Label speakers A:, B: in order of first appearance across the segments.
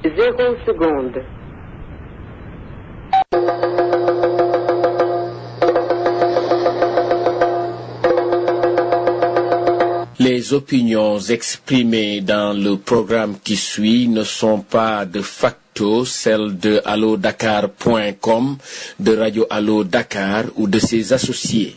A: zéro seconde.
B: Les opinions exprimées dans le programme qui suit ne sont pas de facto celles de allodakar.com, de Radio Allo Dakar ou de ses associés.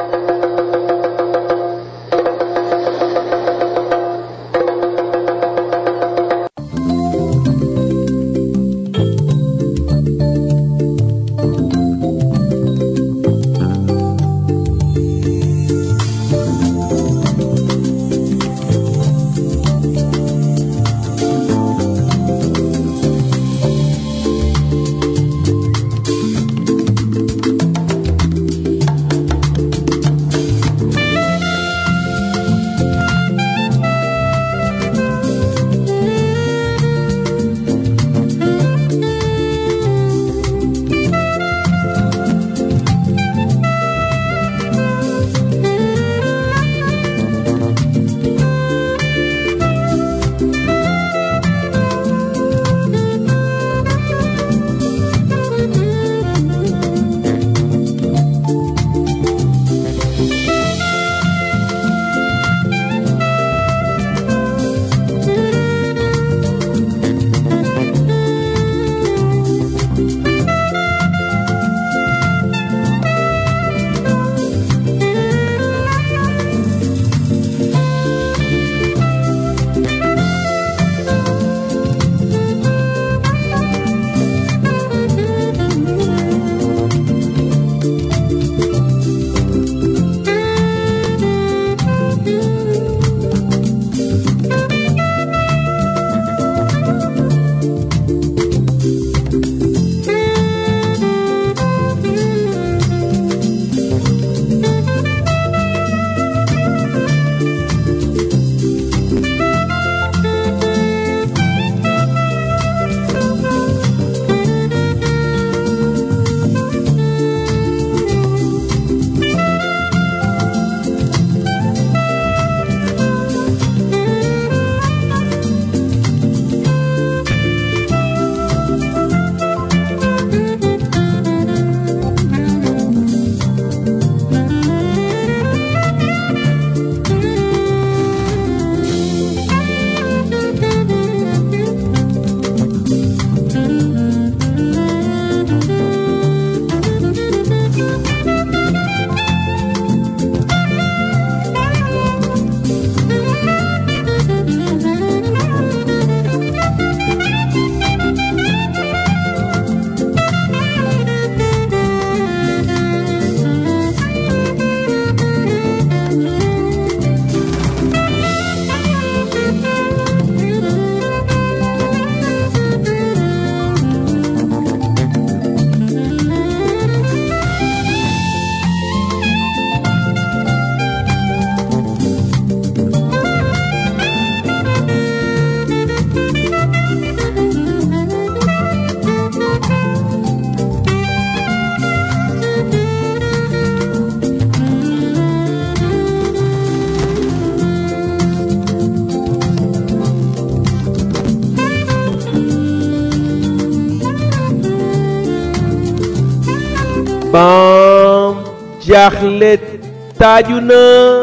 C: ban jaaxle taaju na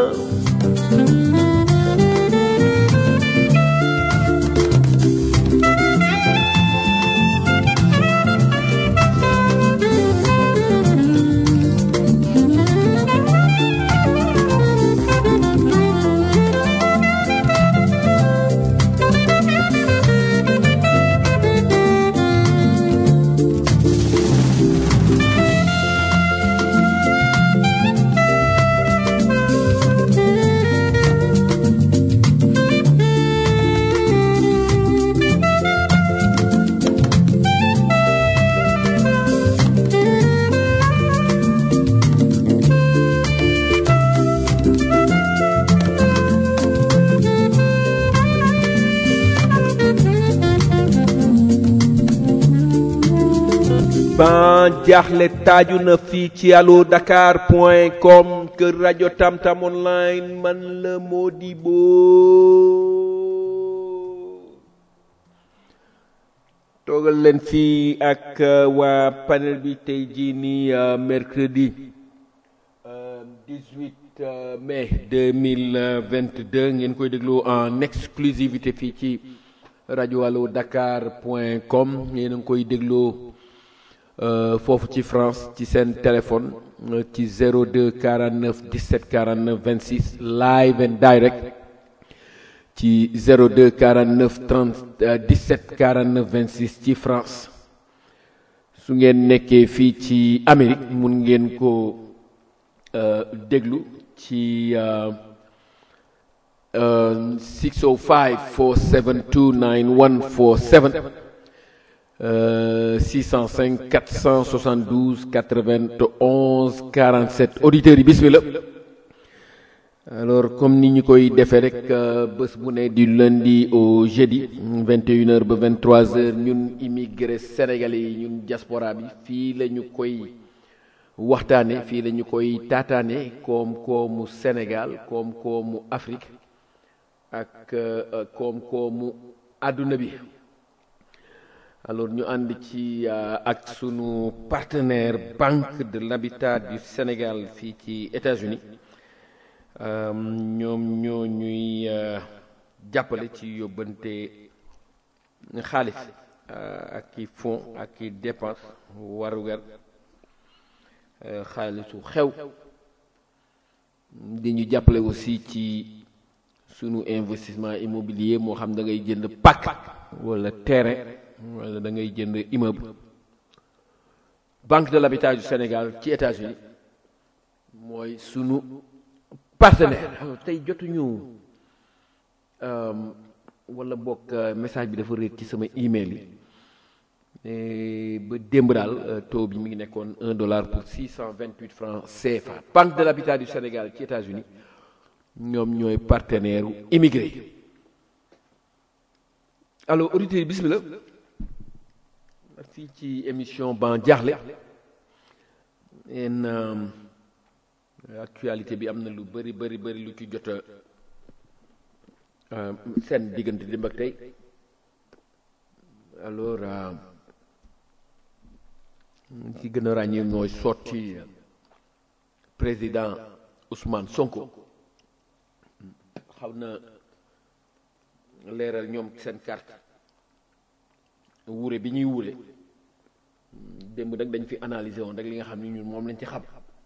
C: ban jaaxle taaju na fii ci allo dakar point com kër rajo tamtam online man la Modibo toogal leen fii ak waa panel bi tey jii nii mercredi 18 mai 2022 ngeen koy déglu en exclusivité fii ci rajo allo dakar point com yéen a ngi koy dégloo foofu ci France ci seen téléphone ci 02 49 17 49 26 live and direct ci 02 49 30 17 49 26 ci France su ngeen nekkee fii ci Amérique mun ngeen ko déglu ci 605 472 9147 605 472 91 47 auditeurs yi bismillah alors comme ni ñu koy defee rek bés bu ne du lundi au jeudi 21h ba 23h ñun immigré sénégalais yi ñun diaspora bi fii la ñu koy waxtaane fii la ñu koy taataane koom-koomu Sénégal koom-koomu Afrique ak koom-koomu àdduna bi alors ñu ànd ci ak sunu partenaire Banque de l'Habitat du Sénégal fii ci États-Unis ñoom ñoo ñuy jàppale ci yóbbante xaalis ak i fonds ak i dépense warugar xaalisu xew di ñu jàppale aussi ci sunu investissement immobilier moo xam da ngay jënd pàkk wala terrain wala da ngay jënd immeuble Banque de l'Habitat du Sénégal ci États-Unis mooy sunu partenaire tey jotuñu wala bokk message bi dafa réer ci sama email yi ba démb daal taux bi mi ngi nekkoon un dollar pour six cent vingt huit francs CFA Banque de l'Habitat du Sénégal ci États-Unis ñoom ñooy partenaire u immigré alors auditeurs yi bismillah fii ci émission ban jaaxle en actualité bi am na lu bëri bëri bëri lu ci jot a seen diggante démb ak tey alors ci gën a ràññee mooy sorti président Ousmane Sonko xaw na leeral ñoom seen carte wuure bi ñuy wuure démb nag dañ fi analyser woon rek li nga xam ni ñun moom lañ ci xam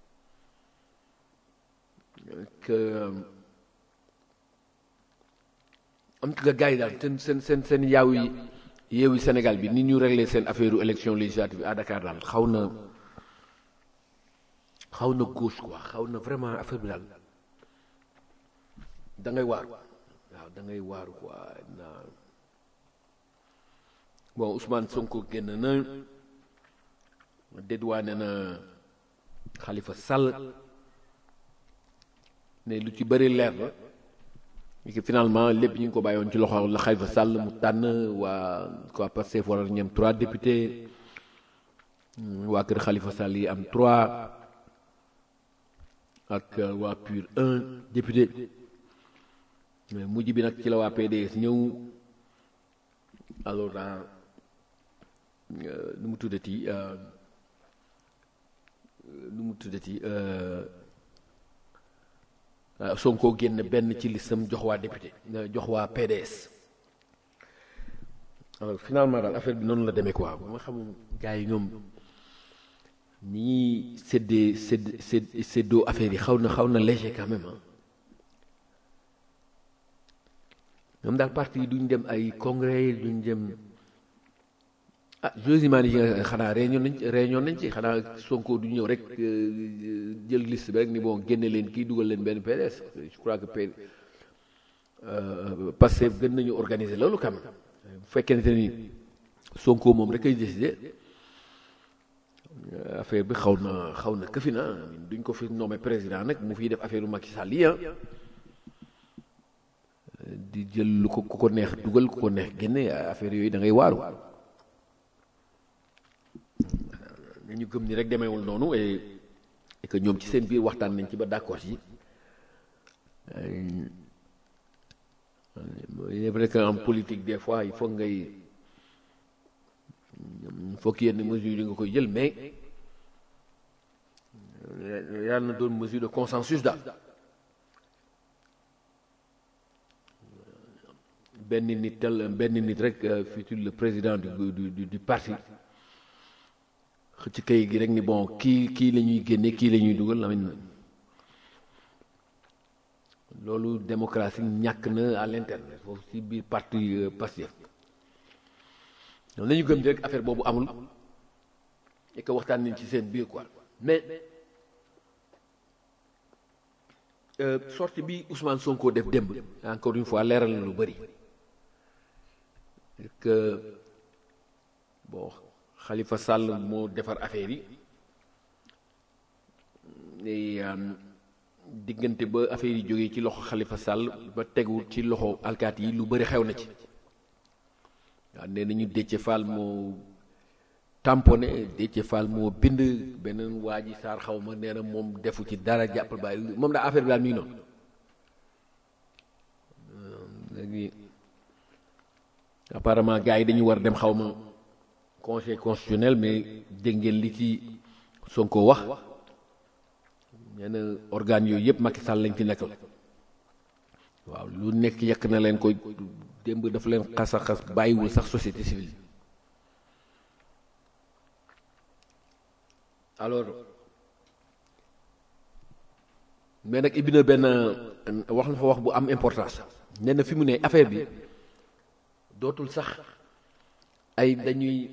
C: que am tout cas gars yi daal seen seen seen seen yaaw yi yeewu Sénégal bi ni ñu réglé seen affaire élection législative à Dakar daal xaw na xaw na gauche quoi xaw na vraiment affaire bi daal da ngay waaru waaw da ngay waaru quoi na bon Ousmane Sonko génn na dédouané na Khalifa Sall ne lu ci bëri leer na et que finalement lépp ñu ngi ko bàyyoon ci loxo la Khalifa Sall mu tànn waa quoi Pastef war ñem trois députés waa kër Khalifa Sall yi am trois ak waa PUR un député mujj bi nag ci la waa PDS ñëw alors nu mu tuddati nu mu tuddati Sonko génn benn ci listam jox waa député jox waa PDS alors finalement daal affaire bi noonu la demee quoi ba ma xam gars yi ñoom ni ñuy séddee sédd sédd séddoo affaire yi xaw na xaw na léger quand même ah ñoom daal parti yi duñ dem ay congrès yi duñ dem ah josiman yi nga xanaa réunion nañ réunion nañ ci xanaa Sonko du ñëw rek jël liste bi rek ni bon génne leen kii dugal leen benn PDS je crois que P Pastef gën nañu organiser loolu quand même bu fekkente ni Sonko moom rek ay décider affaire bi xaw na xaw na këfi na duñ ko fi nommé président nag mu fiy def affaire u Macky Sall yi ah di jël lu ko ku ko neex dugal ku ko neex génne affaire yooyu da ngay waaru ñu gëm ni rek demeewul noonu et et que ñoom ci seen biir waxtaan nañ ci ba d'accord ci il est vrai que en politique des fois il faut ngay fokk yenn mesures yi nga koy jël mais yàlla na doon mesure de consensus daal benn nit tel benn nit rek futur le président du du du parti xëcc kay gi rek ni bon kii kii la ñuy génne kii la ñuy dugal amin loolu démocratie ñàkk na à l'interne foofu ci biir parti Pastef ñoom nañu gëm rek affaire boobu amul et que waxtaan nañ ci seen biir quoi mais sortie bi Ousmane Sonko def démb encore une fois leeral na lu bëri que bon Khalifa Sall moo defar affaire yi et diggante ba affaire yi jógee ci loxo Khalifa Sall ba tegu ci loxo alkaati yi lu bëri xew na ci waaw nee nañu Déthié Fall moo tamponné Déthié Fall moo bind beneen waa ji Sarr xaw ma nee na moom defu ci dara jàppal bàyyi moom daa affaire bi daal mi ngi noonu léegi apparemment gars yi dañu war dem xaw ma conseil constitutionnel mais dégg ngeen li ci Sonko wax nee na organes yooyu yëpp Macky Sall lañ ci nekkal waaw lu nekk yekk na leen koy démb dafa leen xas a xas bàyyiwul sax société civile alors mais nag ibbi na benn wax na fa wax bu am importance nee na fi mu ne affaire bi dootul sax ay dañuy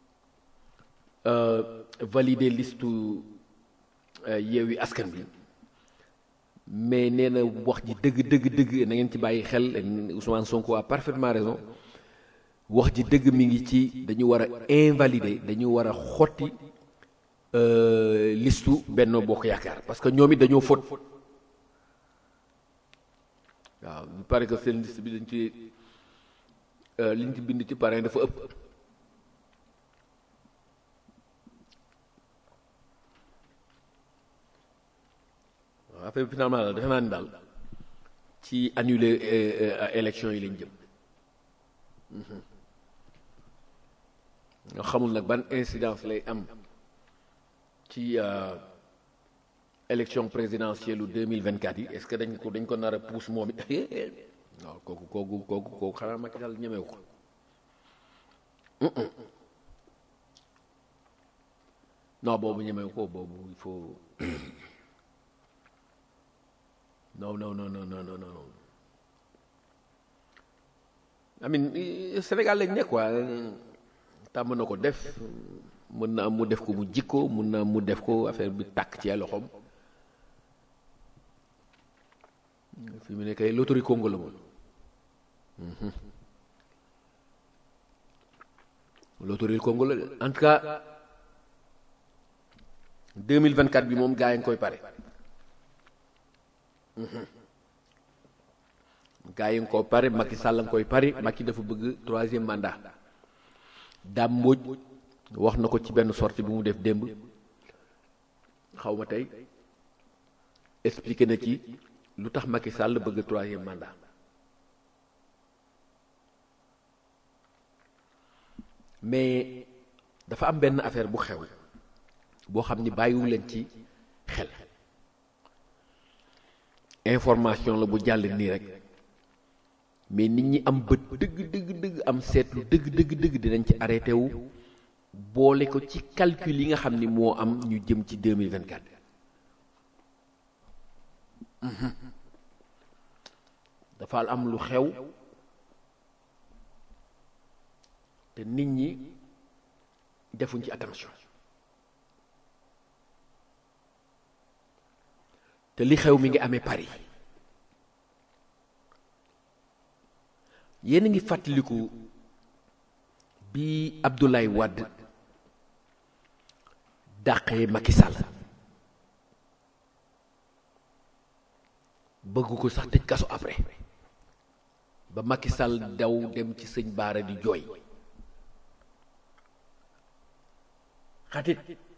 C: valider liste Yewwi Askan Wi mais nee na wax ji dëgg dëgg dëgg na ngeen ci bàyyi xel Ousmane Sonko a parfaitement raison wax ji dëgg mi ngi ci dañu war a invalider dañu war a xotti listu Benno Bokk Yaakaar parce que ñoom it dañoo fóot waaw il paraît que seen liste bi dañ ci liñ ci bind ci parrain dafa ëpp waaw affaire bi finalement daal defe naa ni daal ci annuler élection yi lañ jëm nga xamul nag ban incidence lay am ci élection présidentielle u 2024 yi est-ce que dañ ko dañ ko nar a pousse moom it waaw kooku kooku kooku kooku xanaa Macky Sall ñemewu ko non boobu ñemewu ko boobu il faut non non non non non non non amin Sénégal lañ ne quoi tàmm na ko def mën na am mu def ko mu jikko mën na am mu def ko affaire bi tàkk ci ay loxoom fi mu ne kay loterie Congo la moom loterie Congo la en tout cas 2024 bi moom gaa yi nga koy pare gaa yi nga ko pare Macky Sall nga koy pare Macky dafa bëgg troisième mandat Dame Mbodj wax na ko ci benn sortie bu mu def démb xaw ma tey expliqué na ci lu tax Macky Sall bëgg troisième mandat mais dafa am benn affaire bu xew boo xam ni bàyyiwu leen ci xel information la bu jàll nii rek mais nit ñi am bët dëgg dëgg dëgg am seetlu dëgg dëgg dëgg dinañ ci arrêté wu boole ko ci calcul yi nga xam ni moo am ñu jëm ci 2024 dafa am lu xew te nit ñi defuñ ci attention te li xew mi ngi amee Paris yéen a ngi fàttaliku bi Abdoulaye Wade dàqee Macky Sall bëgg ko sax tëj kaso après ba Macky Sall daw dem ci sëñ Baara di jooy xatit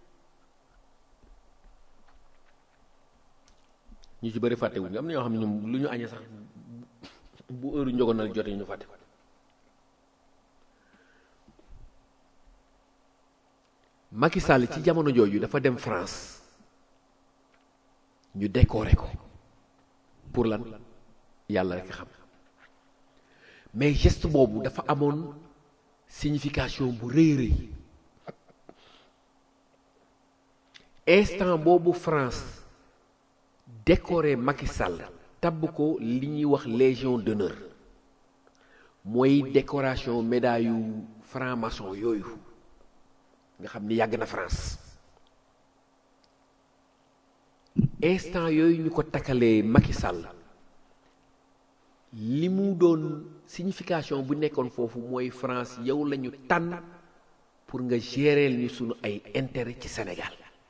C: ñu ci bëri fàtte wuñu am na ñoo xam ne ñoom lu ñu añee sax bu heure njogonal jotee ñu fàtte ko Macky Sall ci jamono jooju dafa dem France ñu décorer ko pour lan yàlla rek xam mais geste boobu dafa amoon signification bu rëy rëy instant boobu France décoré Macky Sall tabb ko li ñuy wax légion d'honneur mooy décoration médaille yu franc-maçon yooyu nga xam ni yàgg na France instant yooyu ñu ko takkalee Macky Sall li mu doon signification bu nekkoon foofu mooy France yow lañu tànn pour nga gérer ñu sunu ay intérêt ci Sénégal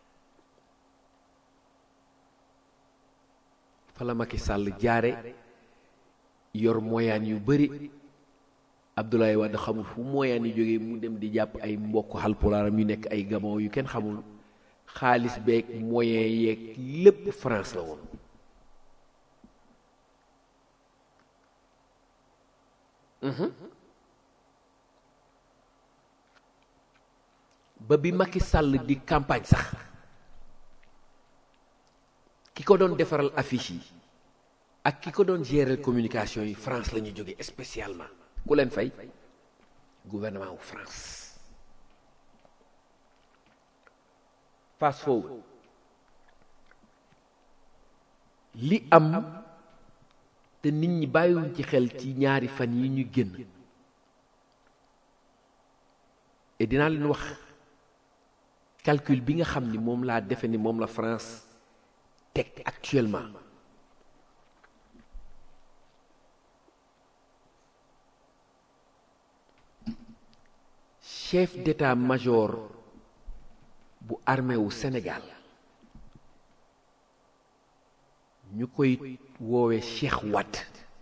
C: fa la Macky Sall jaare yor moyaan yu bari Abdoulaye Wade xamul fu moyaan yi jógee mu dem di jàpp ay mbokk xalpulaaram yu nekk ay gabon yu kenn xamul xaalis beeg moyen yeeg lépp France la woon ba bi Macky Sall di campagne sax ki ko doon defaral affiche yi ak ki ko doon gérer communication yi France la ñu jóge spécialement ku leen fay gouvernement wu France fast forward li am te nit ñi bàyyiwuñ ci xel ci ñaari fan yi ñu génn et dinaa leen wax calcul bi nga xam ni moom laa defe ni moom la France teg actuellement chef d'état-major bu armée wu Sénégal ñu koy woowe Cheikh Wade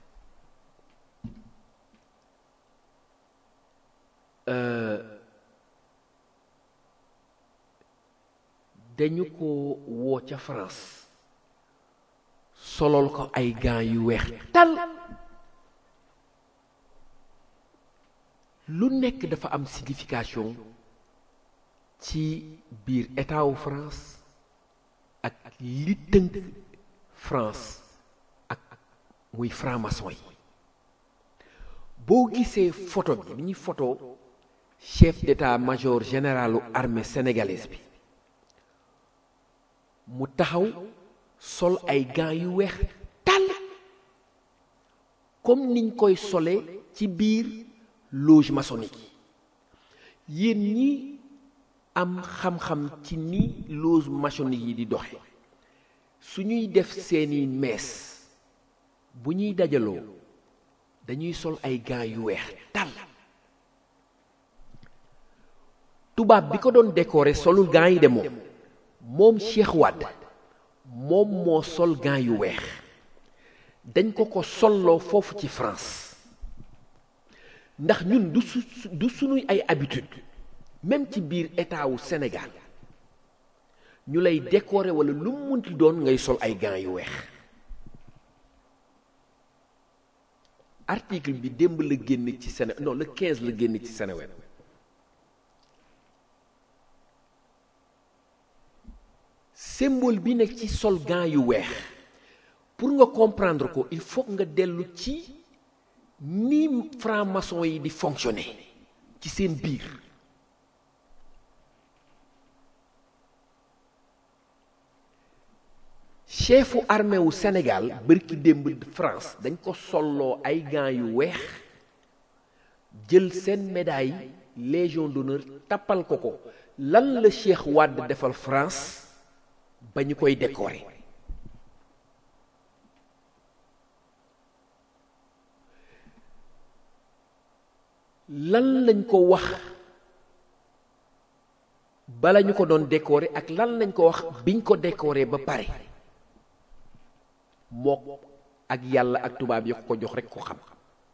C: dañu ko woo ca France solol ko ay gants yu weex tal lu nekk dafa am signification ci biir état wu France ak li tënk France ak muy franc-maçon yi boo gisee photo bi ni ñuy photo chef d'état-major généralu armée sénégalaise bi mu taxaw sol ay gants yu weex tàll comme niñ koy sole ci biir loge maçonnique yi yéen ñi am xam-xam ci ni loge maçonnique yi di doxe su ñuy def seeni mees bu ñuy dajaloo dañuy sol ay gants yu weex tàll tubaab bi ko doon décorer solul gants yi de moom moom Cheikh Wade moom moo sol gants yu weex dañ ko ko solloo foofu ci France ndax ñun du su du sunuy ay habitude même ci biir état wu Sénégal ñu lay décorer wala lu mu munti doon ngay sol ay gants yu weex article bi démb la génn ci Séné non le 15 la génn ci Seneweb symbole bi nekk ci sol gants yu weex pour nga comprendre ko il faut nga dellu ci ni franc-maçon yi di fonctionner ci seen biir chefu armée wu Sénégal bërki démb France dañ ko solloo ay gants yu weex jël seen médaille légion d'honneur tappal ko ko lan la Cheikh Wade defal France ba ñu koy décorer lan lañ ko wax bala ñu ko doon décorer ak lan lañ ko wax biñ ko décorer ba pare mook ak yàlla ak tubaab yi ko jox rekk ko xam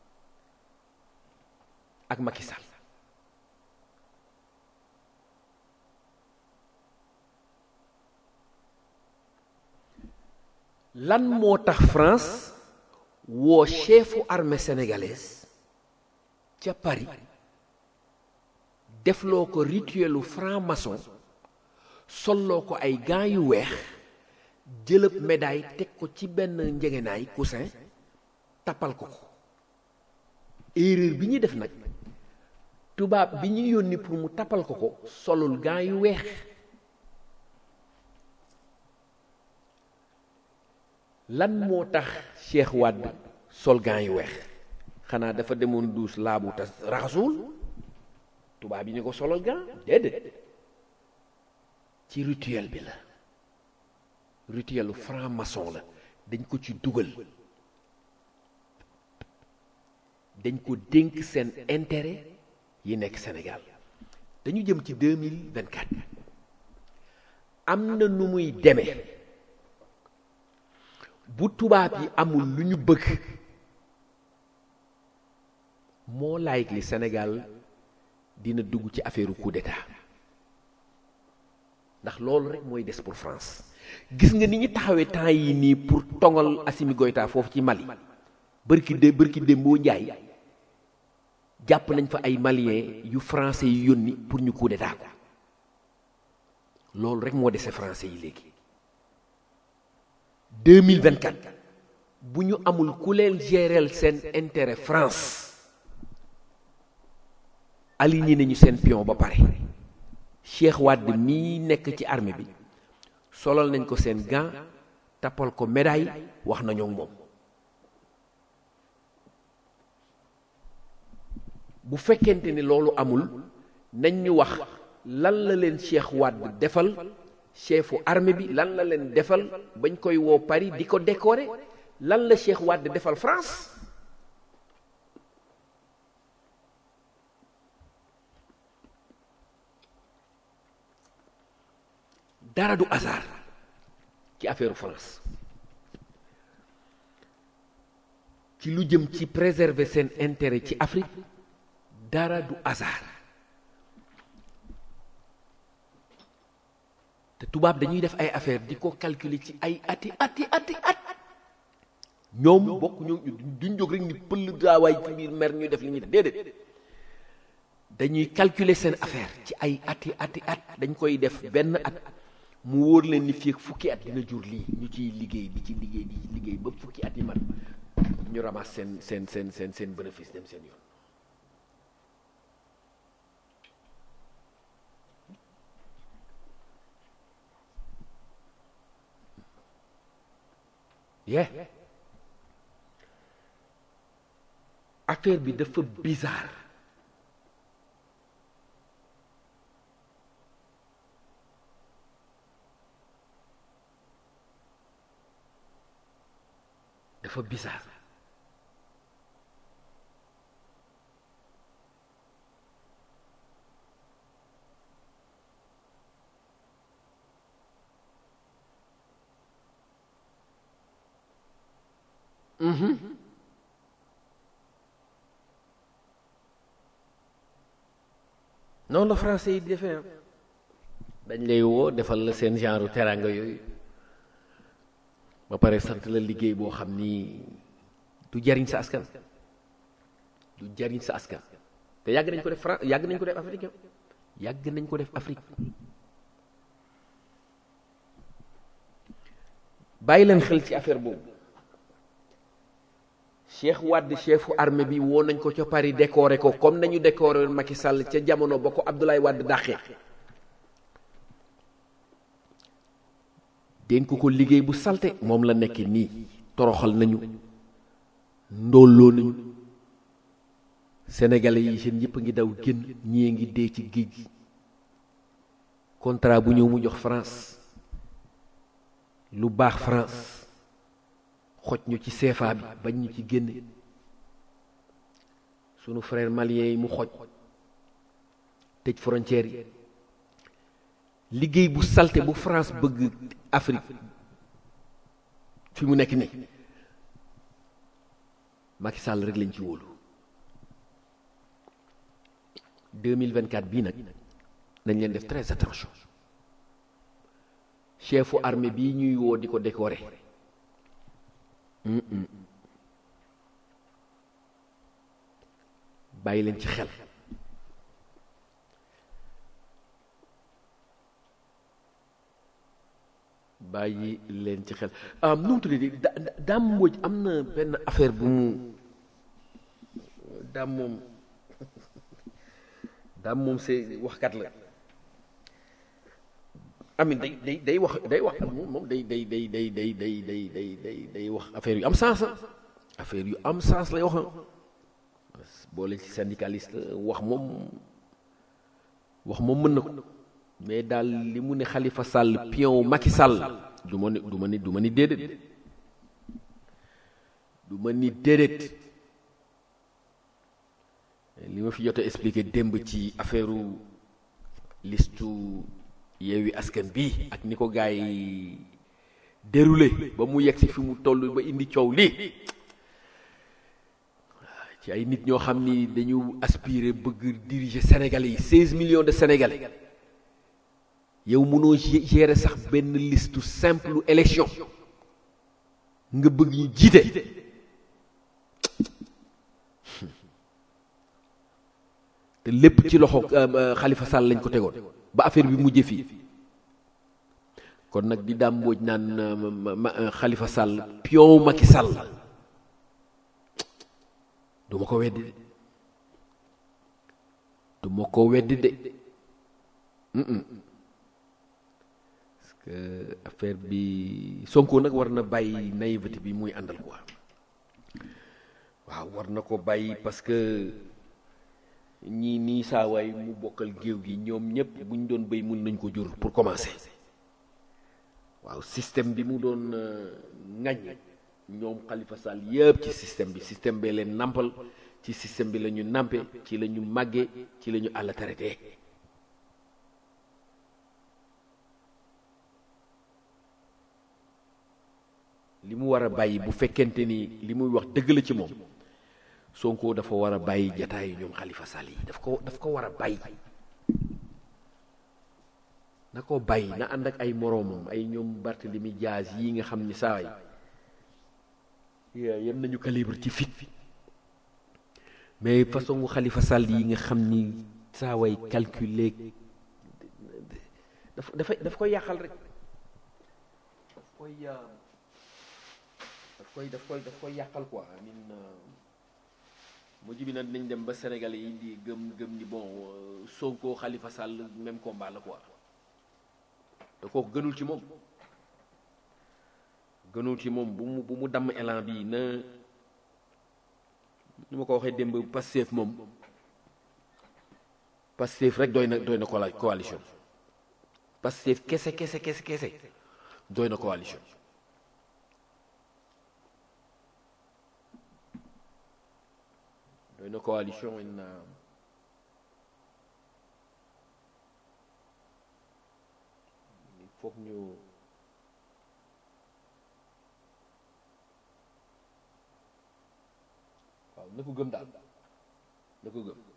C: ak Macky Sall lan moo tax France woo chefu armée sénégalaise ca Paris defloo ko rituelu franc-maçon solloo ko ay gants yu weex jëlëb médaille teg ko ci benn njegenaay coussin tappal ko ko erreur bi ñuy def nag tubaab bi ñu yónni pour mu tappal ko ko solul gants yu weex lan moo tax Cheikh Wade sol gants yu weex xanaa dafa demoon duus laabu tas raxasuwul tubaab yi ñu ko solal gants déedéet ci rituel bi la rituelu franc-maçon la dañ ko ci dugal dañ ko dénk seen intérêt yi nekk Sénégal dañu jëm ci deux mille vingt quatre am na nu muy demee bu tubaab yi amul lu ñu bëgg moo laayig li Sénégal dina dugg ci affaire coup d'état ndax loolu rek mooy des pour France gis nga ni ñu taxawee temps yi nii pour tongal Assimi Goïta foofu ci Mali bërki dé bërki démboo njaay jàpp nañ fa ay maliens yu français yu yónni pour ñu coup d'état ko loolu rek moo dese français yi léegi 2024 bu ñu amul ku leen géreel seen intérêt France aligné nañu seen pion ba pare Cheikh Wade mii nekk ci armée bi solal nañ ko seen gant tappal ko médaille wax nañoo moom bu fekkente ni loolu amul nañ ñu wax lan la leen Cheikh Wade defal chefu armée bi lan la leen defal bañ koy woo Paris di ko décorer lan la Cheikh Wade defal France dara du hasard ci affaire France ci lu jëm ci préserver seen intérêt ci Afrique dara du hasard te tubaab dañuy def ay affaire di ko calculer ci ay ati ati ati at ñoom bokk ñoom duñ jóg rek ni pël daawaay ci biir mer ñuy def li ñuy def déedéet dañuy calculer seen affaire ci ay ati ati at dañ koy def benn at mu wóor leen ni fii ak fukki at dina jur lii ñu ciy liggéey di ci liggéey di ci liggéey ba fukki at yi man ñu ramasse seen seen seen seen seen bénéfice dem seen yoon yeah affaire bi dafa bizarre dafa bizarre noonu la français yi di defee dañ lay woo defal la seen genre teranga yooyu ba pare sant la liggéey boo xam ni du jariñ sa askan du jariñ sa askan te yàgg nañ ko def France yàgg nañ ko def Afrique yàgg nañ ko def Afrique bàyyi leen xel ci affaire boobu Cheikh Wade chefu armée bi woo nañ ko ca Paris décoré ko comme nañu décoré Macky Sall ca jamono ba ko Abdoulaye Wade dàqee dénk ko liggéey bu salte moom la nekk nii toroxal nañu ndóolloo nañu sénégalais yi seen yëpp a ngi daw génn ñii ngi dee ci géej gi contrat bu ñëw mu jox France lu baax France xoj ñu ci CFA bi bañ ñu ci génne sunu frère malien yi mu xoj tëj frontière yi liggéey bu salte bu France bëgg Afrique fi mu nekk nii Macky Sall rek lañ ci wóolu 2024 bii nag nañ leen def très attention chefu armée bii ñuy woo di ko décorer bàyyi leen ci xel bàyyi leen ci xel nu mu tuddee da daam Mbodj am na benn affaire bu mu daam moom daam moom c'est waxkat la amin day day day wax day wax moom day day day day day day day day day day wax affaire yu am sens affaire yu am sens lay wax boole ci syndicaliste wax moom wax moom mën na ko mais daal li mu ne Khalifa Sall pion Macky Sall du ma ni du ma ni du ma ni déedéet du ma ni déedéet li ma fi jot a expliqué démb ci affaire listu Yewwi Askan bi ak ni ko gars yi déroulé ba mu yegg si fi mu toll ba indi coow lii ci ay nit ñoo xam ni dañu aspirer bëgg diriger Sénégalais yi 16 millions de Sénégalais yow mënoo gérer sax benn liste simple élection nga bëgg ñu jiite te lépp ci loxo Khalifa Sall lañ ko tegoon ba affaire bi mujjee fii kon nag di daam mbooj naan Khalifa Sall pion Macky Sall du ma ko weddi de du ma ko weddi de parce que affaire bi Sonko nag war na bàyyi naïveté bi muy àndal quoi waaw war na ko bàyyi parce que ñii nii saawaay mu bokkal géew gi ñoom ñëpp bu ñu doon béy mun nañ ko jur pour commencer waaw système bi mu doon ŋañ ñoom Khalifa Sall yëpp ci système bi système bee leen nampal ci système bi la ñu nampe ci la ñu màggee ci la ñu àll traité li mu war a bàyyi bu fekkente ni li muy wax dëgg la ci moom Sonko dafa war a bàyyi jataayu ñoom Khalifa Sall yi daf ko daf ko war a bàyyi na ko bàyyi na ànd ak ay moroomam ay ñoom Barthélemy Diaz yi nga xam ni saa yi yem nañu calibre ci fit mais façon Khalifa Sall yi nga xam ni saa way calculer daf dafay daf koy yàqal rek daf koy daf koy daf koy daf koy yàqal quoi amin mujj bi nag dinañ dem ba Sénégalais yi di gëm gëm ni bon Sonko Khalifa Sall même combat la quoi te kooku gënul ci moom gënul ci moom bu mu bu mu damm élan bi na ni ma ko waxee démb Pastef moom Pastef rek doy na doy na coalition Pastef kese kese kese kese doy na coalition doy na coalition in il faut que ñu waaw na ko gëm daal na ko gëm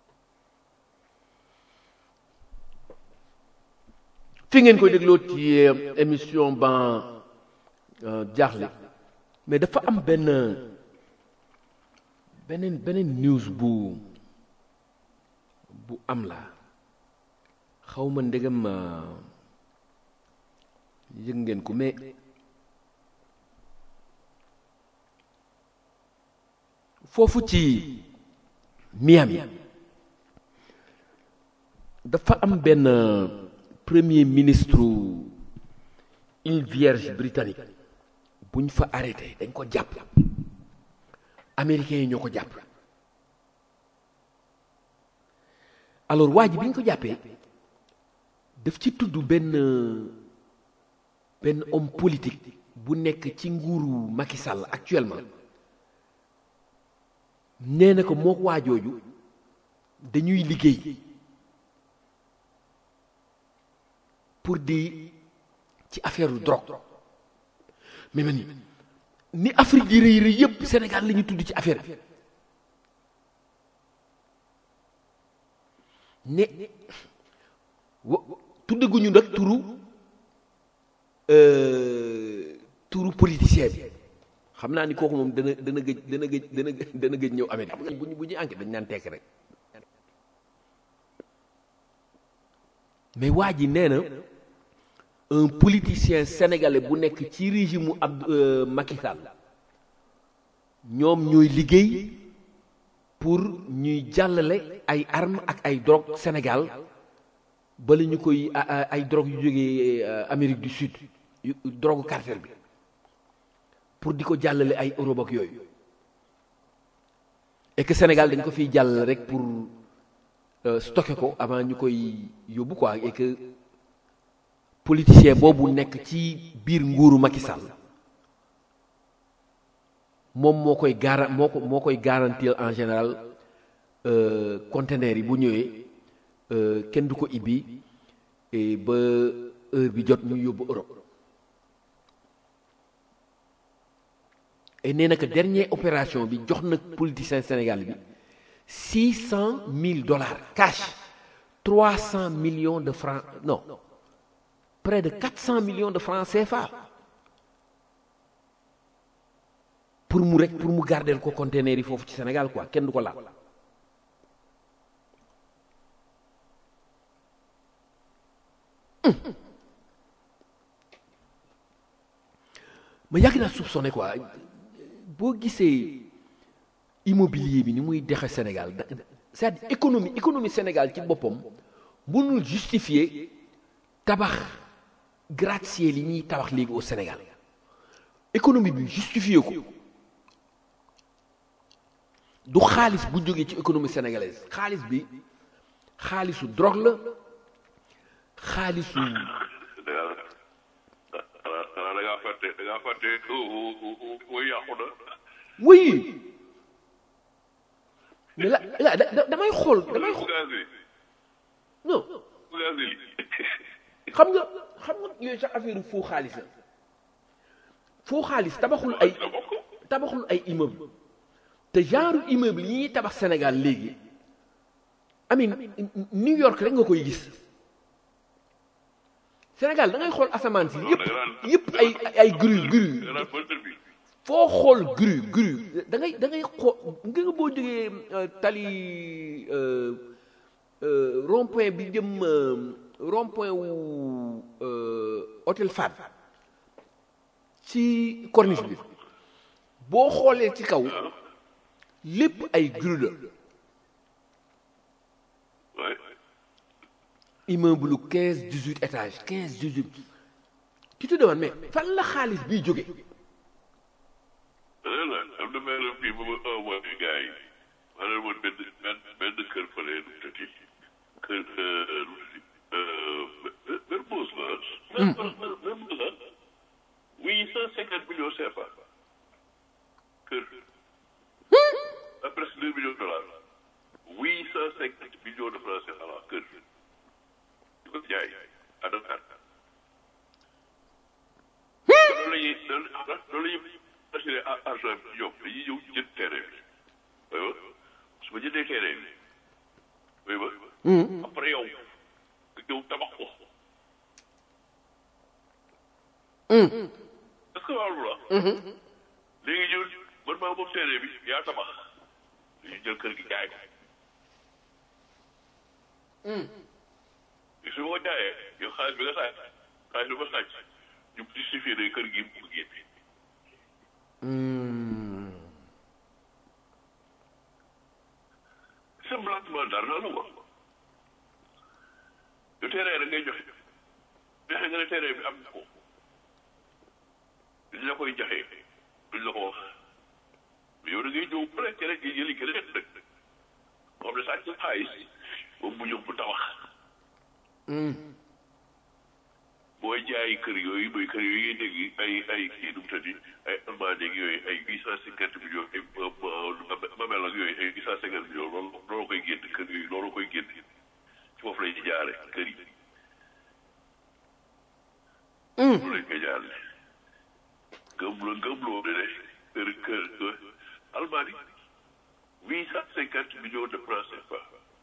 C: fi ngeen koy dégloo ci émission ban jaaxle mais dafa am benn beneen beneen news bu bu am la xaw ma ndegam yëg ngeen ko mais foofu ci Miami dafa am benn premier ministre île Vierge britannique bu ñu fa arrêté dañ ko jàpp américains yi ñoo ko jàpp alors waa ji bi ñu ko jàppee daf ci tudd benn benn homme politique bu nekk ci nguuru Macky Sall actuellement nee na ko mook waajooju dañuy liggéey pour di ci affaire u drogue mais man ni Afrique di rëy rëy yëpp Sénégal la ñu tudd ci affaire bi ne wa tuddaguñu nag turu turu politicien bi xam naa ni kooku moom dana dana gëj dana gëj dana dana gëj ñëw Amérique bu ñu bu ñuy enquête dañ naan tekk rek mais waa ji nee na un politicien sénégalais bu nekk ci régime mu ab Macky Sall ñoom ñooy liggéey pour ñuy jàllale ay armes ak ay drogue Sénégal bala ñu koy ay drogue yu jógee Amérique du Sud drogue cartel bi pour di ko jàllale ay Europe ak yooyu et que Sénégal dañ ko fiy jàllale rek pour stocker ko avant ñu koy yóbbu quoi et que politicien boobu nekk ci biir nguuru Macky Sall moom moo koy garan moo ko moo koy garantir en général conteneur yi bu ñëwee kenn du ko ibbi ba heure bi jot ñu yóbbu Europe et nee na que dernière opération bi jox na politicien Sénégal bi six cent mille dollars cash trois cent millions de francs non près de quatre cent millions de francs CFA pour mu rek pour mu gardeel ko conteneur yi foofu ci Sénégal quoi kenn du ko laal ma yàgg naa soupçonné quoi boo gisee immobilier bi ni muy dexe Sénégal c'est-à-dire économie économie Sénégal ci boppam mënul justifier tabax gratte-ciel yi ñuy tabax léegi au Sénégal économie bi justifier ko du xaalis bu jógee ci économie sénégalaise xaalis bi xaalisu drogue la xaalisu
A: da ngaa fàtte da ngaa fàtte woy yàqu na
C: oui mais la la damay xool damay xool non xam nga xam nga yooyu sax affaire faux xaalis la faux xaalis tabaxul ay tabaxul ay immeuble te genre immeuble yi ñuy tabax Sénégal léegi amin New York rek nga koy gis Sénégal da ngay xool asamaan si yëpp yëpp ay ay grue grue foo xool grue grue da ngay da ngay xool nga nga boo jógee tali rond-point bi jëm rond-point wu hôtel Fad ci corniche bi boo xoolee ci kaw lépp ay grue la immeuble quinze dix huit étages quinze dix huit tu te demandes mais fan la xaalis biy jóge
A: am na benn fii bu ma envoyé gars yi ma ne woon benn benn benn kër fële nu mu tëddi kër nu mu tëddi Mermoz la Mermoz la huit cent cinquante millions CFA kër à presque deux millions de dollars huit cent cinquante millions de francs CFA la kër di ko jaay à Dakar loolu la ñuy loolu la ñuy assuré argent bi ñoom dañuy ñëw jënd terrain bi oui ba su ma jëndee terrain bi oui ba après yow nga ñëw tabax ko est-ce que waaw la léegi ñëw man maa moom terrain bi yaa tabax dañuy jël kër gi jaay ko su ma ko jaayee yow xaalis bi nga sàcc xaalis bi ma sàcc ñu justifié ne kër gi mu génne simplement dara la quoi yu terrain rek ngay joxe joxe nga ne terrain bi am na ko duñ la koy joxe duñ la ko wax mais yow da ngay ñëw ba rek rek jëli keneen rek moom ne sàcc xaalis moom mu ñëw bu tabax booy jaay kër yooyu mooy kër yooyu ngay dégg ay ay kii nu mu tëddi ay almaañ ak yooyu ay huit cent cinquante millions ay mamel ak yooyu ay huit cent cinquante millions loolu loolu koy génn kër yooyu loolu koy génn ci foofu lañuy jaare kër yi loolu lañ koy jaare gëm la gëm loo ne ne kër kër almaañ huit cent cinquante millions de francs CFA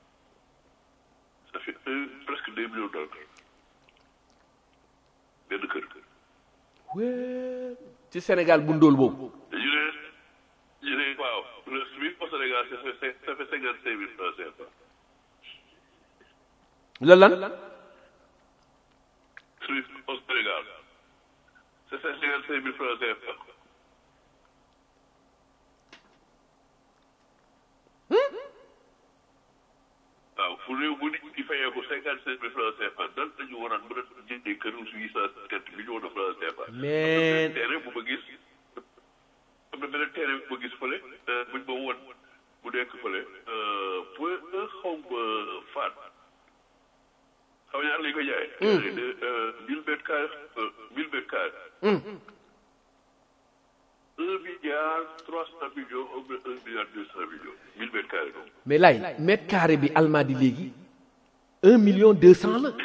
A: ça fait un presque deux millions de dollars benn kër.
C: wee ci Sénégal bu ndóol boobu.
A: ñu ne ñu ne waaw le SMIC au Sénégal ça fait ça fait cinquante cinq mille francs CFA.
C: lan lan.
A: SMIC au Sénégal deux cent cinquante cinq mille francs CFA waaw fu réew bu nit di fayee ko cinquante cinq mille francs CFA nan la ñu waroon mën a jëndee këru huit cent cinquante millions de francs CFA.
C: mais
A: terrain bu ma gis am na beneen terrain bu ma gis fële buñ ma woon bu nekk fële point xaw ma faat xaw ñaar lañ ko jaayee. de mille mètres carrés mille mètres carrés. un milliard trois cent millions ou bien un milliard deux cent millions mille mètres carrés donc.
C: mais lay mètre carré bi almadi léegi un million deux cent la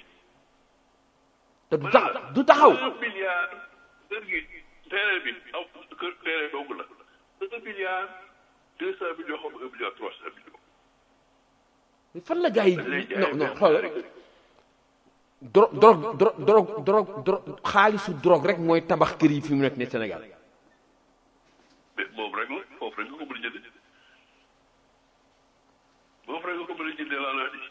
C: te du tax du taxaw
A: un milliard kër gi terrain bi aw kër terrain dong la un milliard deux cent millions xam un milliard trois cent millions.
C: mais fan la gars yi
A: lay jaayee
C: non non
A: benn
C: xool
A: carré.
C: drogue drogue drogue drogue drogue drogue xaalisu drogue rek mooy tabax kër yi fi mu nekk ne Sénégal
A: mais moom rek la foofu rek nga ko mën a jëndee foofu rek nga ko mën a jëndee laa laa di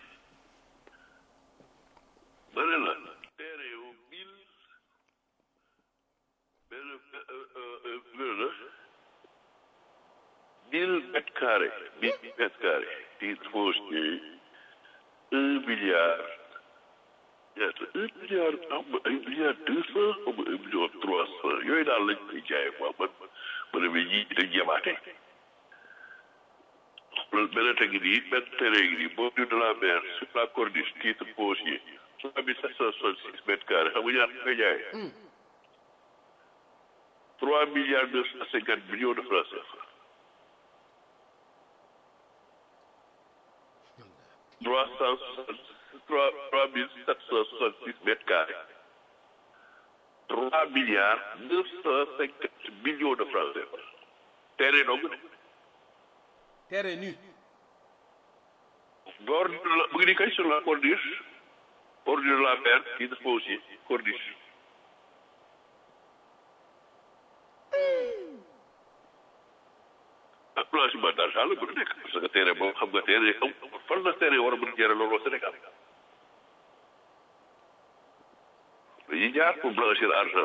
A: ma ne la teere yow mille benn benn la mille mètres carrés mille mètres carrés titre foncier un milliard ñaata un milliard am na un milliard deux cent am na un million trois cent yooyu daal lañ koy jaayee quoi man ma ne mais ñii dañ yemaate loolu benn tegi nii benn terrain gi nii boobu de la mer sur la corniche titre foncier trois mille sept cent soixante six mètres carrés xam nga ñaata nga koy jaayee trois milliards deux cent cinquante millions de francs CFA trois cent soixante trois trois mille sept cent soixante six mètres carrés trois milliards neuf cent cinquante millions de francs CFA terrain dong de
C: terrain nu
A: bord de la mu ngi nii kay sur la corniche bord de la mer kii dafa aussi corniche ah blanchiment d'argent la mën a nekk parce que terrain boobu xam nga terrain am fan la terrain war a mën a jëre loolu Sénégal dañuy jaar pour blanchir argent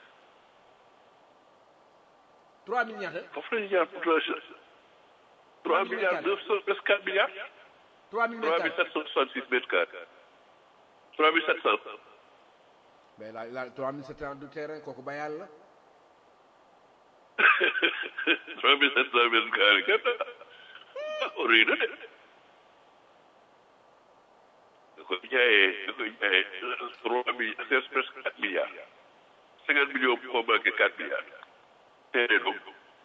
C: trois mille ñaata
A: foofu la ñuy jaar pour blanchir trois milliards neuf cent presque quatre milliards
C: trois mille
A: trois mille sept cent soixante six mètres carrés trois mille sept cent
C: mais la la trois mille sept cent du terrain kooku ba yàlla
A: trois mille sept cent mètres carrés kenn ah rëy na de da koy jaayee da koy jaayee trois mille c'est presque quatre milliards cinquante millions bu ko manqué quatre milliards terrain donc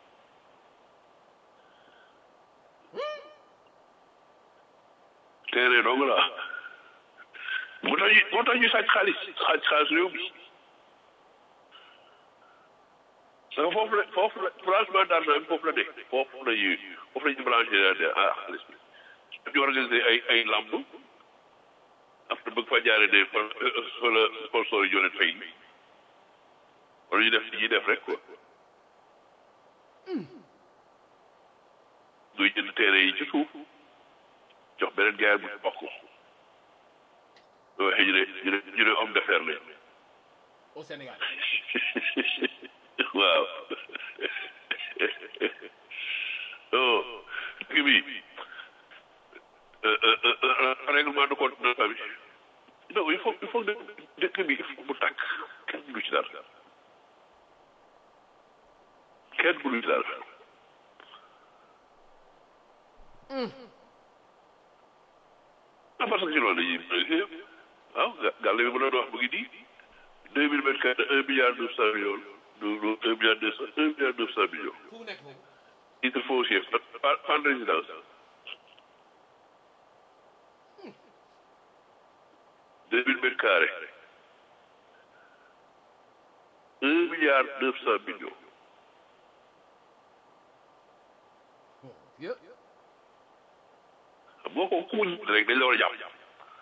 A: terrain dong la moo tax ñu moo tax ñu sàcc xaalis sàcc xaalis réew mi parce que foofu la foofu la blanchiment d'argent bi foofu la nekk foofu la ñuy foofu la ñuy blanchir ah xaalis bi ñu organiser ay ay lamb après bëgg fa jaaree ne fa fa la sponsor yi leen fay wala ñu def li ñuy def rek quoi duy jënd terrain yi ci suuf jox beneen gaar bu ci bokk waxee ñu ne ñu ne ñu ne homme d'affaires lañ
C: au Sénégal
A: waaw oh dëkk bi règlement de compte de famille non il faut il faut que dëkk bi il faut mu tàkk kenn du ci dara kenn du ci dara ah parce que ci loolu dañuy waaw gàll bi ma doon wax mu ngi nii deux mille mètres carrés un milliard neuf cent millions du un milliard deux cent un milliard neuf cent millions
C: fu mu nekk foofu
A: titre foncier fan fan résidence deux mille mètres carrés un milliard neuf cent millions
C: yë
A: xam nga ko ku mu jënd rek dañ la war a jàpp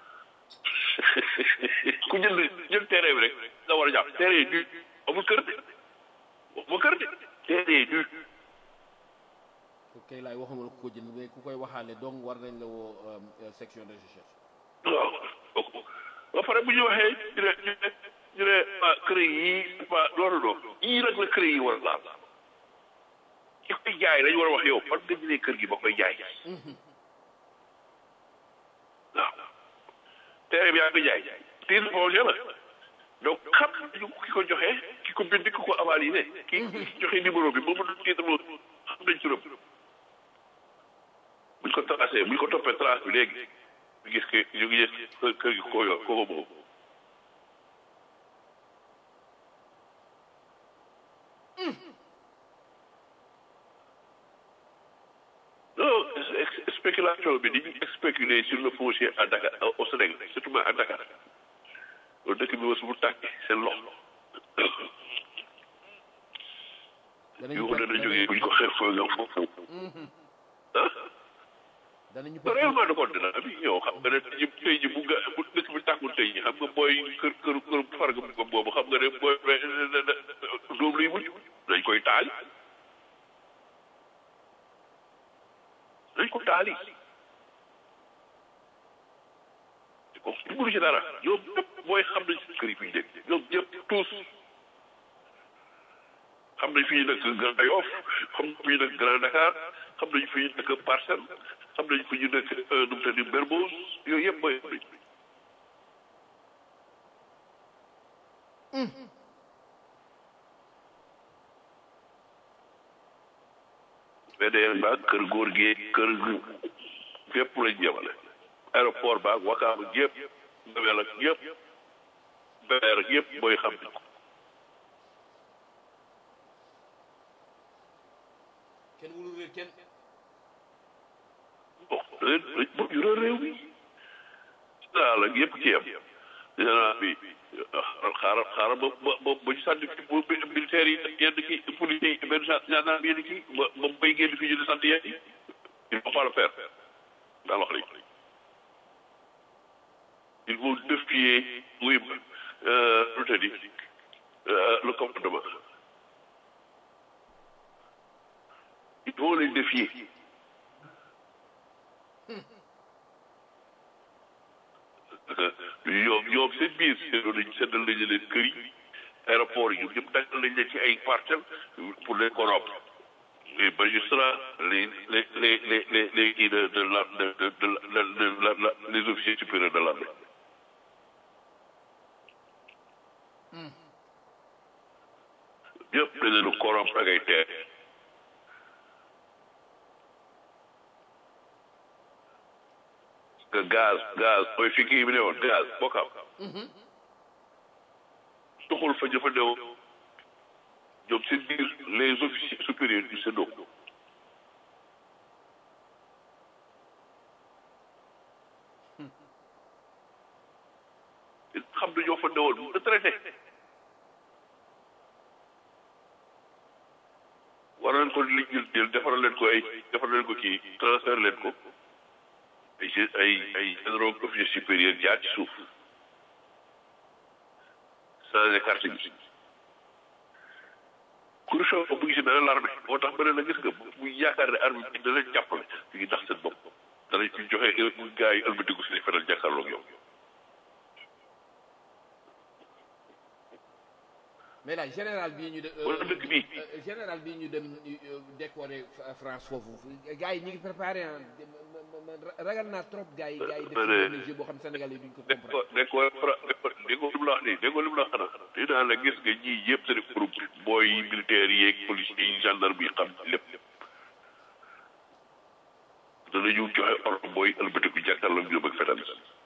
A: ku jënd jël terrain bi rek la war a jàpp terrain du amul kër de amul kër de terrain du
C: ku kay laay waxuma la ku ko jënd mais ku koy waxaale donc war nañ la woo euh, section de recherche
A: waaw ba pare bu ñu waxee ñu ne ñu ne ñu ne ah kër yi waa loolu noonu yii nag la kër yi war a laal ki koy jaay dañu war a wax yow fan nga jëlee kër gi ba koy jaay waaw terrain bi yaa ngi koy jaay titre foncier la donc xam nañu ki ko joxe ki ko bind ki ko avalisé ki joxe numéro bi moom la titre boobu xam nañ turam buñ ko tracé buñ ko toppee trace bi léegi ñu gis que ñu ngi gis kër gi ko yor ko moom non spéculation bi ni ñu spéculer sur le foncier à Dakar au Sénégal surtout à Dakar loolu dëkk bi was bu tàkk seen loxo
C: danañu
A: yow dana jógee buñ ko xeex foofu nga foofu ah
C: danañu
A: réellement de compte dina bi yow xam nga ne tey jii tey jii bu nga bu dëkk bi tàkkul tey jii xam nga booy kër kër kër farga bu boobu xam nga ne booy doom luy mujj dañ koy taali dañ ko taali ko mënu ci dara ñoom ñëpp booy xam nañ si kër yi fi ñu nekk ñoom ñëpp tous xam nañ fi ñu nekk Grand Yoff xam nañ fi ñu nekk Grand Dakar xam nañ fi ñu nekk Parcelles xam nañ fi ñu nekk nu mu tëddi Mermoz yooyu yëpp mooy xam nañ VDN baag kër góor gi kër fépp lañ jëmale aéroport baag wakaam ak yëpp ndawel ak yëpp beer ak yëpp booy xam nañ ko
C: kenn wulu réer kenn
A: bon dañ bëgg yu réew mi daal ak yëpp ci yem général bi xaaral xaaral ba ba ba ba ñu sànni fi bu militaire yi yenn ki policiers yi benn gendarme yenn ki ba ba bay génn fi ñu di sant yenn yi il faut pas le faire daal wax rek il faut défier oui lu te di le commandement il faut les défier ñoom ñoom seen biir seetlu nañ seetal nañ leen kër yi aéroport yi ñoom ñëpp daggal nañ leen ci ay parcelles pour les corrompre les magistrats les les les les les les kii de de la de de de la de la la les officiers supérieurs de l'armée ñëpp dañ leen a corrompre ak ay terre que gaz gaz mooy fi kii bi ne woon gaz bokkam tuxul fa jëfandewoo ñoom seen biir les officiers supérieurs du séddo xam ne ñoo fa newoon mu retraité war nañ ko li jël defaral leen ko ay defaral leen ko kii transfert leen ko ay ay ay généraux officiers supérieurs jaar ci suuf changé carte bi corruption bu ngi si dana l'armée moo tax ba ne la gis nga bu yaakaar ne armée bi dana leen jàppale ñu ngi ndax seen bopp danañ fi joxe gars yi ëlbatiku si feneen jàkkaarloog yow
C: mais là général bii ñu de
A: wala dëkk bii
C: général bii ñu dem décorer France foofu gars yi ñu ngi préparé ah ragal naa trop gars yi gars yi def benn jeu boo xam Sénégal yi duñ ko comprendre
A: déggoo déggoo li mu la wax nii déggoo li mu la wax xanaa di naa la gis nga ñii yëpp seen groupe booy militaires yi yeeg policiers yi gendarme yi xam lépp danañu joxe ordre booy ëlbatiku jàkkaarloog ñoom ak fetal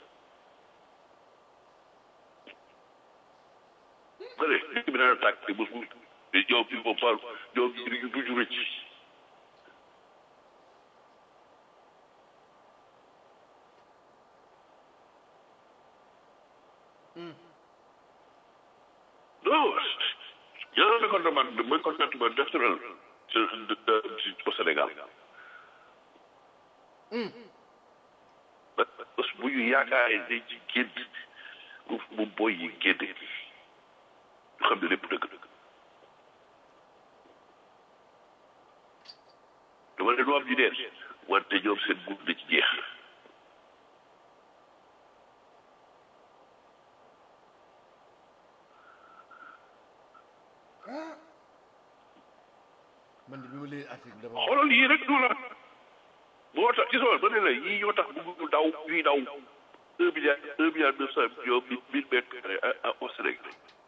A: bële dëkk bi dana tàkk te bés bu ñoom il faut pas ñoom ñu duñu rëcc non ñaata mécontentement mécontentement naturel au Sénégal parce que bu ñu yaakaaree dañ ci génn bu boy yi génn ñu xam ne lépp dëgg dëgg dama ne lu am ñu dee wante ñoom seen gudd na ci jeex
C: man de bi ma leen article dama
A: xoolal yii rek du la moo tax ci sama ma ne la yii ñoo tax bëgg daw ñuy daw un milliard un milliard neuf cent millions mille mille mètres carrés à au Sénégal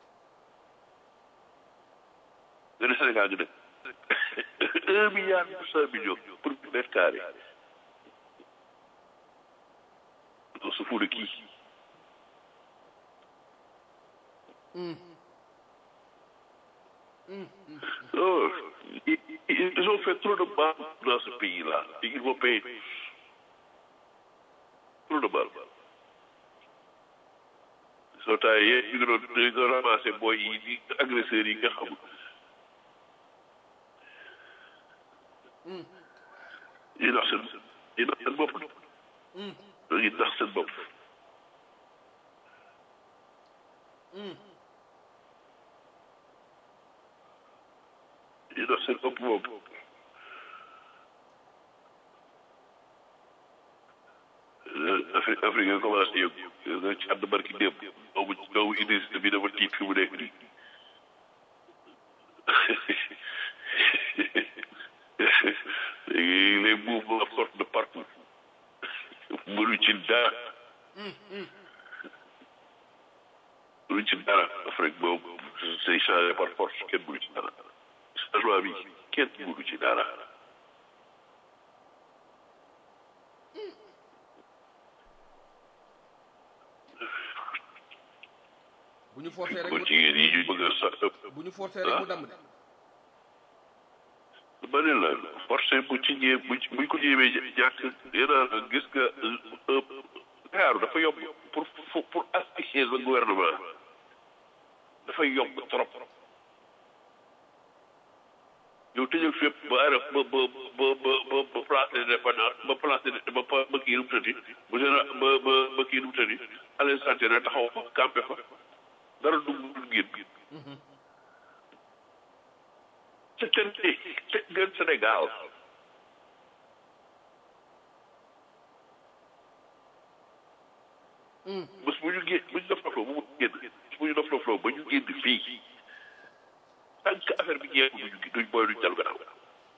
A: nga ne Sénégal nga dëkk un milliard neuf cent millions pour mille mètres carrés on se fout de qui Non, ils, ils ont fait trop de mal dans ce pays-là. Et ils vont payer trop de mal. soo taayee ñu ngi doon ñu ngi doon ramassé booy yi di agresseurs yi nga xam. yi nax seen yi nax seen bopp. yi nax seen bopp. yi nax seen bopp bopp. Afrique Afrique nga commencé yëngu nga ci ànd barki démb doomu doomu Idriss bi dafa tiit fi mu nekk nii léegi les mouvements sortent de partout mënu ci dara mënu ci dara Afrique boobu c'est changé par force kenn mënu ci dara changement bi kenn mënu ci dara
C: bu ñu forcé rek
A: kon
C: mu
A: jigéen yi ñu bëgg a sax
C: bu ñu forcé rek mu damm de
A: ba ne la forcé bu ci ñëwee bu ci buñ ko ñëwee ñàkk yéen gis nga Dakar dafa yomb pour pour pour asphyxier le gouvernement dafay yomb trop yow tëjal fépp ba araf ba ba ba ba ba ba place de dépendance ba place de ba ba ba kii nu mu tëddi bu général ba ba ba kii nu mu tëddi Alain Santé na taxaw fa campé fa dara dugg dugg génn te ten tëj ngeen Sénégal bés bu ñu génn bu ñu def lofloo bu mu génn bu ñu def lofloo ba ñu génn fii tant que affaire bi jeexul duñu duñ booy duñ dal gannaaw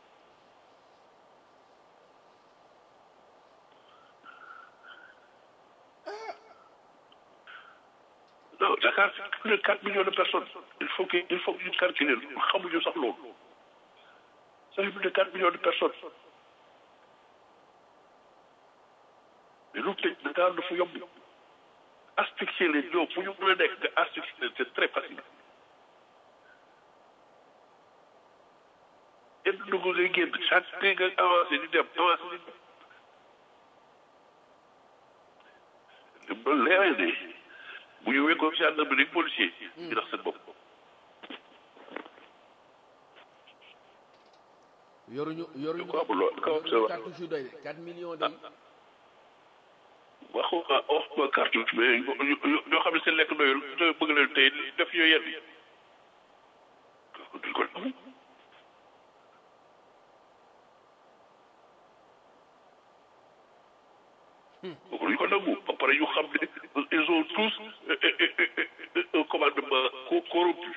A: non Dakar c'est plus de 4 millions de personnes il faut que il faut que ñu calculer xamuñu sax loolu ça fait plus de 4 millions de personnes mais lu tëj Dakar dafa yomb asphyxier leen ñoom fu ñu mën a nekk nga asphyxier leen c'est très facile yenn dugg ngay génn chaque nga avancé di dem avancé di dem ba leeral ne bu ñu wekkoon gendarmerie ak policier ñu nax seen bopp
C: yoruñu yoruñu
A: ko am loo ko am sa
C: yoruñu cartouche yu doy de 4 millions de
A: waxu wax ma cartouche mais ñoo xam ne seen lekk doyul te bëgg leen tey def yooyu yenn yi duñ ko nangu duñ ko nangu ba pare ñu xam ne ils ont tous un commandement co- corrompu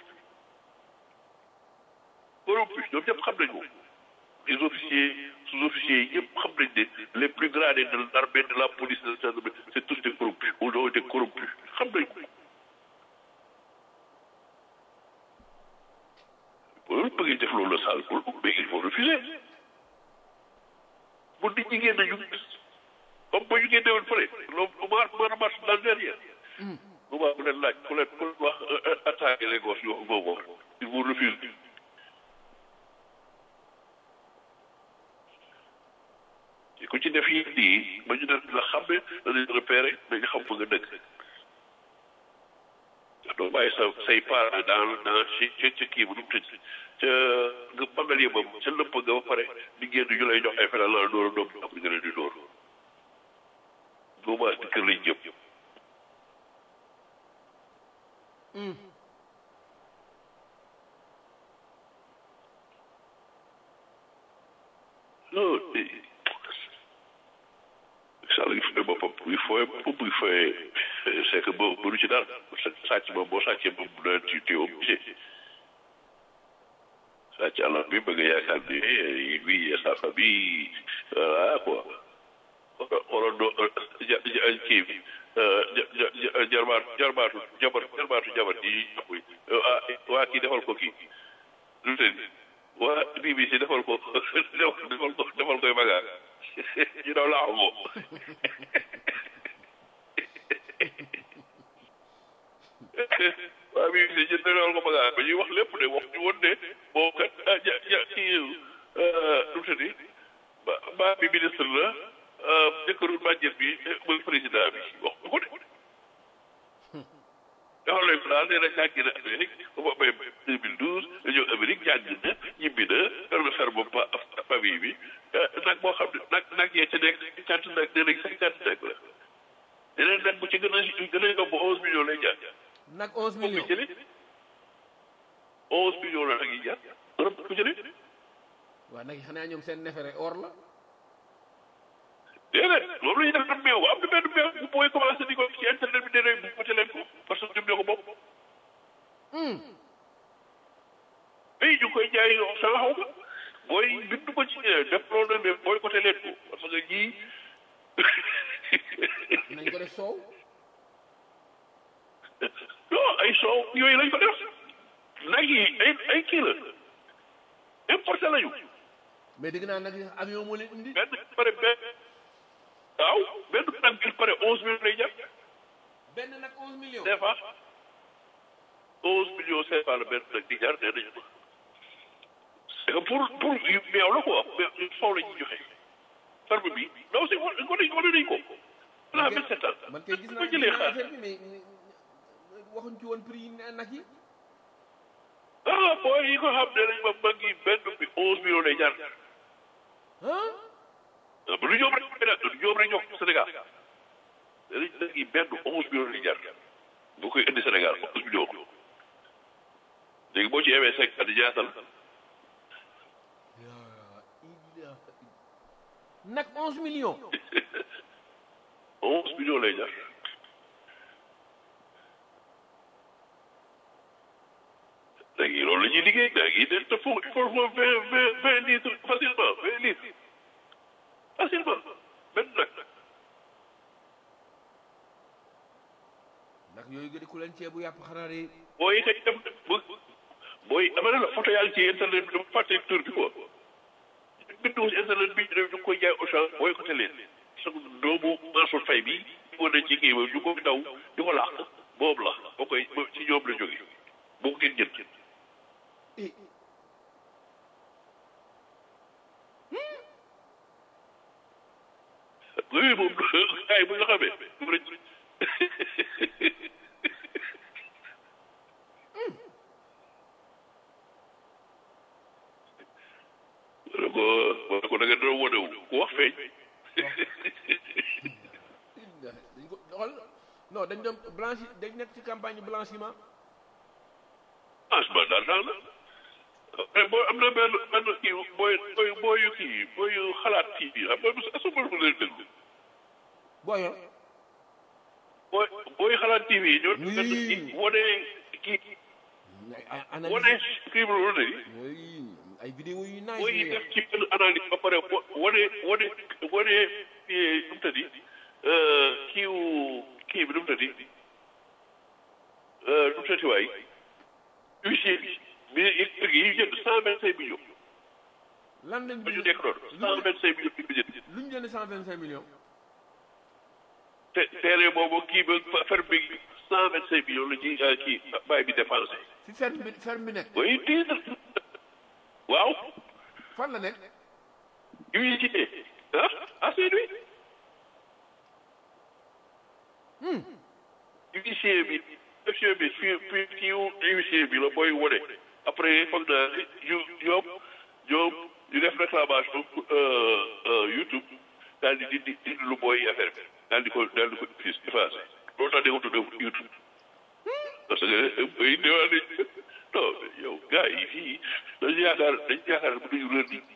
A: corrompu ñoom ñëpp xam nañ ko les officiers sous-officiers yi ñëpp xam nañ ne les plus gradés de l'armée de la police de la gendarmerie c'est tous des corrompus ou ont été corrompus xam nañ ko bu loolu bëggee def loolu la saal mais il faut refuser bu nit ñi génn ñu comme ba ñu génne woon fële loolu maar maar marche dans derrière bu baax ku leen laaj ku leen ku leen wax attaquer les gosses ñu wax boobu wax il vous refuse te ku ci def yi nii ba ñu def la xam ne danañ repérer dañu xam fa nga dëkk doo bàyyi sa say parents dans dans ci ci ci kii bu nu mu tëj ca nga bangal yi moom ca lëpp nga ba pare di génn ñu lay jox ay feneen la dóor a doom après nga leen di dóor boobaa di kër lañ jëm non Sall gi fooy boppam buy fooy boppam buy fooy c'est que boo mënu ci dara sàcc moom boo sàccee moom bu doon ci ci obligé sàcc alal bi bëgg yaakaar ni lui et sa famille voilà quoi xoolal doo ja ja kii bi jarbaatu jarbaatu jabar jarbaatu jabar ji amuy ah waa kii defal ko kii lu te waa BBC defal ko defal ko defal koy magaa ñu daw laaxu ko waa BBC ñu defal ko magaa ba ñuy wax lépp de wax ñu woon ne boo kat ah ja ja kii lu te ni ba ba bi ministre la jëkkëru bàjjet bi mooy président bi wax ko de dafa lay daal nee na jàng na Amérique ba mu amee 2012 nga ñëw Amérique jàng na ñibbi na yor na fer ba famille bi nag boo xam ne nag nag yee ca nekk cinquante nag nee nañ cinquante nag la yeneen nag bu ci gën a gën a yomb onze millions lay jaar.
C: nag onze millions
A: ku jëlee onze millions la nag yi jaar Europe ku jëlee.
C: waaw nag xanaa ñoom seen nefere or la.
A: déedéet loolu la ñuy def nag meew am na benn meew bu booy commencé di ko ci internet bi déedéet bu côté leen ko parce que ñoom ñoo ko bokk. ay ñu koy jaay yow sa xaw ma booy bindu ko ci def loolu mais booy côté leen ko parce que ñii.
C: nañ ko def soow.
A: non ay soow yooyu lañ ko def nag yi ay ay kii la importé lañu.
C: mais dégg naa nag avion moo leen indi.
A: benn pare benn waaw benn nag il pare onze millions lay jar.
C: benn nag onze millions.
A: CFA onze millions CFA la benn nag di jar nee nañu ko. c'est que pour pour meew la quoi mais soow la ñuy joxe. ferme bi non c'est wane wane nañ ko. on a vingt sept ans.
C: man kay gis
A: ba
C: naa
A: jëlee xaar
C: affaire bi mais waxuñ ci woon prix nag yi.
A: ah booy yi ko xam ne nañ ma mag yi benn bi onze millions lay jar.
C: ah.
A: ah ba lu ñoom rek du ñoom rek ñoo ko Sénégal. dañuy nag yi benn onze millions lay jar. bu koy indi Sénégal onze millions. léegi boo ci amee cinq at ñaata la.
C: nag onze millions.
A: onze millions lay jar. léegi loolu la ñuy liggéey léegi il faut il faut vingt vingt vingt litres facilement vingt litres facilement benn nag.
C: nag yooyu gën ku leen ceebu yàpp xanaa de.
A: booy xëy dem bu booy ama ne la photo yaa ngi ci internet bi dama fàtte tur bi quoi bindu ci internet bi ñu ngi koy jaay Auchan booy ko leen sa doomu Mansour Faye bi ñu ne ci kii ñu ko daw di ko làq boobu la boo koy ci ñoom la jóge boo ko ngeen jël
C: eh
A: oui moom ay bu nga xamee ma ne ko ma ne ko da nga doon wane wu ku wax feeñ
C: dañ ko xool non dañ doon blanchi dañ nekk ci campagne blanchiment.
A: franchement d'argent la mais boo am na benn benn kii booy booy booyu kii booyu xalaat kii bi xam nga est-ce que mën leen déglu
C: booyo
A: booy booy xalaat TV yi ñoo
C: Oui.
A: benn kii wane kii
C: ay ay
A: wane
C: analyse
A: kii bi wane
C: oui ay vidéo yu nice
A: booy
C: yu
A: def ci benn analyse ba pare wo- wane wane wane kii nu mu tëddi kiiwu kii bi nu mu tëddi nu mu tëddi waay huissier bi bi kër gi yi jënd cent vingt cinq millions
C: lan lañ
A: ba ñu
C: bind
A: nekk noonu cent vingt cinq millions bi jënd
C: lu ñu jënd cent vingt cinq millions
A: te terrain boobu kii ba ferme bi cent vingt cinq millions la ci euh, kii bàyyi bi dépensé
C: fi ferme bi ferme bi nekk
A: booy titre waaw
C: fan la nekk
A: huissier ah à Saint-Louis huissier bi huissier bi fii fii kii huissier bi la booy wone après foog naa yu ñoom ñoom ñu def réclamation euh, euh, YouTube daal di di di lu booy affaire bi daal di ko daal di ko effacé loolu tax di ko tuddee YouTube parce que booy déwén nañ non yow gars yi fii dañu yaakaar dañu yaakaar bu duñu rër nit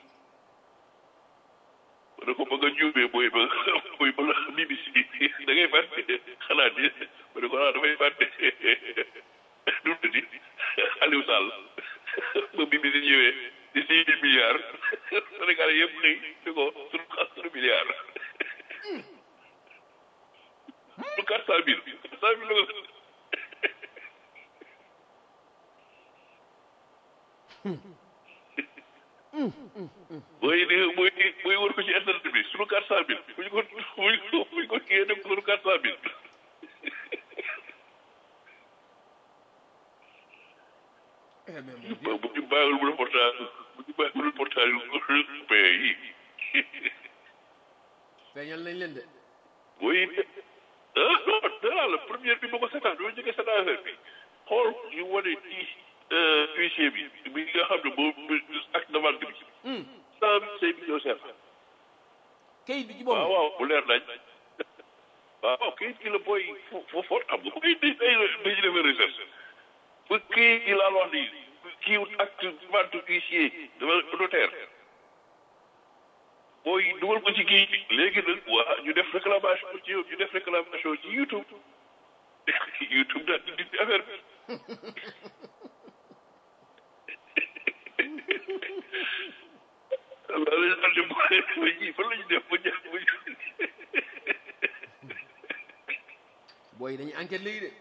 A: ma ne ko ba nga juumee booy ba booy ba la BBC da ngay fàtte xalaat yi ma ne ko ah dafay fàtte du di Aliou Sall ba BBC ñëwee di six mille milliards Sénégal yëpp xëy di ko suñu suñu milliard su quatre cent mille quatre cent mille la ko mooy di mooy mooy wër ko ci internet bi suñu quatre cent mille bu ñu ko bu ñu ko bu ñu ko kiyee def suñu quatre cent mille bu ñu bàyyiwul bu reportage bu ñu bàyyiwul reportage yu pays yi
C: feeñal nañ leen de
A: oui ah non dara la première bi ma ko seetaan doo jëkkee seetaan affaire bi xool ñu wane ci huissier bi bi nga xam ne moom acte de vente bi cent vingt cinq millions CFA
C: kayit bi ci
A: waaw
C: boppam
A: waaw bu leer nañ waaw waaw kayit gi la booy fo fo fo am nga koy di day dañu defee recherche bu kii gi laa wax nii kii acte vente huissier dama notaire booy dugal ko ci kii léegi nag waa ñu def réclamation ci ñu def réclamation ci YouTube YouTube daal di dindi affaire bi waaw dañu daal di boole ba ji fan la ñu def ba jàpp ba
C: booy dañuy enquête léegi de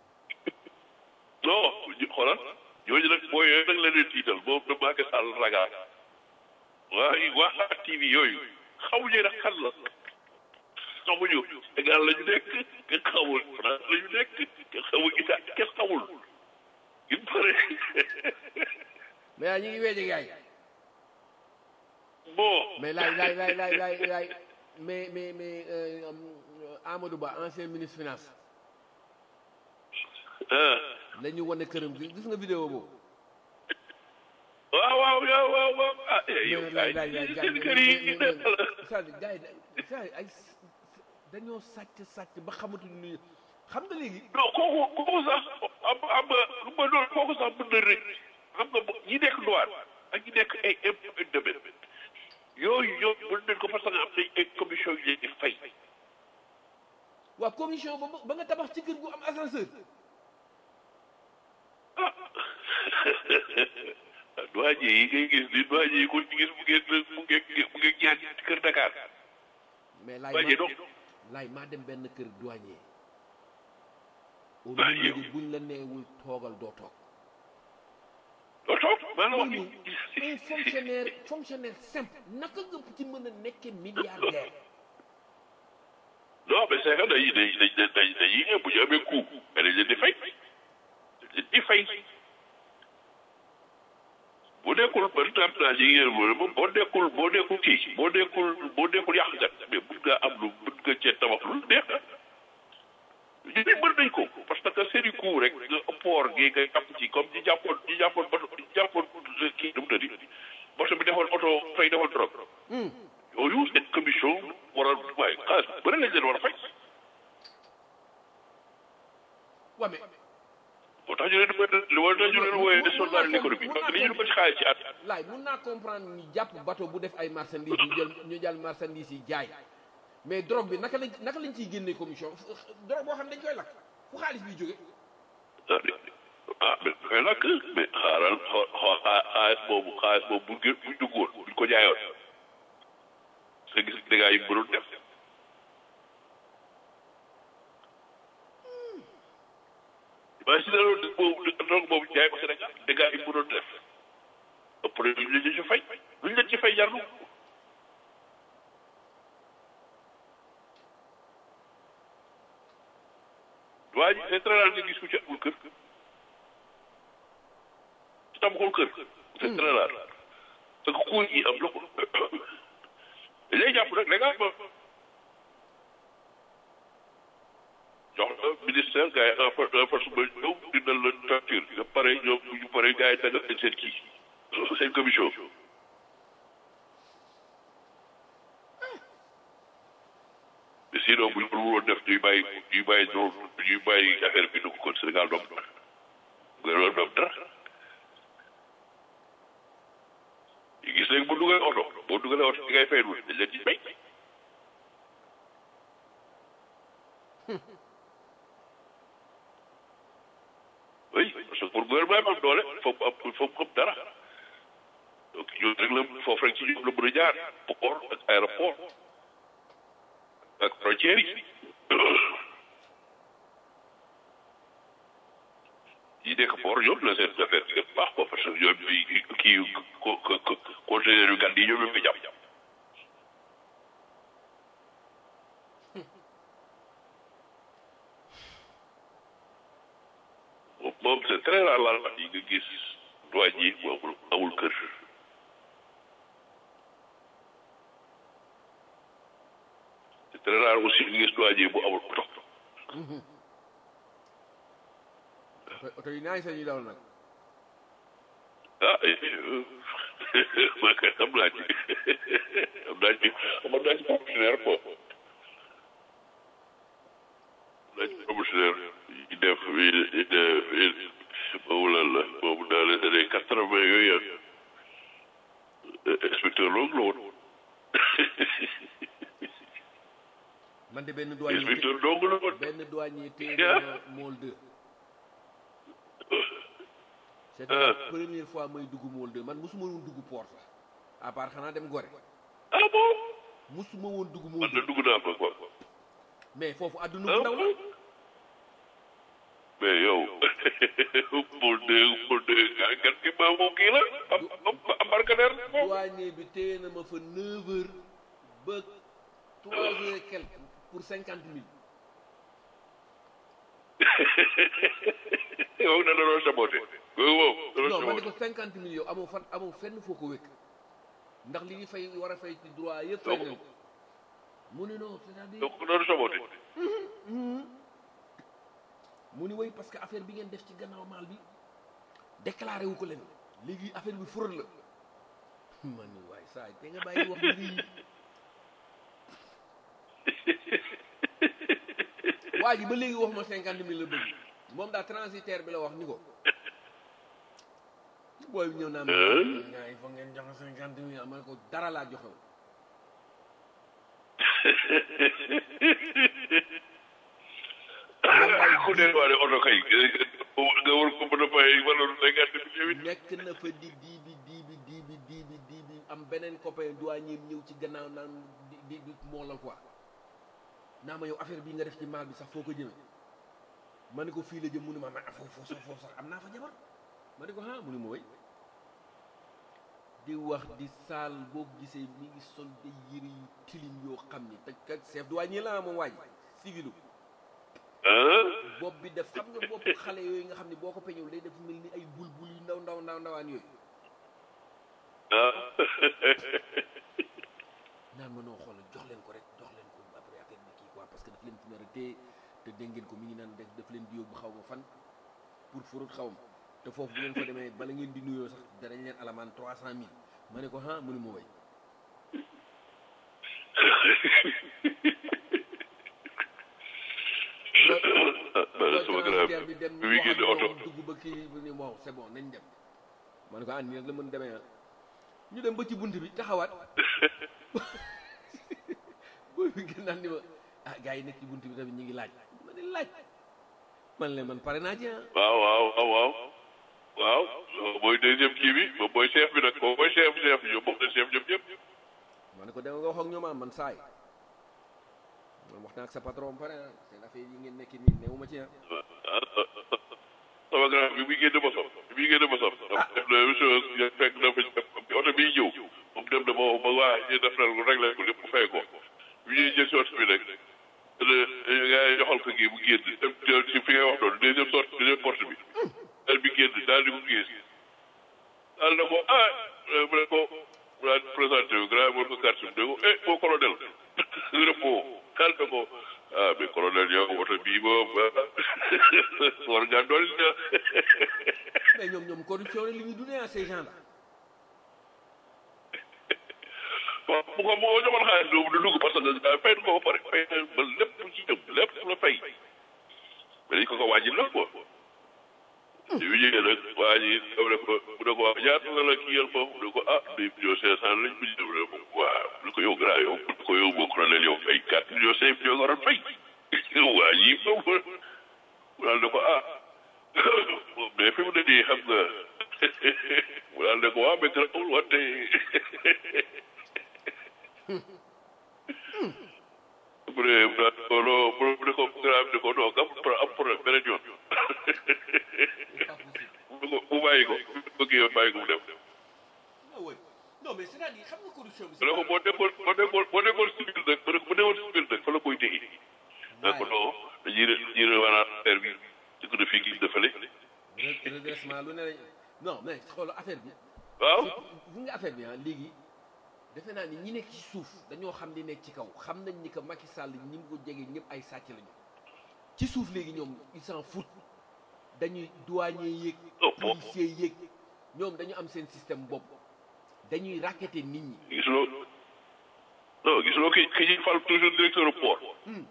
A: non ñu xoolal ñooñu nag booy yooyu nag la leen tiital moom da Macky Sall ragal waaye waa TV yooyu xamuñu nag kan la xamuñu Sénégal la ñu nekk kenn xamul France la ñu nekk kenn xamul Italie kenn xamul il pare
C: mais yaa ñu ngi weeje gaay
A: bon
C: mais laay laay laay laay laay laay mais mais mais euh, euh, Amadou Ba ancien ministre finance
A: ah
C: la ñu wane këram gi gis nga vidéo boobu
A: waaw waaw waaw waaw waaw ah eh yow
C: mais laay laay laay gars
A: seen kër yi
C: yi c'est-à-dire gars yi da- ay dañoo sàcc sàcc ba xamatuñu ni xam nga léegi
A: non kooku kooku sax am am lu ma doon kooku sax mën na rëcc xam nga ñi nekk douane ak ñi nekk ay impôt et domaine yooyu ñoom mën nañ ko parce que am nañ ay commission yu leen di fay
C: waa commission ba ba nga tabax ci kër gu am ascenseur
A: ah douanier yi ngay gis ni douanier yi ko ci gis mu ngeen mu ngeen mu ngeen ñaan ci kër Dakar
C: mais laay
A: douanier
C: ma
A: donc
C: laay maa dem benn kër douanier au
A: Ah,
C: lieu
A: yow.
C: de buñ la neewul toogal doo toog
A: doo toog maa la wax
C: un
A: ni
C: fonctionnaire fonctionnaire simple naka nga ci mën a nekke milliardaire
A: non mais c'est que dañuy dañuy dañuy dañuy bu ñu amee coup mais dañ leen di fay dañ leen di fay boo nekkul par exemple daal yi ngeen wër moom boo nekkul boo nekkul kii boo nekkul boo nekkul yàqkat mais mun ngaa am lu mun nga cee tabax lu neex ah ñu ne mën nañ ko parce que seeni coup rek nga port gi nga jàpp ci comme ñi jàppoon ñi jàppoon bato ñi jàppoon kii nu mu tëddi bato bi defoon oto fay defoon drogue yooyu seen commission war a waaye xaalis bu bëri lañ leen war a fay
C: waa mais
A: moo tax ñu leen di moo tax ñu leen wooyee des soldats de l'économie parce que li ñu ko ci xaalis ci at
C: laay mun naa comprendre ñu jàpp bateau bu def ay marchandises ñu jël ñu jël marchandises yi jaay mais drogue bi naka lañ naka lañ ciy génnee commission drogue boo xam ne dañ koy lakk fu xaalis biy jóge
A: ah ah mais koy lakk mais xaaral xoo xoo xaalis boobu xaalis boobu bu gë buñ duggoon buñ ko jaayoon sa gis dégâts yi mënoon def waaye si daloon boobu drogue boobu jaay ko Sénégal dégâts yi mënoon def ëpp na luñ leen ci fay luñ leen ci fay jar na ko waa ji c'est très rare nga gis ku ci amul kër ci amul kër c'est très rare parce que kuy yi am na ko dañ lay jàpp nag légalement jox la ministère gars yi en force ba ñëw dindal la facture nga pare ñoom bu ñu pare gars yi dagal leen seen kii seen commission mais sinon bu ñu ko woon def ñuy bàyyi ñuy bàyyi noonu ñuy bàyyi affaire bi dugg kon Sénégal doom nga loolu doom dara yi gis léegi bu dugalee oto boo dugalee oto di ngay fay dañ leen ci fay oui parce que pour gouvernement am doole foog mu am foog mu am dara donc ñoom rek la foofu rek ci ñoom la mën a jaar port ak aéroport ak frontières yi yi nekk port ñoom la seen affaire bi gën baax quoi parce que ñoom ñooy kii ko ko conteneur yu gàtt yi ñoom ñoo koy jàpp moom c'est très rare la yi nga gis douane yi mu amul amul kër c'est très rare aussi nga gis douane yi mu amul oto
C: oto yi naay sañuy daw nag
A: ah man kay xam naa ci xam naa ci xam naa ci promotionnaire quoi xam naa ci promotionnaire yi def yi def boobu lan la boobu dans les années quatre vingt yooyu inspecteur loolu la woon
C: man de benn douanier
A: inspecteur dong la woon
C: benn douanier téye na mool 2 c'était la première fois may dugg mool 2 man musuma woon dugg port sax à part xanaa dem Gorée
A: ah bon
C: musuma woon dugg mool
A: man
C: 2
A: de dugg naa fa quoi
C: mais foofu àdduna bu ndaw la
A: mais yow mool de mool de gan gi maa moom kii la am embarcadère foofu
C: douanier bi téye na ma fa 9 heures ba 3 heures et quelques pour 50 mille
A: yow na doon saboté yow moom da doon
C: non man ne
A: saboté
C: ko 50 mille yow amoo fan amoo fenn foo ko wékk ndax li ngi fay war a fay ci droit yëpp fay nañ ko mu ne non c'est-à-dire
A: donc doon saboté
C: mu ni way parce que affaire bi ngeen def ci gannaaw maal bi déclaré wu ko leen léegi affaire bi fraude la man ni waay saa te nga bàyyi wax lii waa ji ba léegi wax ma cinquante mille la bëgg moom daa transitaire bi la wax ni ko booy bi ñëw naa ma nga il faut ngeen joxe cinquante mille ma ne ko dara laa joxew
A: ku ne waa ne oto kay nga war ko mën a fay wala cinquante mille yow
C: nekk na fa di dii bi dii bi dii bi dii bi dii bi am beneen copain douanier ñëw ci gannaaw naan di di di moo la quoi naa ma yow affaire bii nga def ci maal bi sax foo ko jëmee ma ne ko fii la jëm mu ne ma ma foofu foofu sax foofu sax am naa fa jabar ma ne ko ah mu ne ma way di wax di saal boo gisee mi ngi sol de yëre yu tilim yoo xam ni te kat chef douanier la moom waaj civilu
A: ah
C: bopp bi def xam nga bopp xale yooyu nga xam ne boo ko peñul day def mel ni ay bul bul yu ndaw ndaw ndaw ndawaan yooyu
A: ah
C: naan ma noo xoolal jox leen ko rek jox leen ko après affaire bi kii quoi parce que daf leen fi nar a téye te dégg ngeen ko mi ngi naan def daf leen di yóbbu xaw ma fan pour furut xaw ma te foofu bu ngeen fa demee bala ngeen di nuyoo sax danañ leen alamaan trois cent mille ma ne ko ah mu ne ma way
A: ah sama grand
C: transitaire bi dem
A: bi muy génne
C: wax
A: oto
C: ak moom dugg ba kii bu ni bon c'est bon nañ dem ma ne ko ah nii rek la mën demee ah ñu dem ba ci bunt bi taxawaat booy bi gën naan ni ma ah gars yi nekk ci bunt bi tamit ñu ngi laaj ma ne laaj man leen man pare naa ci ah
A: waaw waaw waaw waaw waaw mooy deuxième kii bi moom mooy chef bi nag moom mooy chef chef ñoom moom la chef ñoom ñëpp
C: ma ne ko dama nga wax ak ñoom ah man saay man wax naa ak sa patron pare ah seen affaire yi ngeen nekk nii newuma ci ah
A: sama grand bi muy génn ba sof bi muy génn ba sof def na même chose ya fekk na fa oto biy ñëw moom dem na ba ba waa ñu def na ko réglé ko lépp fay ko bi ñuy jël si oto bi nag gars yi joxal ko kii bu génn dem ci fi ngay wax noonu deuxième sorte deuxième porte bi daal bi génn daal di ko gis daal na ko ah mu ne ko mu daal di présenté wu grand war ko carte bi ne ko eh moo colonel mu ne ko daal na ko ah mais colonel yow oto bii moom war ngaa dolli na
C: mais ñoom ñoom corruption la li ñuy dundee ah ces gens là
A: waaw bu ko bu ko joxoon xaalis doomu du dugg parce que daa fay ko ba pare fay na ba lépp ci jëm lépp la fay mais dañ ko ko wàññi nag quoi bi ñu ñëwee nag waa ji dama ne ko mu ne ko waa ñaata la la kii yal foofu mu ne ko ah deux millions cinq cent lañ ko jël mu ne ko waaw mu ne ko yow grand yow mu ne ko yow boo colonel yow fay quatre millions cinq millions nga waroon fay waa ji foofu mu daal ne ko ah moom mais fi mu ne nii xam nga mu daal ne ko waaw mais garaawul wante mu ne mu daal ko non mu ne ko garaaw ne ko non am am problème beneen yoon mu ko mu bàyyi ko mu kii bàyyi ko mu dem
C: ah oui non mais c'est-à-dire xam nga corruption bi.
A: mu ne ko boo nekkoon boo nekkoon boo nekkoon civil nag mu ne ko bu nekkoon civil nag fa la koy téye ne ko non dañuy re dañuy rewaraat affaire bi di ko def fii gis defale
C: redressement lu ne lañ non mais xoolal affaire bi.
A: waaw
C: bu nga affaire bi ah léegi defe naa ni ñi nekk ci suuf dañoo xam li nekk ci kaw xam nañ ni que Macky Sall ñi mu ko jege ñëpp ay sàcc lañu ci suuf léegi ñoom ils s'en foutent dañuy douanier yéeg
A: Oh, oh.
C: policier yéeg ñoom dañu am seen système bopp dañuy racketter nit ñi
A: gisuloo non gisuloo ki ki ñuy fal toujours directeur port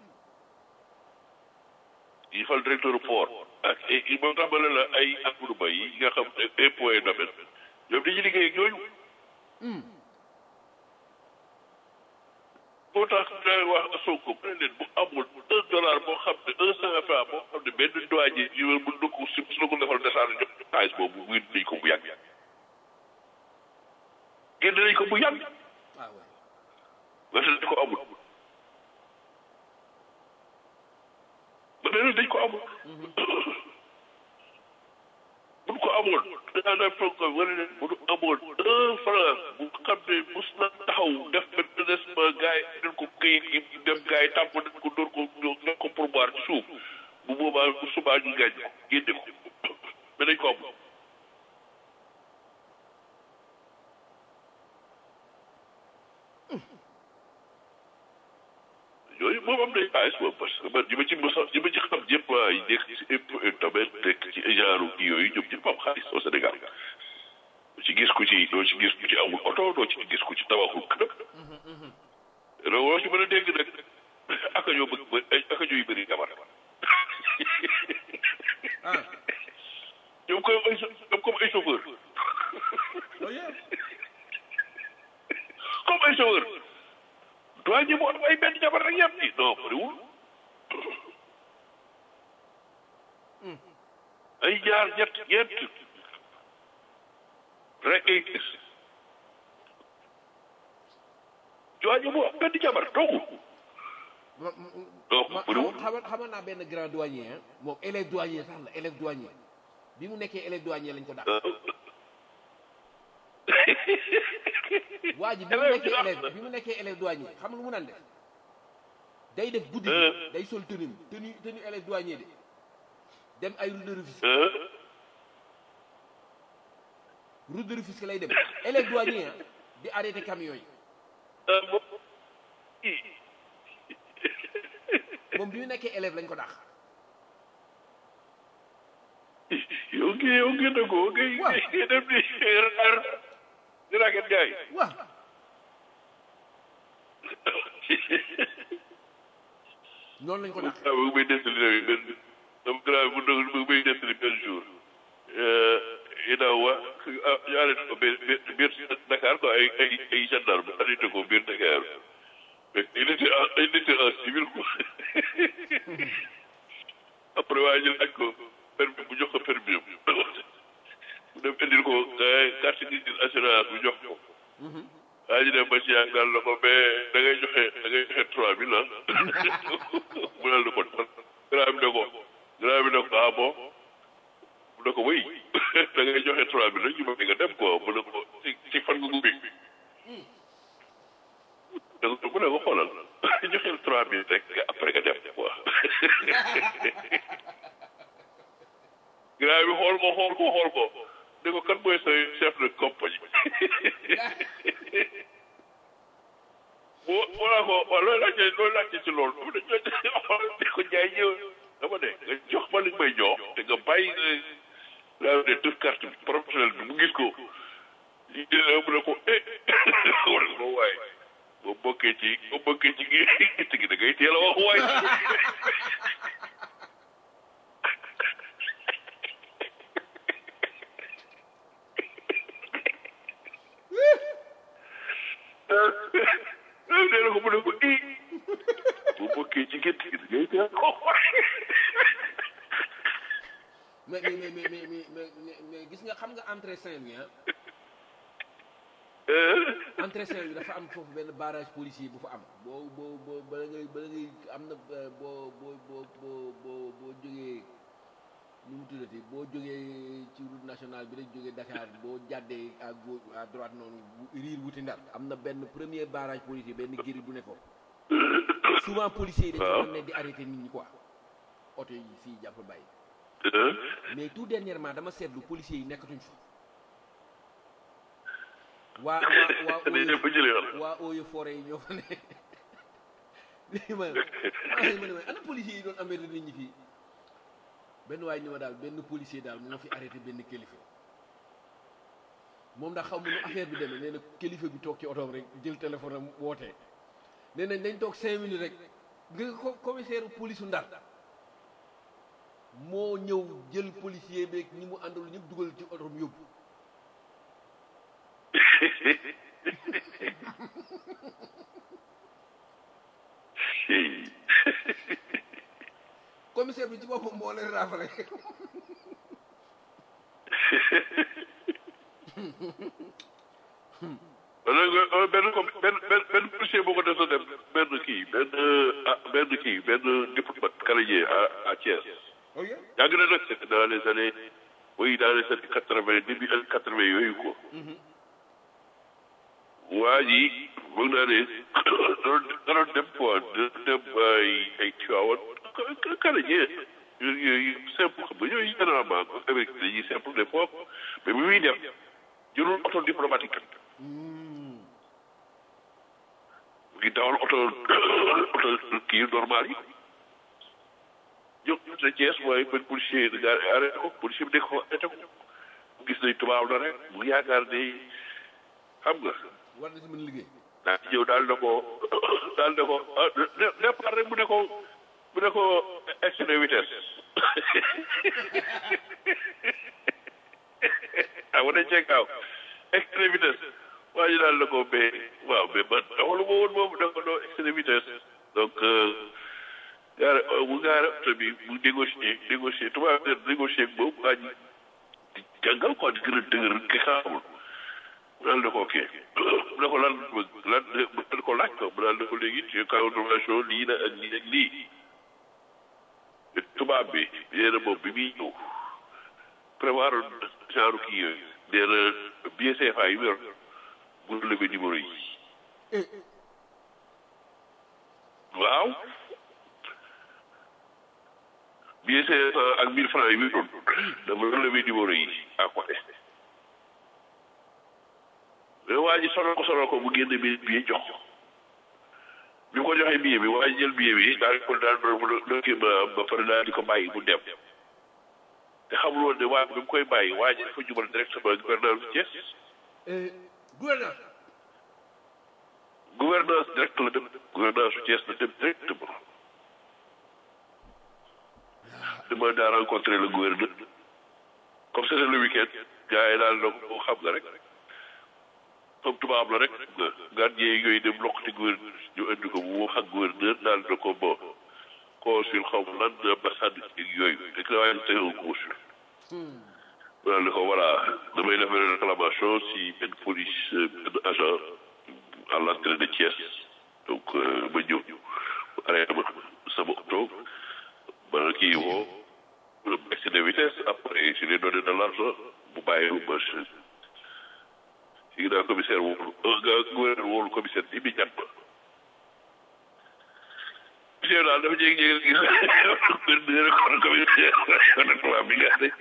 A: ki ñuy fal directeur port ak i moo tax ma ne la ay Amadou Ba yi nga xam ne impôt et domaine ñoom dañuy liggéey ak ñooñu moo tax day wax Sonko mu ne leen bu amul un dollar boo xam ne un cent franc boo xam ne benn douanier yi mën na ko si su la ko defal desaan jox xaalis boobu génn nañ ko bu yàgg génn nañ ko bu yàgg
C: ah ouais
A: nga ne dañ ko amul ba ne dañ ko amul buñ ko amul danaa daan programme wala ne bu ñu amoon un franc bu xam ne mos na taxaw def benn redressement gars yi dañ ko këyit yi dem gars yi tàmm nañ ko door ko ñoo ko pourboire ci suuf bu boobaa bu subaa ñu gaañ ko génne ko mais dañ ko amul yooyu moom am nañ xaalis moom parce que man ñi ma ci mos a ñi ma ci xam ñëpp ay nekk ci impôt et domaine nekk ci genre kii yooyu ñoom ñëpp am xaalis au Sénégal doo ci gis ku ci doo ci gis ku ci amul oto doo ci gis ku ci tabaxul këram loolu ci mën a dégg nag aka ñoo bëgg ba aka ñooy bëri jabar
C: ah
A: ñoom koy ay ñoom comme ay chauffeur
C: oh yeah
A: comme ay chauffeur doy ñi moo am ay benn jabar rek yem ni non bëriwul ay ñaar ñett ñeent rek ay gis doy ñi moo am benn jabar toogu
C: ma
A: donc
C: ma
A: bëriwul
C: xamal xamal naa benn grand douanier ah moom élève douanier sax la élève douanier bi mu nekkee élève douanier lañ ko dàq waa ji bi mu nekkee élève bi mu nekkee élève douanier xam lu mu naan def day def guddi gi day sol tenue tenue tenue élève douanier de dem ay route de Rufisque route de Rufisque lay dem élève douanier ah di arrêté camion yi moom bi mu nekkee élève lañ ko dàq
A: yow ngi yow ngi na ko ngi
C: Waaw.
A: ngi dem di raar di raket gaay
C: waaw noonu lañ ko dàq
A: waaw mu ngi may nettali tamit benn sama grand bu ndog mu ngi may nettali benn jour inaaw wa ñu arrêté ko biir biir Dakar quoi ay ay ay gendarme arrêté ko biir Dakar mais il était en il était en civil quoi après waa ñu laaj ko permis bu jox ko permis am mu dem indil ko carte d'identité assurance bu jox ko waa ji dem ba ci yàgg daal na ko mais da ngay joxe da ngay joxe trois mille ah mu daal di ko grand bi ne ko grand bi ne ko ah bon mu ne ko wéy da ngay joxe trois mille rek ñu bëgg nga dem quoi mu ne ko ci ci fan nga gubbi da ko mu ne ko xoolal joxeel trois mille rek après nga dem quoi grand bi xool ko xool ko xool ko ne ko kan mooy sa chef de compagnie boo wala ko waaw looy laajte looy laajte ci loolu dama ne xool ne ko jaay ñëw dama ne nga jox ma li may jox te nga bàyyi laa ne def carte bi professionnel bi mu gis ko li mu ne ko eh wala ko waaye boo bokkee ci boo bokkee ci gi gi da ngay teel a wax waay nee na ko mu ne ko i boo bokkee ci gétt gi da ngay teel a wax waay
C: mais mais mais mais mais mais mais mais gis nga xam nga entrée Saint-Louis ah entrée Saint-Louis dafa am foofu benn barrage policier bu fa am boo boo boo bala ngay bala ngay am na euh, boo boo boo boo boo boo jógee nu mu tuddati boo jógee ci route nationale bi rek jógee Dakar boo jàddee à gauche à droite noonu bu- riir wuti Ndar am na benn premier barrage policier benn giri bu ne foofu souvent policiers yi dañ fa ne di arrêté nit ñi quoi oto yi fii jàpp bàyyi mais tout dernièrement dama seetlu policiers yi nekkatuñ fa waa waa waa
A: dañ leen fa jëlee wala
C: waa eaux et forêt yi ñoo fa ne léegi ma ma ne ma ana policiers yi doon amee nit ñi fii benn waay ni ma daal benn policier daal moo fi arrêté benn kilifa moom ndax xaw ma nu affaire bi demee nee na kilifa bi toog ci otoom rek jël téléphone am wootee nee nañ dañ toog cinq minutes rek nga ko commissaire police u Ndar moo ñëw jël policier beeg ñi mu àndal ñëpp dugal ci otoom yóbbu commissaire bi ci boppam moo leen raafale
A: wala nga benn comme benn benn benn policier boo ko def dem benn kii benn ah benn kii benn diplomate canadien à à Thiès.
C: ok
A: yàgg na nag c'est dans les années oui dans les années quatre vingt début années quatre vingt yooyu ko. waa ji bëgg naa ne doon doon dem quoi doon dem ay ay Tivaouane canadien yooyu yooyu simple xam nga yooyu généralement Amérique dañuy simple des fois mais bi muy dem jëlul oto diplomatique. mu ngi dawal oto oto kii normal yi jóg sa Thiès mooy benn policier de gare arrêté ko policier bi nekk ko arrêté ko gis nañ tubaab la rek mu yaakaar ne xam nga
C: war na si mën liggéey
A: daal di ñëw daal na ko daal na ko ah départ rek mu ne ko mu ne ko excès de vitesse ah wane cee gaaw excès de vitesse waa ji daal na ko mais waaw mais man taxalu ma woon moom da ko doo excès de vitesse donc gaare mu gaare oto bi mu négocier négocier tubaab bi négocier ak boobu waa ji di jàngal quoi di gën a dëgër ki xaamul mu daal na ko ok mu ne ko lan lan mu daal ko laaj ko mu daal na ko léegi ci cas information lii la ak lii ak lii tubaab bi nee na moom bi muy ñëw prévoir genre kii yooyu nee na billet CFA yi mu yor bu levé numéro yi waaw billet CFA ak mille francs yi mu doon dafa levé numéro yi à côté mais waa ji sonal ko sonal ko mu génne bi billet jox ko bi mu ko joxee billet bi waa ji jël billet bi daal di ko daal doon ba ba pare daal di ko bàyyi mu dem te xamul woon ne waa bi mu koy bàyyi waa ji dafa jubal directement gouverneur bu Thiès
C: gouverneur
A: gouvernance direct la dem gouvernance su Thiès la dem directement demandé à rencontrer le gouverneur comme c'était le week-end gars yi daal donc xam nga rek comme tubaab la rek nga gardien yooyu dem lokkati gouverneur ñu indi ko mu wax ak gouverneur daal na ko bon consul xaw ma lan ambassade yooyu rek la waaye tey un consul daal ne ko voilà damay def benn réclamation si benn police benn agent à l'entrée de Thiès donc ma ñëw arrêté ma sama oto ma kii woo excès de vitesse après je lui ai donné de l'argent mu bàyyi ma léegi daal commissaire wóolu gouverneur wóolu commissaire immédiatement commissaire daal dafa jékki-jékki gis gouverneur kon commissaire kon tubaab bi nga ne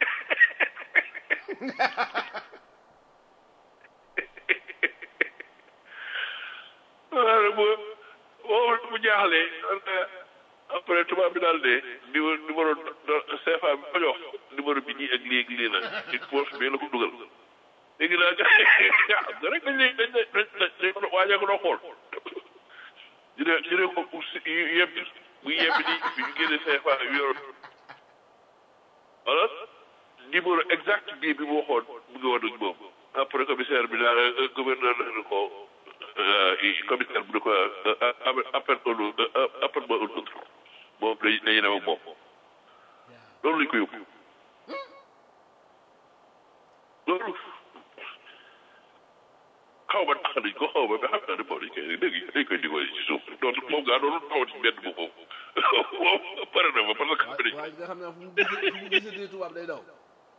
A: waaw bu boobu bu jaaxlee après tubaab bi daal de numéro numéro CFA bi ko jox numéro bi nii ak lii ak lii la ci poche bi la ko dugal léegi nag ah rek dañ lay dañ lay dañ ko waajal ko doo xool ñu ne ñu ne ko yebbi bu yebbi nii bi ñu génne CFA bi yoroon voilà numéro exact bii bi mu waxoon mu ngi woon ak moom après commissaire bi daal gouverneur na ko commissaire bi ne ko appel un appel ma un autre moom dañuy dañuy dem ak moom loolu lañ ko yóbbu ko xaw ma ba xam naa ne bon dañ koy léegi dañ koy dimbali ci suuf donc moom ngaa doon taw ci mbedd bu foofu moom pare na ma parce que xam nañ
C: waaye nga xam ne fu mu gisee fu mu gisee tubaab day daw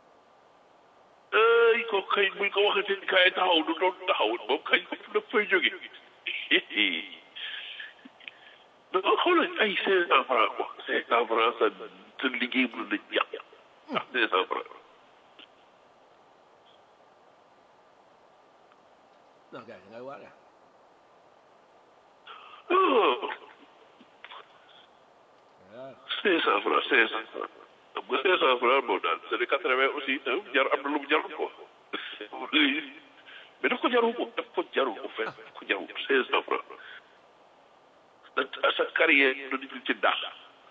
A: ay ko kay buñ ko waxatee kaay taxaw du doon taxaw moom kañ daf fay jóge da xoolal ay cinq cent francs quoi cinq cent francs sa sa liggéey bu la yàq ah cinq cent francs
C: non gars yi ngay waar yaa
A: cinq cent francs cinq cent francs xam nga cinq cent francs moom daal c'est des quatre vingt aussi jar am na lu mu jarul quoi mais daf ko jarul ko daf ko jarul ko fekk daf ko jarul cinq cent francs sa carrière da di ci daax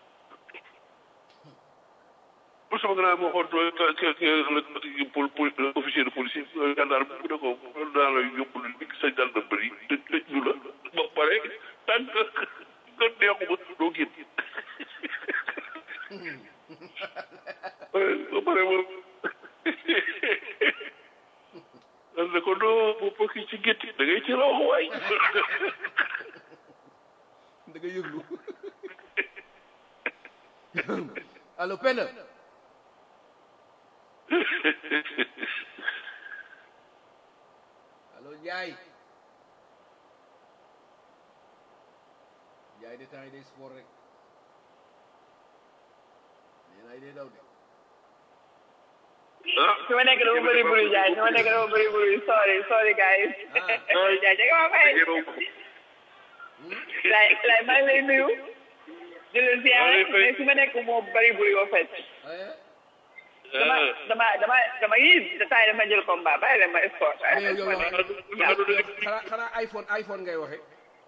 A: pour sama grand moo xool pour pour officier de police gendarme bu ne ko daa la yóbbu lu sa gendarmerie tëj tëj ñu la ba pare tant que nga neexuma doo génn ba pare moom dan ne ko doo bu pokki ci gétti da ngay ci raw waay
C: da nga yëglu allo Penda allo Ndiaye Ndiaye de temps yi day sport rek nee naa day daw de
A: ah
D: su ma nekk dama bëri bruit jaay su ma nekk dama bëri bruit sorry sorry guys jaay jege ma fay lay lay maa ngi lay nuyu di leen siyaare mais su ma nekk moo bëri bruit au fait dama dama dama dama yii saa yi dama jël combat bàyyi leen ma sport
C: mais yow yow yow xanaa xanaa iPhone iPhone ngay waxe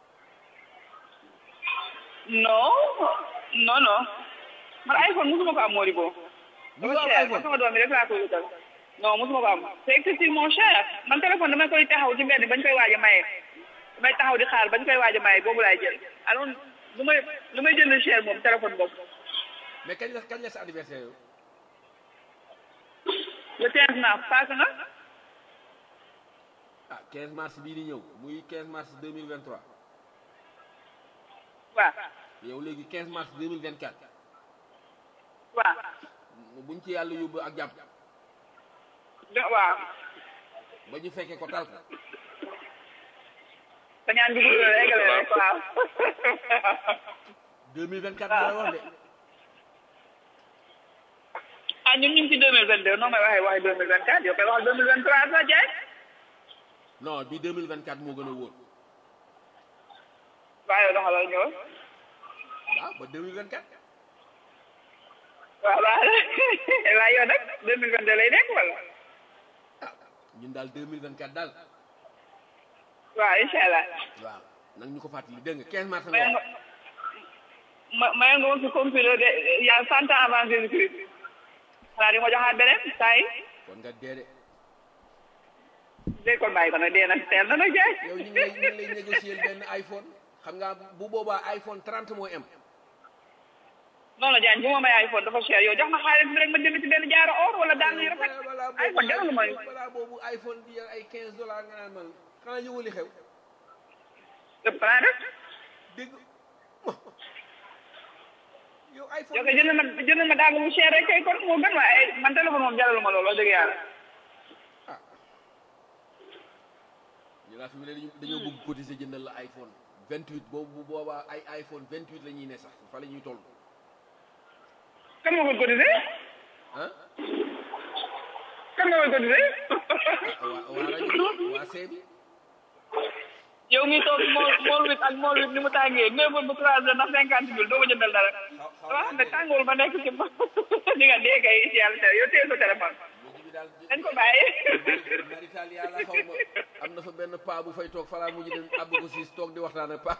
D: non non non man iPhone musuma ko am Modibo
C: Musoo
D: dafa
C: am
D: cher
C: iPhone?
D: man sama doom bi rek laa koy wutal non musuma ko am c'est excessivement cher man téléphone dama koy taxaw ci mbedd bañ koy waaj a maye damay taxaw di xaar bañ koy waaj a maye boobu laay jël alors lu may lu may jënd cher moom téléphone boobu
C: mais kañ la kañ la sa anniversaire yow
D: le 15 mars passé na
C: ah 15 mars bii di ñëw muy 15 mars 2023
D: waaw
C: yow léegi 15 mars 2024
D: waaw
C: buñ ci yàlla yóbbu ak jàmm
D: do- waaw
C: ba ñu fekkee ko tal ko
D: sa ñaan bi gudd la eggale rek waaw
C: 2024 la wax de
D: ah ñun ñu ngi ci 2022 noo may waxee waxee 2024 yow koy waxal 2023 sa jaay
C: non bi 2024 moo gën a wóor
D: waaw yow doxalal ñëw
C: waaw ba 2024
D: waaw waaw waaye yow nag 2022 lay nekk wala
C: ñun daal 2024 daal
D: waaw incha allah
C: waaw nag ñu ko fàttali dégg nga 15 mars nga
D: mayoon
C: wax
D: nga ma mayoon nga woon si computer de il y a cent ans avant Jésus-Christ xanaa di ma joxaat beneen saa yi
C: kon nga dee de
D: dégg kon bàyyi ko nag dee nag teel na nag jaay
C: yow ñu ngi lay ñu ngi lay négocier benn iPhone xam nga bu boobaa iPhone 30 mooy am
D: non la jaan bu ma may iPhone dafa cher yow jox ma xaalis bi rek ma jënd ci benn jaaro or wala daal yu rafet
C: balaa
D: iPhone jaralu ma
C: boobu balaa boobu iPhone bi yor ay 15 dollars nga naan man xanaa yëngu li xew
D: ëpp naa def
C: dégg mo yow iPhone
D: yow kay jënd ma jënd ma daal bu cher rek kay kon moo gën waaye man téléphone moom jaralu ma loolu wax dëgg yàlla
C: ñu laa fi mu ne dañu dañoo bëgg cotiser jëndal la iPhone 28 boobu bu boobaa ay iPhone 28 la ñuy ne sax fa la ñuy toll
D: kan nga koy cotisé
C: ah
D: kan nga koy cotisé
C: waa waa rajo waa seebi
D: yow mi toog mool mool wit ak mool wit ni mu tàngee neuf heures ba trois heures ndax cinquante mille doo ko jëndal dara dama xam ne tàngoor ba nekk ci di nga dee kay ci yàlla tere yow téye sa téléphone
C: mujj bi daal
D: dañ ko bàyyi
C: marital yàlla xaw ma am na fa benn paa bu fay toog falaa mujj dem àbb ko siis toog di waxtaan ak paa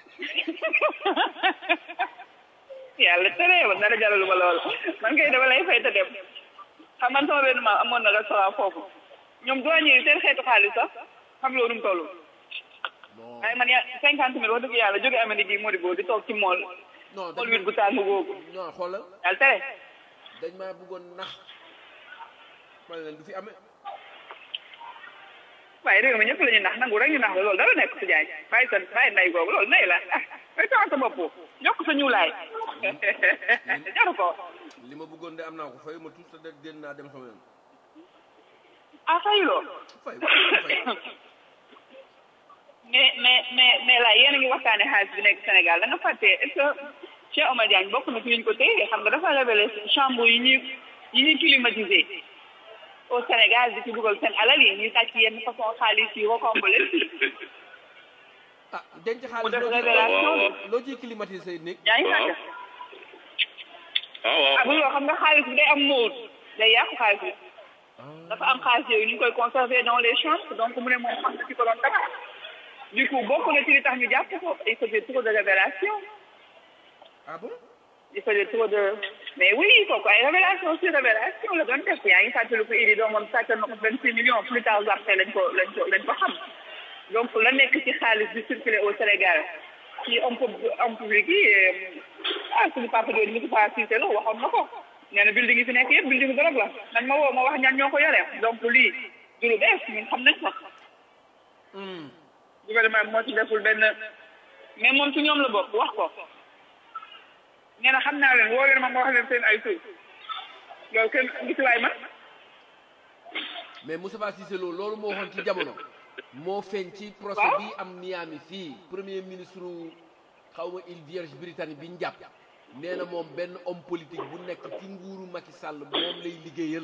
D: yàlla tere man dara jaralu ma lool man kay dama lay fay te dem xam man sama benn maam amoon na restaurant foofu ñoom douanier yi seen xeetu xaalis sax xam loolu mu toll
C: non
D: waaye man ya cinquante mille wax dëgg yàlla jóge Amérique gi moo di boo di toog ci mool
C: non
D: mool wit bu tàng googu
C: non xoolal
D: yàlla tere
C: dañ maa bëggoon nax ma ne leen du fi amee
D: waaye réew mi ñëpp la ñu nax nangu rek ñu nax la loolu dara nekk si jaay bàyyi sa bàyyi nay googu loolu nay la ah bay tawa sa bopp yokk sa ñuulaay jaru ko
C: li ma bëggoon de am naa ko fay ma tuut sa de génn naa dem sama yoon
D: ah fayuloo
C: fay fay
D: mais mais mais mais là yéen a ngi waxtaane xaalis bi nekk Sénégal da nga fàtte est-ce que Cheikh Omar Diagne bokk na ci ñu ko téye xam nga dafa révélé chambre yi ñuy yi ñuy climatisé au Sénégal di ci dugal seen alal yi ñuy sàcc yenn façon xaalis yi rocambole
C: ah denc
D: mu
C: xaalis
D: def
C: loo ciy-
D: révélation
C: loo ciy climatiser say néeg
D: yaa ngi fàtte
A: ah waaw
D: ah bu loolu xam nga xaalis bi day am móol day yàqu xaalis bi dafa am xaalis yooyu ñu ngi koy conserver dans les chambres donc mu ne moom xam na ci ko doon tabax du coup bokk na ci li tax ñu jàpp ko il faisait trop de révélation
C: ah bon
D: il faisait trop de mais oui kooku ay révélation sur révélation la doon def yaa ngi fàttali ko Idi doomam sàcc na ko vingt six millions plus tard après lañ ko lañ ko lañ ko xam donc la nekk ci xaalis bi circulé au Sénégal ci homme pub- homme public yi ah suñu papa doon Moustapha Cissé Lo waxoon na ko nee na building yi fi nekk yëpp building drogue la man ma woo ma wax ñan ñoo ko yore donc lii du lu bees ñun xam nañ ko gouvernement bi moo ci deful benn mais moom ci ñoom la bokk wax ko nee na xam naa leen woo leen ma ma wax leen seen ay tur loolu kenn gis waay man
C: mais Moustapha Cissé Lo loolu moo waxoon ci jamono moo feeñ ci procès bi am Miami fii premier ministre xaw ma île Vierge Britannique bi ñu jàpp nee na moom benn homme politique bu nekk ci nguuru Macky Sall moom lay liggéeyal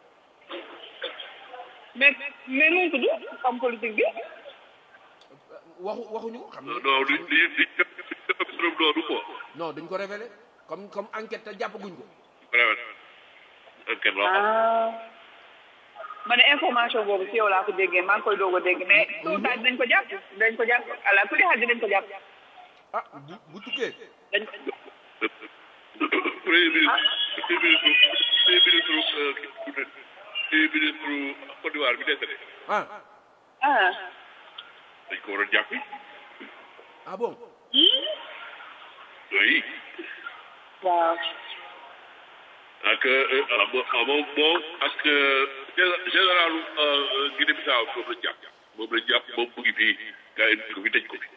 D: mais mais nu mu tudd homme politique bi
C: waxu waxuñu ko xam ne
A: non du du du du trop doonu quoi
C: non dañ ko révélé comme comme enquête te jàppaguñ ko
A: vraiment enquête la xam
D: ah ma ne information boobu ci yow laa ko déggee maa ngi koy doog a dégg mais tout ça dinañ ko jàpp dinañ ko jàpp ala kulli xaal dinañ ko jàpp
C: ah bu bu tukkee
D: dañ
A: premier ministre premier ministre premier ministre euh, kii premier ministre Côte d'Ivoire bi décédé
C: ah
D: ah
A: dañ ko war a jàppi
C: ah bon
A: oui
D: waaw
A: ak ah moom moom moom ak gé- général Guinée Bissau moom la jàpp moom la jàpp moom mu ngi fii gars yi ko fi tëj ko fi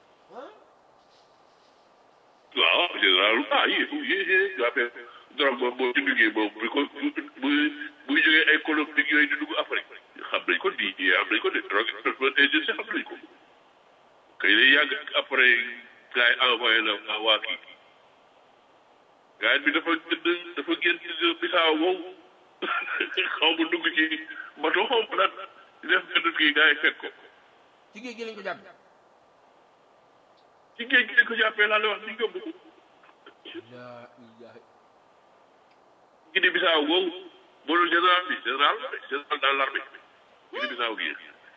A: waaw général ah yii yii yii daa fee drogue moom boo ci duggee moom bu ko bu buy jógee ay Colombie yooyu di dugg Afrique xam nañ ko di xam nañ ko de drogue enforcement agency xam nañ ko kay lay yàgg après gars yi envoyé la waa kii gars bi dafa gën dafa génn Bissau moom xaw ma dugg ci bato xaw ma lan di def benn kii gars yi fekk ko
C: ci géej gi lañ ko jàpp
A: ci géej gi lañ ko jàppee laa la wax ci yóbbu ko
C: laa ilaha
A: Guinée Bissau boobu boolul général bi général général dans l'armée Guinée Bissau gi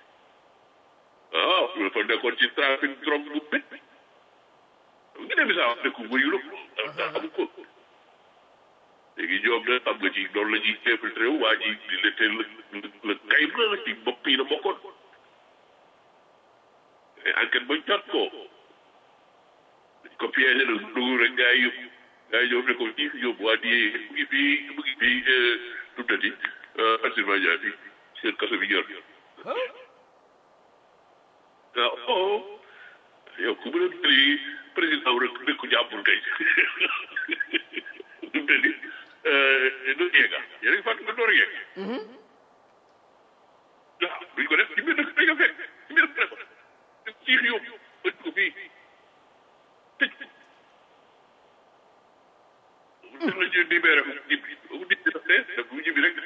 A: waaw loolu fa nekkoon ci trafic drogue bu bét Guinée Bissau dëkku wëyu la amu ko léegi ñoom nag xam nga ci loolu la ñuy infiltré wu waa ji di la te la la kay la ci bopp yi la bokkoon mais enquête ba jot ko dañ ko piégé nag dugg rek gars yi yóbbu gars yi ñoom ne ko ñii fi yóbbu waa di mu ngi fii mu ngi fii tuddati Pennsylvania bi seen kaso bi ñor waaw oh yow ku mën a tëri président rek dëkku jàmbur kay du mel ni Noriega yéen a ngi fàttali Noriega waaw duñ ko def ci biir dëkk dañ ko fekk ci biir dëkk ciix yóbbu ëtt ko fii tëj ko la ñu libéré ko ñibbi bu nit def ne daf bu ñibbi rek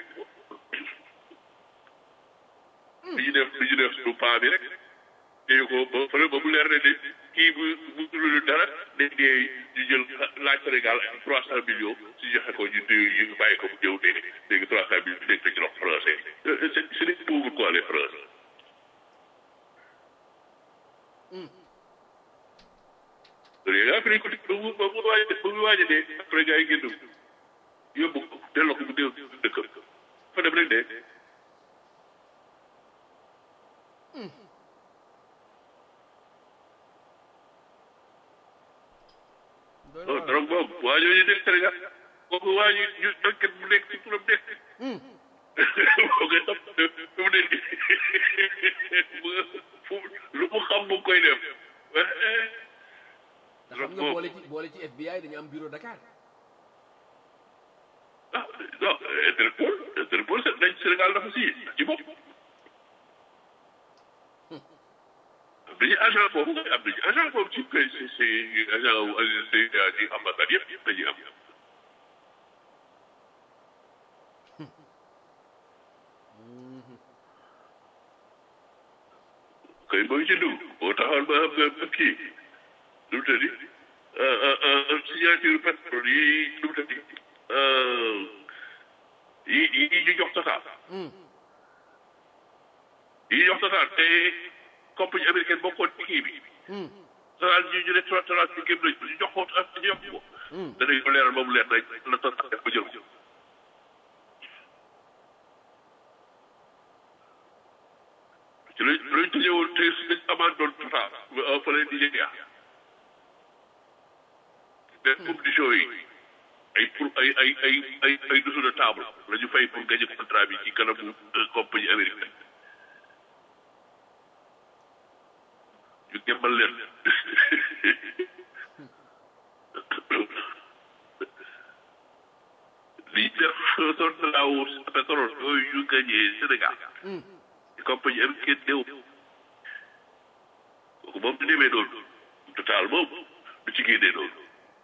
A: li ñu def li ñu def suñu paa bi rek téye ko ba fële ba mu leer ne ne kii bu bu dul dara day dee ñu jël laaj Sénégal ay trois cent millions si joxe ko ñu téye ñu bàyyi ko mu ñëw dee léegi trois cent millions nekk na ci loxo français c'est c'est des pauvres quoi les français léegi après dañ ko def ba mu ba mu waaj ba mu waaj a dee après gars yi génn yóbbu ko delloo ko mu dee dëkk fa dem rek dee non drogue boobu waa ñooñu nekk Sénégal kooku waa ñu ñu enquête bu nekk ci turam nekk boo koy topp mu nekk lu mu xam mu koy def
C: te xam nga boole ci boole ci FBI dañu am bureau Dakar
A: ah non Interpol Interpol dañ Sénégal dafa si ci bopp am nañu agent foofu am nañu agent foofu ci kay si si agent wu si ci ambassade yëpp yëpp dañuy am kay booy ci dugg boo taxawal ba xam nga kii lu mu tëddi signature pétrole yi lu mu tëddi yi yi ñu jox total yi jox total te compagnie américaine bokkoon ci kii bi total ñu ñu ne total ci gémm nañ ñu jox ko ñu jox ko danañ ko leeral ba mu leer nañ la total def ba jël ko ci lañ lañ tëjee woon te dañ amaan doon total fële Nigéria mais conditions yi ay pour ay ay ay ay ay dessous de table la ñu fay pour gagner contrat bi ci kanamu compagnie américaine ñu gëmbal leen li def contrat wu pétrole yooyu ñu gagné Sénégal compagnie américaine néew kooku moom du demee noonu total moom du ci génnee noonu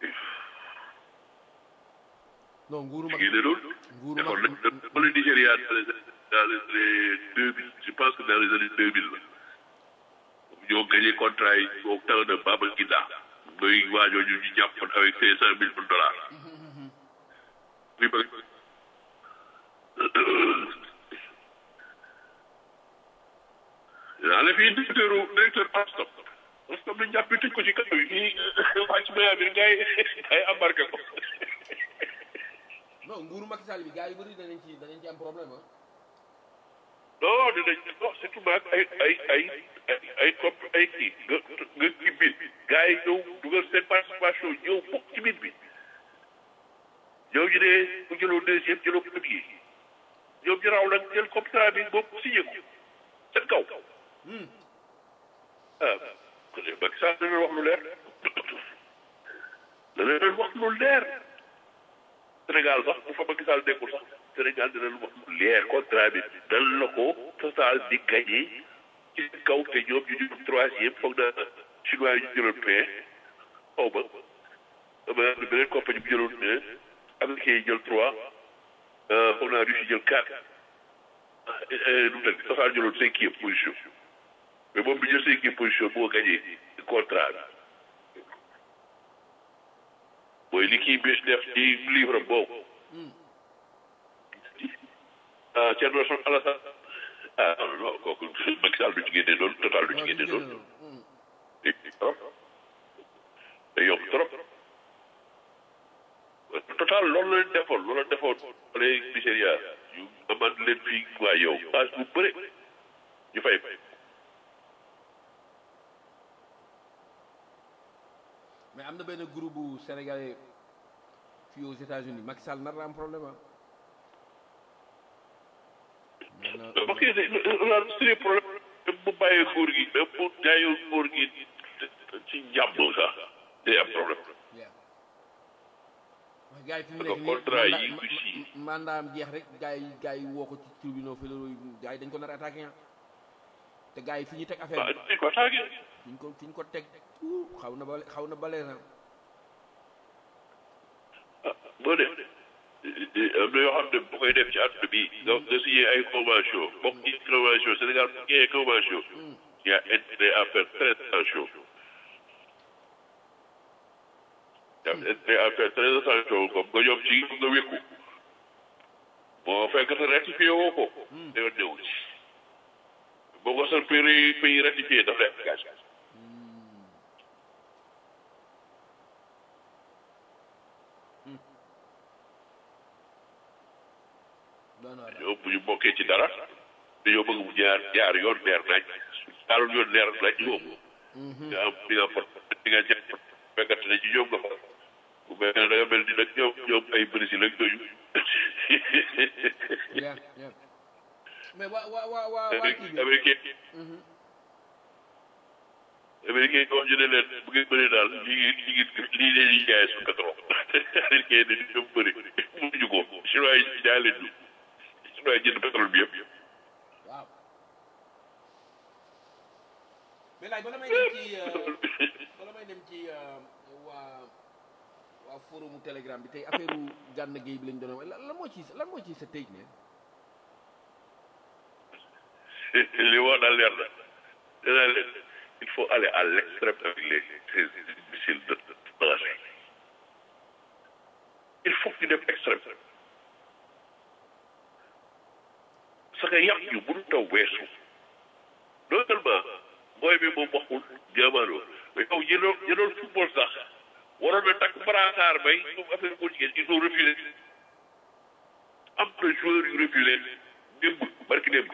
C: non nguuru
A: ci
C: mag
A: génnee noonu
C: nguuru
A: defoon
C: mag
A: nañ dans le Nigéria dans les dans les deux mille je pense que dans les années deux mille la ñoo gagné contrat yi au temps de Baba Gida mooy waajoo ñu ñu jàppoon avec cinq cent mille dollars muy bëgg yaa la fii directeur directeur Alstom Alstom dañ jàpp tëj ko ci kaw yi fii wàcc maya bi ngay ngay embarqué ko
C: non nguuru Macky Sall bi gars yu bëri danañ ci danañ ci am problème ah
A: non dinañ non surtout maag ay ay ay ay ay copp ay kii nga nga ci biir gars yi ñëw dugal seen participation ñëw bokk ci biir bi ñoom ñu ne bu jëloo deuxième jëloo premier ñoom ñu raw nag jël contrat bi boobu signé ko seen kaw ah kon de Macky Sall dana wax lu leer dana leen wax lu leer Sénégal sax bu fa Macky Sall nekkul sax Sénégal dina lu wax lu leer contrat bi dal la ko total di gagné ci kaw te ñoom ñu jël troisième foog na chinois yi ñu jëloon pain xaw ma ama beneen compagnie bu jëloon un américain yi jël trois foog naa Russie jël quatre nu mu tëdd total jëloon cinquième position mais moom bi jël cinquième position moo gagné contrat bi mooy li kii bi def ci livre boobu ah Thierno Alassane ah non non kooku Macky Sall du ci génne noonu total du ci génne noonu day trop day yomb trop total loolu la leen defoon loolu la defoon wala Nigéria yu amaan leen fii waa yow passe bu bëre ñu fay
C: mais am na benn groupe bu sénégalais fii aux États-Unis Macky Sall nar na am problème ah.
A: parce que la c'est problème bu bàyyee nguur gi même bu jaayoo nguur gi ci njàmm sax day am problème
C: waaw gars yi fi mu
A: Parce que
C: nekk
A: contrat
C: nii
A: yi
C: mandat-
A: ngi fii.
C: ma- mandaam jeex rek gars yi gars yi woo ko ci tribunaux fédéraux yi gars yi dañ ko nar a attaqué ah te gars yi fi ñu teg affaire
A: waaw
C: bi
A: dañ ko attaqué
C: fi ñu ko fi ñu ko teg tout xaw na ba xaw na balee na
A: ah boo def am na yoo xam ne bu koy def ci àdduna bi nga nga signé ay convention bokk ci convention Sénégal bu signé convention il y a intérêt à faire très attention il y a intérêt à faire très attention comme nga ñoom ci nga wékku boo fekk te ratifié woo ko danga néew ci boo ko seen pays pays ratifié daf lay engagé
C: doon na
A: ñoom bu ñu bokkee ci dara dañoo bëgg mu jaar jaar yoon leer naaj jaaroon yoon leer naaj moom nga am di nga fot di nga jël fekkante ne ci ñoom nga fa bu mel ne da nga mel ni nag ñoom ñoom ay Brésil ak yooyu
C: yeah yeah mais waa waa waa waa waa kii bi
A: américain américain yi wax ñu ne leen bu ngeen bëree daal lii ngi lii ngi lii leen di jaay su pétrole américain yi dañu bëri mënuñu ko chinois yi jaay leen ñu chinois yi jënd pétrole bi yëpp
C: waaw mais laaj bala may dem ci bala may dem ci waa waa forumu telegram bi tey affaire u gànn géey bi lañ doon wax lan moo ci lan moo ci sa tëj ne
A: li wax daal leer na danaa leen il faut aller à l'extrême avec les ces missiles de danger il faut que ñu dem extrême parce que yàq yu mënu taw weesu non seulement mooy bi moom waxul jaamaano mais yow ñi doon ñi doon football sax waroon na takk brassard bay ñoom affaire boo jigéen ils ont refusé am na joueurs yu refusé démb barki démb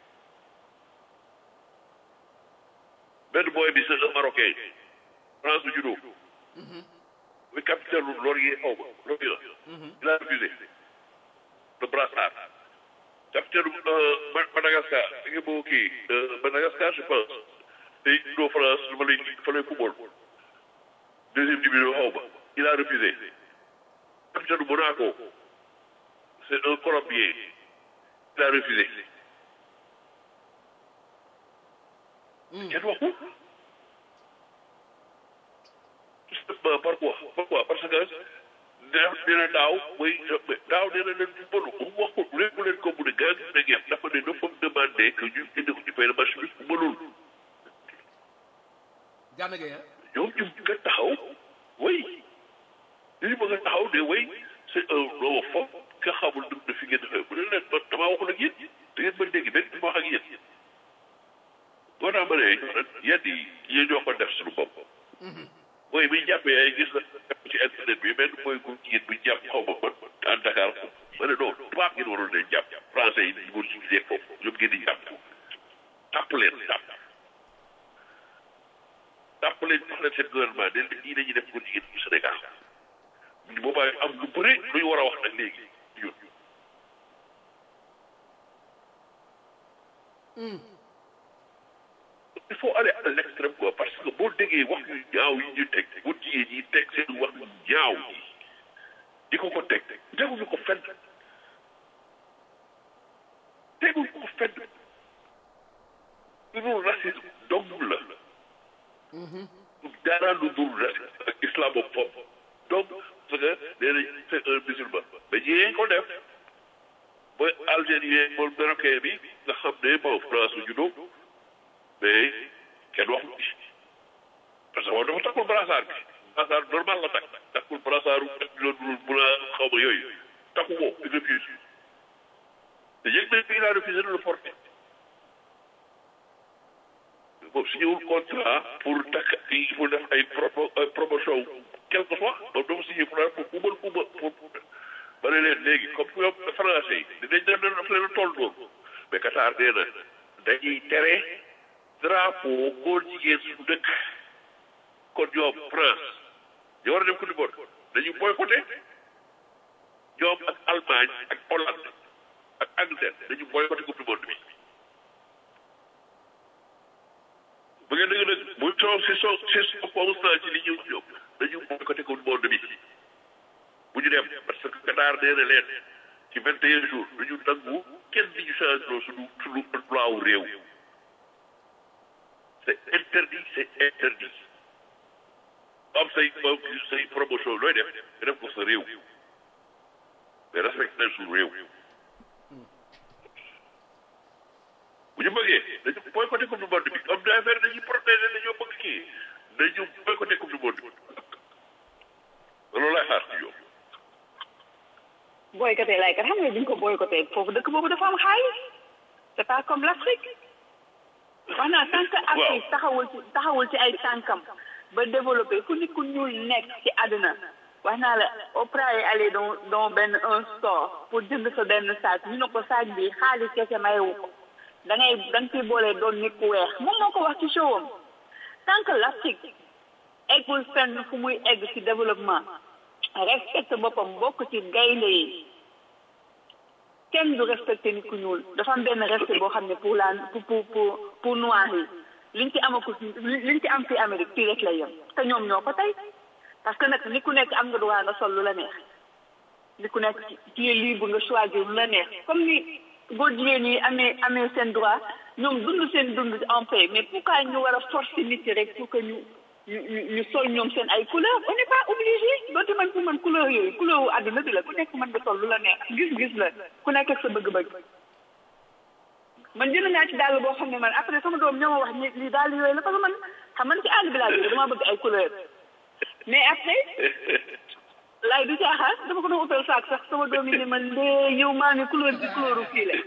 A: benn booy bi c'est un Marocain France du judo muy capitaine lu Laurier xaw ma Laurier il a refusé le brassard capitaine Madagascar da nga boo kii Madagascar je pense tey judo France lu ma lay fa lay football deuxième division xaw ma il a refusé capitaine Monaco c'est un Colombien il a refusé kenn waxul justement pourquoi pourquoi parce que nee na daaw mooy daaw nee na leen du bëru bu mu waxul léegi leen ko mu ne gars yi ne ngeen dafa ne dafa demandé que ñu indi ko ci fay marché bi bu mënul
C: gànn géey
A: ñoom ñu nga taxaw way li ñu bëgg a taxaw ne way c'est un homophobe nga xamul dugg na fi ngeen defee bu ne leen man damaa waxul ak yéen da ngeen ma dégg benn ma wax ak yéen boo tax ma ne yenn yi yéen ñoo ko def suñu bopp mooy bi jàppee ay gis na ci internet bi benn mooy ku jigéen bu jàpp xaw ma man à Dakar ma ne non tubaab ngeen waroon leen jàpp français yi ñu ci gisee foofu ñoom ngeen di jàpp tàpp leen tàpp tàpp leen jox leen seen gouvernement ne leen nii dañuy def góor jigéen bu Sénégal boobaa am lu bëri lu ñu war a wax nag léegi ñun il faut aller à l'extrême quoi parce que boo déggee wax yu ñaaw yi ñu teg bu jigéen yi teg seen wax yu ñaaw yi di ko ko teg teguñu ko fenn teguñu ko fenn lu dul racisme dong la dara lu dul racisme ak islamophobe donc parce que nee nañ c'est un musulman mais ñi ko def mooy algérien moom marocain bi nga xam ne bon France la juddoo mais kenn waxu ci parce que moom dafa takkul brassard bi brassard normal la takk takkul brassard bu bu la xaw ma yooyu takku ko il refuse te yëg nañ bi il a refusé de le porter moom signé wul contrat pour takk il faut def ay promotion quel que soit moom dafa signé pour pour kubal kuba pour ba ne leen léegi comme ñoom français yi dinañ dem daf leen a toll noonu mais Qatar nee na dañuy tere drapeau góor jigéen suñu dëkk kon ñoom France ñoo war a dem Coupe du Monde dañu boycotté ñoom ak Allemagne ak Hollande ak Angleterre dañu boycotté Coupe du Monde bi bu ngeen dëgg nag bu soo si soo si soo constant ci li ñuy wax ñoom dañu boycotté Coupe du Monde bi bu ñu dem parce que Qatar nee na leen ci vingt et un jours dañu nangu kenn di ñu changé loo suñu suñu loi wu réew c'est interdit c'est interdit am say say promotion looy def nga def ko sa réew mais respecté nañ suñu réew bu ñu bëggee dañu boycotté coupe du monde bi am na affaire dañuy protéger dañoo bëgg kii dañu boycotté coupe du monde bi loolu laay xaar ci yow
D: boycotté lay kat xam nga duñ ko boycotté foofu dëkk boobu dafa am xaalis c'est pas comme l'Afrique wax naa tant que Afrique taxawul ci taxawul ci ay tànkam ba développé fu nit ku ñuul nekk ci àdduna wax naa la Oprah yi allé dans dans benn un store pour jënd sa benn sac ñu ne ko sac bi xaalis kese mayewu ko da ngay da nga ciy boole doon nit ku weex moom moo ko wax ci showam tant que l'Afrique eggul fenn fu muy egg ci développement respecte boppam bokk ci gaynde yi kenn du respecté nit ku ñuul dafa am benn respect boo xam ne pour la pour pour pour pour noir yi liñ ci amaku liñ ci am fi Amérique fii rek lay yem te ñoom ñoo ko tey parce que nag nit ku nekk am nga droit nga sol lu la neex nit ku nekk tu es libre nga choisir lu la neex comme ni góor jigéen yi amee amee seen droit ñoom dund seen dund en paix mais pourquoi ñu war a forcer nit yi rek pour que ñu ñu ñu sol ñoom seen ay couleur on n'est pas obligé doonte man pour man couleur yooyu couleur wu àdduna bi la ku nekk mën nga sol lu la neex gis-gis la ku nekk ak sa bëgg-bëgg man jënd naa ci dàll boo xam ne man après sama doom ñoo ma wax ni lii dàll yooyu la parce que man xam man ci àll bi laa jóge dama bëgg ay couleur mais après laay du caaxaan dama ko doon utal saak sax sama doom yi ne man lee yow maa ngi couleur bi couleur fii la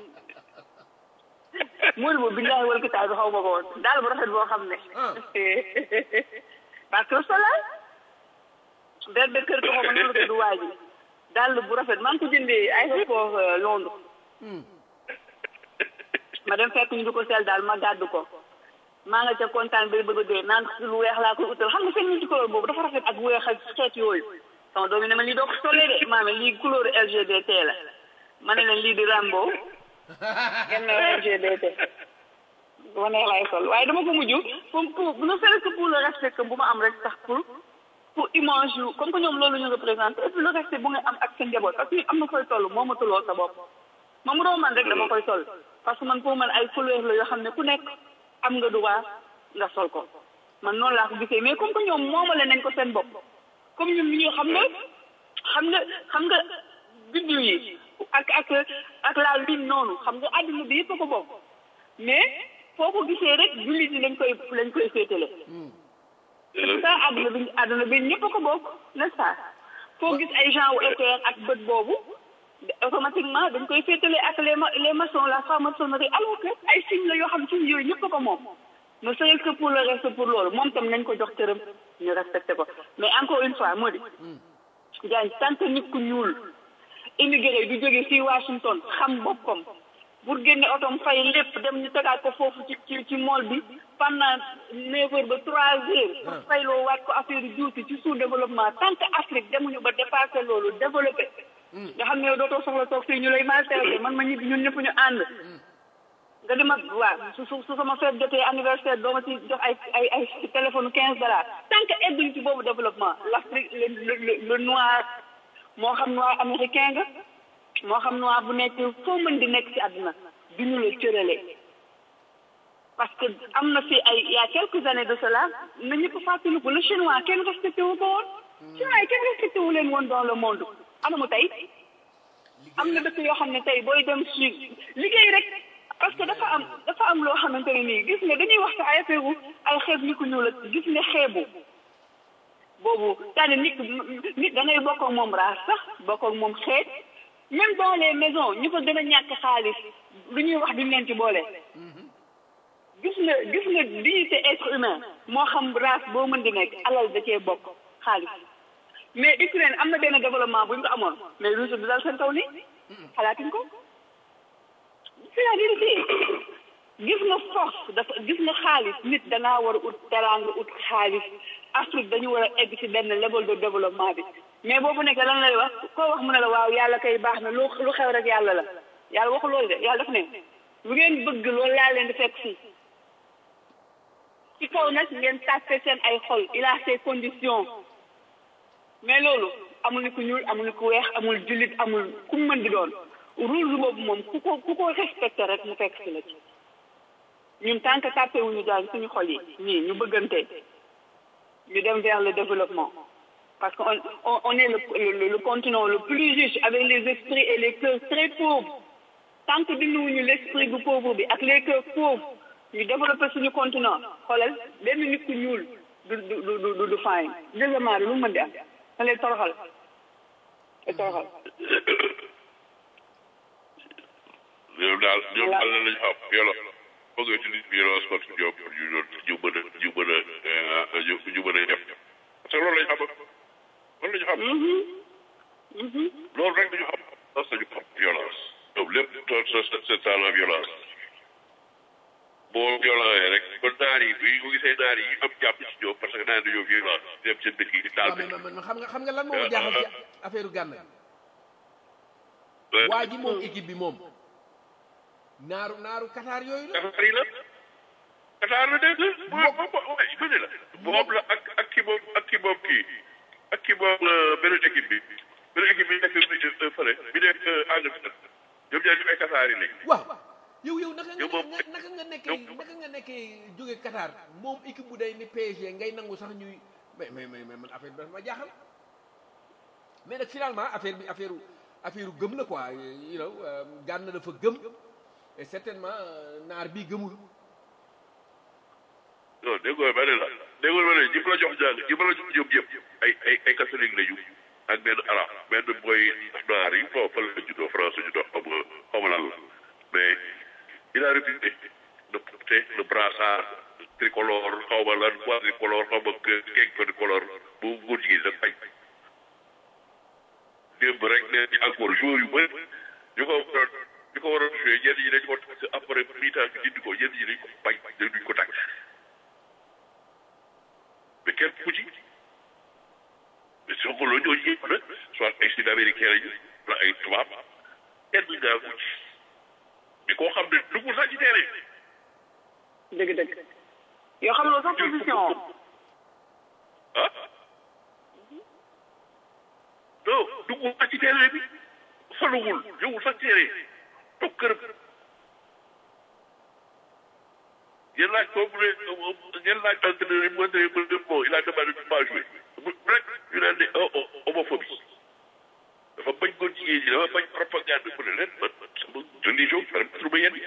D: moolu boobu billahi wal kitaab bi xaw ma ko woon daal bu rafet boo xam ne parce que solal benn kër ko xaw ma noonu la tudd waa ji daal bu rafet maa ngi ko jëndee aéroport Londres ma dem fekk ñu di ko sel daal ma gàddu ko maa nga ca kontaan bay bëgg a dee naan lu weex laa koy utal xam nga seen multi couleur boobu dafa rafet ak weex ak xeet yooyu sama doom yi ne ma lii doo ko solee de maame lii couleur LGBT la ma ne leen lii di Rambo ngeen ne LGBT bu ma neex laay sol waaye dama ko mujj pour pour ne serait-ce que pour le respect que bu ma am rek sax pour pour image yu comme que ñoom loolu ñu représenté et puis le respect bu nga am ak sa njaboot parce que am na koy toll moo ma tulloo sa bopp ma mu doon man rek dama koy sol parce que man pour man ay couleur la yoo xam ne ku nekk am nga droit nga sol ko man noonu laa ko gisee mais comme que ñoom moomale nañ ko seen bopp comme ñun ñu xam nga xam nga xam nga biddiw yi ak ak ak la lune noonu xam nga àdduna bi yëpp a ko bokk mais foo ko gisee rek jullit yi lañ koy lañ koy féetale c'est ça àdduna bi àdduna bi ñëpp a ko bokk n'est-ce pas foo gis ay gens wu équerre ak bët boobu automatiquement dañ koy féetale ak les les maçons la franc-maçonnerie alors que ay signes la yoo xam signes yooyu ñëpp a ko moom ne serait-ce que pour le reste pour loolu moom tam nañ ko jox cëram ñu respecté ko mais encore une fois moo di Diagne tant que nit ku ñuul immigré du jóge fii Washington xam boppam pour génne otom fay lépp dem ñu tegaat ko foofu ci ci ci mool bi pendant neuf heures ba trois heures pour fayloo waat ko affaire juuti ci sous développement tant que Afrique demuñu ba dépassé loolu développé nga xam ne yow dootoo soxla toog fii ñu lay maltraité man ma ñibbi ñun ñëpp ñu ànd nga di ma waaw su su su sama fête jotee anniversaire doo ma ci jox ay ay ay téléphone quinze dollars tant que egguñu ci boobu développement l'Afrique le le le noir moo xam noir américain nga moo xam noir bu nekk foo mën di nekk ci àdduna du ñu la cëralee parce que am na fi ay il y a quelques années de cela na ñëpp fàttaliku le chinois kenn respecté wu ko woon chinois yi kenn respecté wu leen woon dans le monde anamu tey am na dëkk yoo xam ne tey booy dem Chine liggéey rek parce que dafa am dafa am loo xamante ne nii gis nga dañuy wax sa ay affaire ay xeeb ni ku ñuul la gis nga xeebu boobu c'est-à-dire nit nit da ngay bokk ak moom raas sax bokk ak moom xeet même dans les maisons ñu ko gën a ñàkk xaalis lu ñuy wax duñ leen ci boole gis nga gis nga dignité être humain moo xam race boo mën di nekk alal da cee bokk xaalis mais Ukraine am na benn développement bu ñu ko amoon mais Russie du dal seen kaw ni xalaatuñ ko c'est la vérité gis nga force dafa gis nga xaalis nit dangaa war a ut teraanga ut xaalis Afrique dañu war a egg ci benn level de développement bi mais boobu nekk lan lay wax koo wax mu ne la waaw yàlla kay baax na lu lu xew rek yàlla la yàlla waxu loolu de yàlla daf ne lu ngeen bëgg loolu laa leen di fekk fii ci kaw nag ngeen tàppe seen ay xol il a ses conditions mais loolu amul ni ku ñuul amul ni ku weex amul jullit amul ku mu mën di doon rules boobu moom ku ko ku ko respecté rek mu fekk si la ci ñun tant que tàppe wuñu jàng suñu xol yi nii ñu bëggante ñu dem vers le développement parce que on on, on est le, le le continent le plus riche avec les esprits et les cœurs très pauvres tant que dindiwuñu l'esprit bu pauvre bi ak les cœurs pauvres ñu développé suñu continent xoolal benn nit ku ñuul du du du du du faañ deuxièmement lu mu mën di am da lay toroxal lay toroxal
A: ñoom daal ñoom daal lañ xam yolo foog nga utilise violence contre ñoom pour ñu doon ñu mën a ñu mën a ñu ñu mën a def parce que loolu lañ xam loolu lañu xam loolu rek dañu xam parce que ñu xam violence ñoom lépp c'est ça la violence boo violent rek kon naar yi bi mu gisee naar yi am jàpp ci ñoom parce que naar dañoo violence dem seen dëkk yi di taal
C: waaw mais man xam nga xam nga lan moo ma jaaxal ci affaire Gana waa ji moom équipe bi moom naaru naaru Qatar yooyu la
A: Qatar yi la Qatar la dégg moom moom waay ma ne la moom la ak ak ki moom ak ki moom kii ak ki moom beneen équipe bi beneen équipe bi nekk fële bi nekk Angleterre ñoom ñaar ñu ay Qatar yi léegi
C: waaw yow yow naka nga
A: Yow moom-
C: naka nga nekkee naka nga nekkee jóge Qatar moom équipe bu day ni PSG ngay nangu sax ñuy mais mais mais mais man affaire bi dafa ma jaaxal mais nag finalement affaire bi affaire affaire gëm la quoi you know euh, Gana dafa gëm et certainement euh, naar bi gëmul
A: non déggoo ma ne la déggoo ma ne ñi fa la jox jàng ñi fa la jox ñoom yëpp ay ay ay catholique lañu ak benn arab benn boy naar yi foofu fa la juddoo France juddoo xaw ma xaw ma lan la mais il a refusé de porter le brassard tricolore xaw ma lan quadricolore xaw ma keeg tricolore bu góor jigéen da bañ démb rek ne ci encore jour yu bëri ñu ko waroon ñu ko waroon joué ñenn ñi dañ ko tax après mi-temps bi dindi ko ñenn ñi dañ ko bañ dañ duñ ko tax mais kenn ku ci mais soo ko loolu ñooñu yëpp nag soit ay sud américain lañu wala ay tubaab kenn ngaa ku ci mais koo xam ne dugul sax ci terrain
D: dëgg dëgg yoo xam nga sax position
A: ah non dugul sax ci terrain bi faluwul ñëwul sax terrain toog këram ngeen laaj ko mu ne ngeen laaj entraîneur yi mu entraîneur mu ne bon il a demandé de pas jouer mu rek ñu naan ne oh homophobie dafa bañ ko jigéen ñi dafa bañ propagande mu ne leen man sama religion permettre ma yenn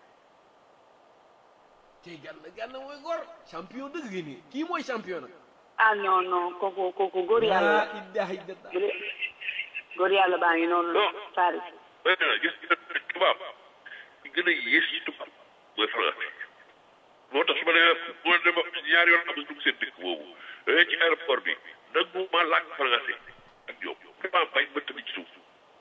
C: tey Gana Gana mooy góor champion dëgg gi nii kii mooy champion nag
D: ah non non kooku kooku góor yàlla
C: laa ilaha illallah
D: góor yàlla baa ngi noonu
A: Non.
D: Paris
A: waaye gis nga tubaab ki gën a yées ci tubaab mooy français moo tax su ma demee moo dema ñaari yoon am na dugg seen dëkk boobu da ci aéroport bi nangu ma làkk français ak ñoom vraiment bañ ma tamit ci suuf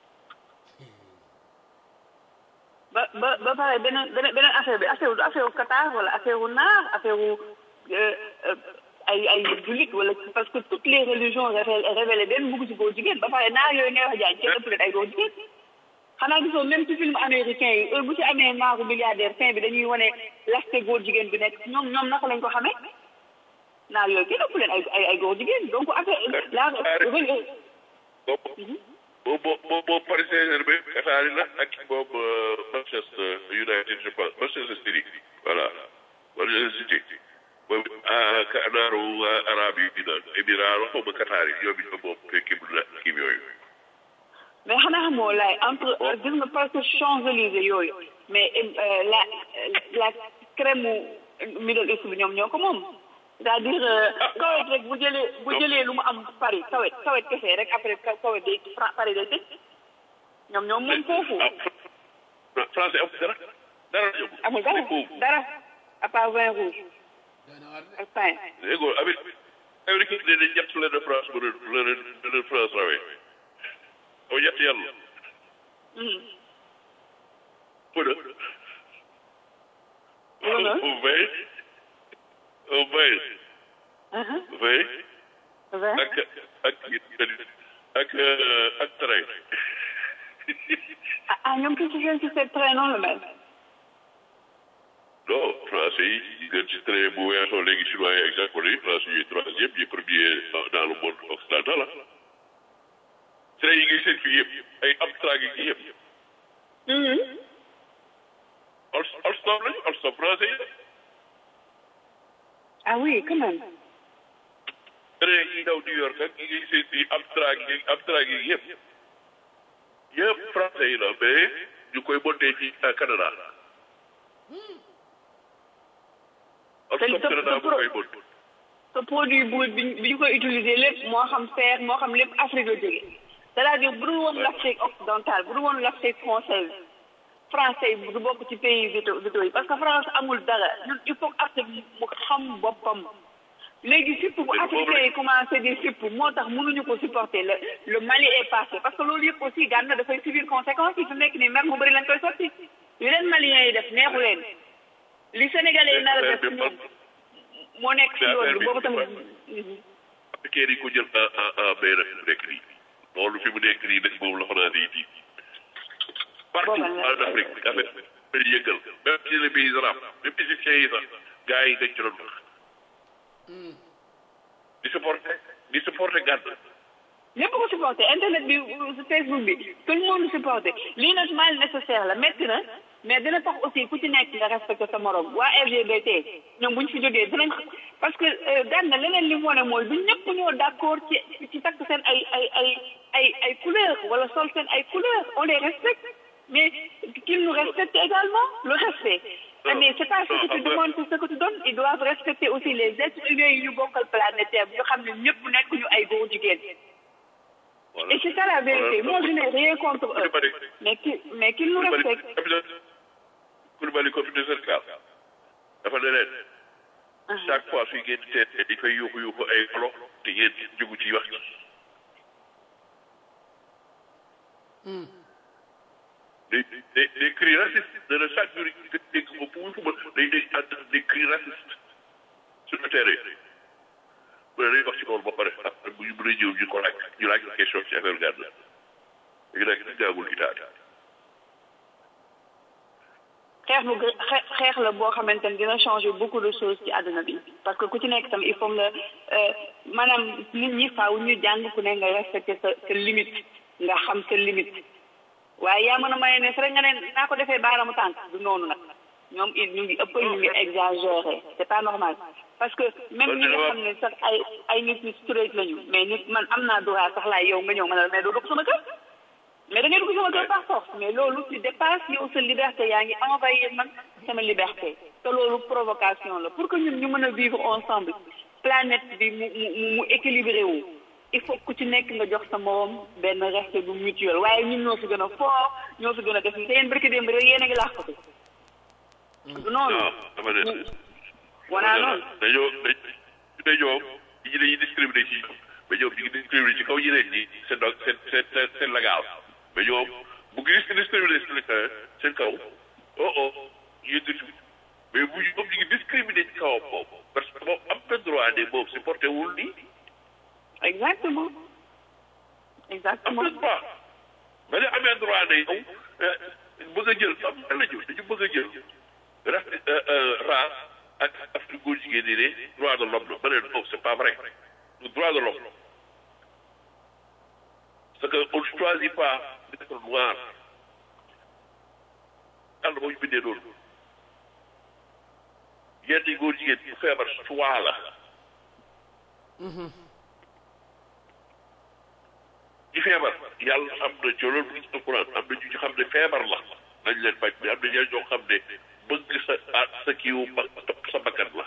D: ba ba ba pare beneen beneen beneen affaire bi affaire du affaire wu Qatar wala affaire wu naar affaire wu euh, euh, ay ay jullit wala parce que toutes les religions révélé révélé benn bugg ci góor jigéen ba pare naar yooyu ngay wax jaay kenn ëpp leen ay góor jigéen xanaa gisoo même ci film américain yi heure bu ci amee naaru milliardaire fin bi dañuy wane l'aspect góor jigéen bi nekk ñoom ñoom naka lañ ko xamee naar yooyu kenn ëpp leen ay ay ay góor jigéen donc affaire la
A: boobu boobu boobu boobu Paris Saint-Germain Qatar la ak moom Manchester United je pense Manchester City voilà Manchester City moom naaru arabe yi di naan émirat xaw ma Qatar yi ñoom it moom équipe la kii yooyu
D: mais xanaa xamoo laay entre gis nga parce que Champs-Élysées yooyu mais euh, la la crème mu Middle East bi ñoom ñoo ko moom c'est-à-dire kawet rek bu jëlee bu jëlee lu mu am Paris kawet kawet kese rek après kawet day Paris day tëj ñoom ñoom moom foofu
A: ah français amul dara dara ñëw
D: amul dara dara à part vin rouge ak pain
A: léegi Amérique Amérique yi dañ ñett leen de France ba leen leen leen France rawee aw ñett yàlla mu ne
D: Mu ne?
A: au vingt au vingt vingt
D: vin
A: ak ak ak ak train
D: ah ah ñoom ki ci seen système train noonu la mel
A: non français yi ñu gën ci train bu weesoo léegi chinois yi ak japonais yi français yi troisième yi premier dans le monde occidental ah train yi ngay seen fii yëpp ay Amtrak yi yëpp Al Alstom lañu Alstom français yi
D: ah oui quand même
A: train yi daw New York ak yi ngay seen fii Amtrak yi Amtrak yi yëpp yëpp français yi la mais ñu koy monté fii à Canada Alstom
D: te-
A: Canada
D: te-
A: bu koy monté
D: te produit bu bi bi ñu koy utiliser lépp moo xam fer moo xam lépp Afrique la jóge c'est-à-dire bu dul woon l'Afrique occidentale bu dul woon l'Afrique française français yi du bokk ci pays vito vito yi parce que France amul dara ñun il faut que Afrique mu xam boppam léegi surtout bu africain yi commencé di fipp moo tax mënuñu ko supporter le le Mali est passé parce que loolu yëpp aussi Gana dafay subir conséquences yi fi nekk nii mer mu bëri lañ koy sotti yu leen maliens yi def neexu leen li sénégalais yi nar a def ñoom moo nekk si yoon bi boobu tamit
A: fekkee ni ko jël en en en mai nag mu nekk nii loolu fi mu nekk nii nag moom la xanaa di di partout
D: Booba la.
A: en Afrique affaire bi di yëngal même si les pays arabes même égyptiens yi sax gars yi dañ ci doon wax di supporter di supporter gàdd
D: ñëpp ko supporté internet bi euh, Facebook bi tout le monde supporté lii nag mal nécessaire la métti na mais dina tax aussi ku ci nekk nga respecté sa morom waa LGBT ñoom bu ñu fi jógee dinañ parce que daan na leneen li mu wane mooy du ñëpp ñoo d' accord ci ci takk seen ay ay ay ay ay couleur wala sol seen ay couleur on les respecte mais qu'ils nous respectent également le respect Ah, mais c'est pas ce que tu demandes c'est ce que tu donnes ils doivent respecter aussi les êtres humains yi ñu bokkal planétaire bi ñu xam ne ñëpp nekk ñu ay góor jigéen
A: voilà
D: et c'est ça la vérité moi je n'ai rien contre eux
A: Koulibaly
D: mais qui mais qu'ils nous
A: Koulibaly
D: respectent
A: capitaine Koulibaly comité Sénégal dafa ne leen chaque fois suy génn teet di fay yuuxu yuuxu ay olo te yéen jugu ci wax ci des des des cris racistes de chaque jour nga dégg ko fu mu fubal day dégg ànd des cris racistes sur le terrain bu ne day wax ci loolu ba pare après bu ñu mën a ñëw ñu ko laaj ñu laaj ko question ci affaire gàdd léegi nag dañ gaagul Italie
D: xeex bu gë- xe- xeex la boo xamante ne dina changer beaucoup de choses ci àdduna bi parce que ku ci nekk tam il faut nga euh, maanaam nit ñi faaw ñu jàng ku ne nga respecter sa sa limite nga xam sa limite waaye yaa mën a maye ne rek nga ne naa ko defee baaramu tànk du noonu nag ñoom it ñu ngi ëppal ñu ngi exagéré c'est pas normal parce que même ñi nga xam ne sax ay ay nit ñu straight lañu mais nit man am naa droit sax laay yow nga ñëw ma ne la mais doo dugg sama kër mais da ngay dugg sama kër par force mais loolu tu dépasses yow sa liberté yaa ngi envahir man sama liberté te loolu provocation la pour que ñun ñu mën a vivre ensemble planète bi mu mu mu équilibré wu il faut ku ci nekk nga jox sa morom benn respect bu mutuel waaye ñun ñoo fi gën a fort ñoo fi gën a def te yéen barki démb rek yéen a ngi laaxatu du noonu
A: non dama ne
D: wanaa noonu
A: dañoo dañ dañ ñoom ñi dañuy discriminé ci ñoom mais ñoom ñu ngi discriminé ci kaw ñeneen ñi seen do seen seen seen seen légal mais ñoom bu ngi discriminé seen seen kaw oh oh yëngatu mais bu ñoom ñu ngi discriminé ci kawam moom parce que moom am na droit ne moom supporté wul nii
D: exactement
A: am
D: exactement
A: na droit mais ne amee droit ne yow bëgg a jël am na la ñu dañu bëgg a jël raf race ak Afrique góor jigéen ñi ne droit de l'homme la ma ne non c'est pas vrai le droit de l'homme parce que on ne choisit pas d'être noir yàlla moo ñu bindee noonu yenn góor jigéen bu feebar choix la ci feebar yàlla am na ci loolu ci alquran am na ñu ci xam ne feebar la nañ leen faj mais am na ñeneen ñoo xam ne bëgg sa ah sa kiiwu ba topp sa bakkan la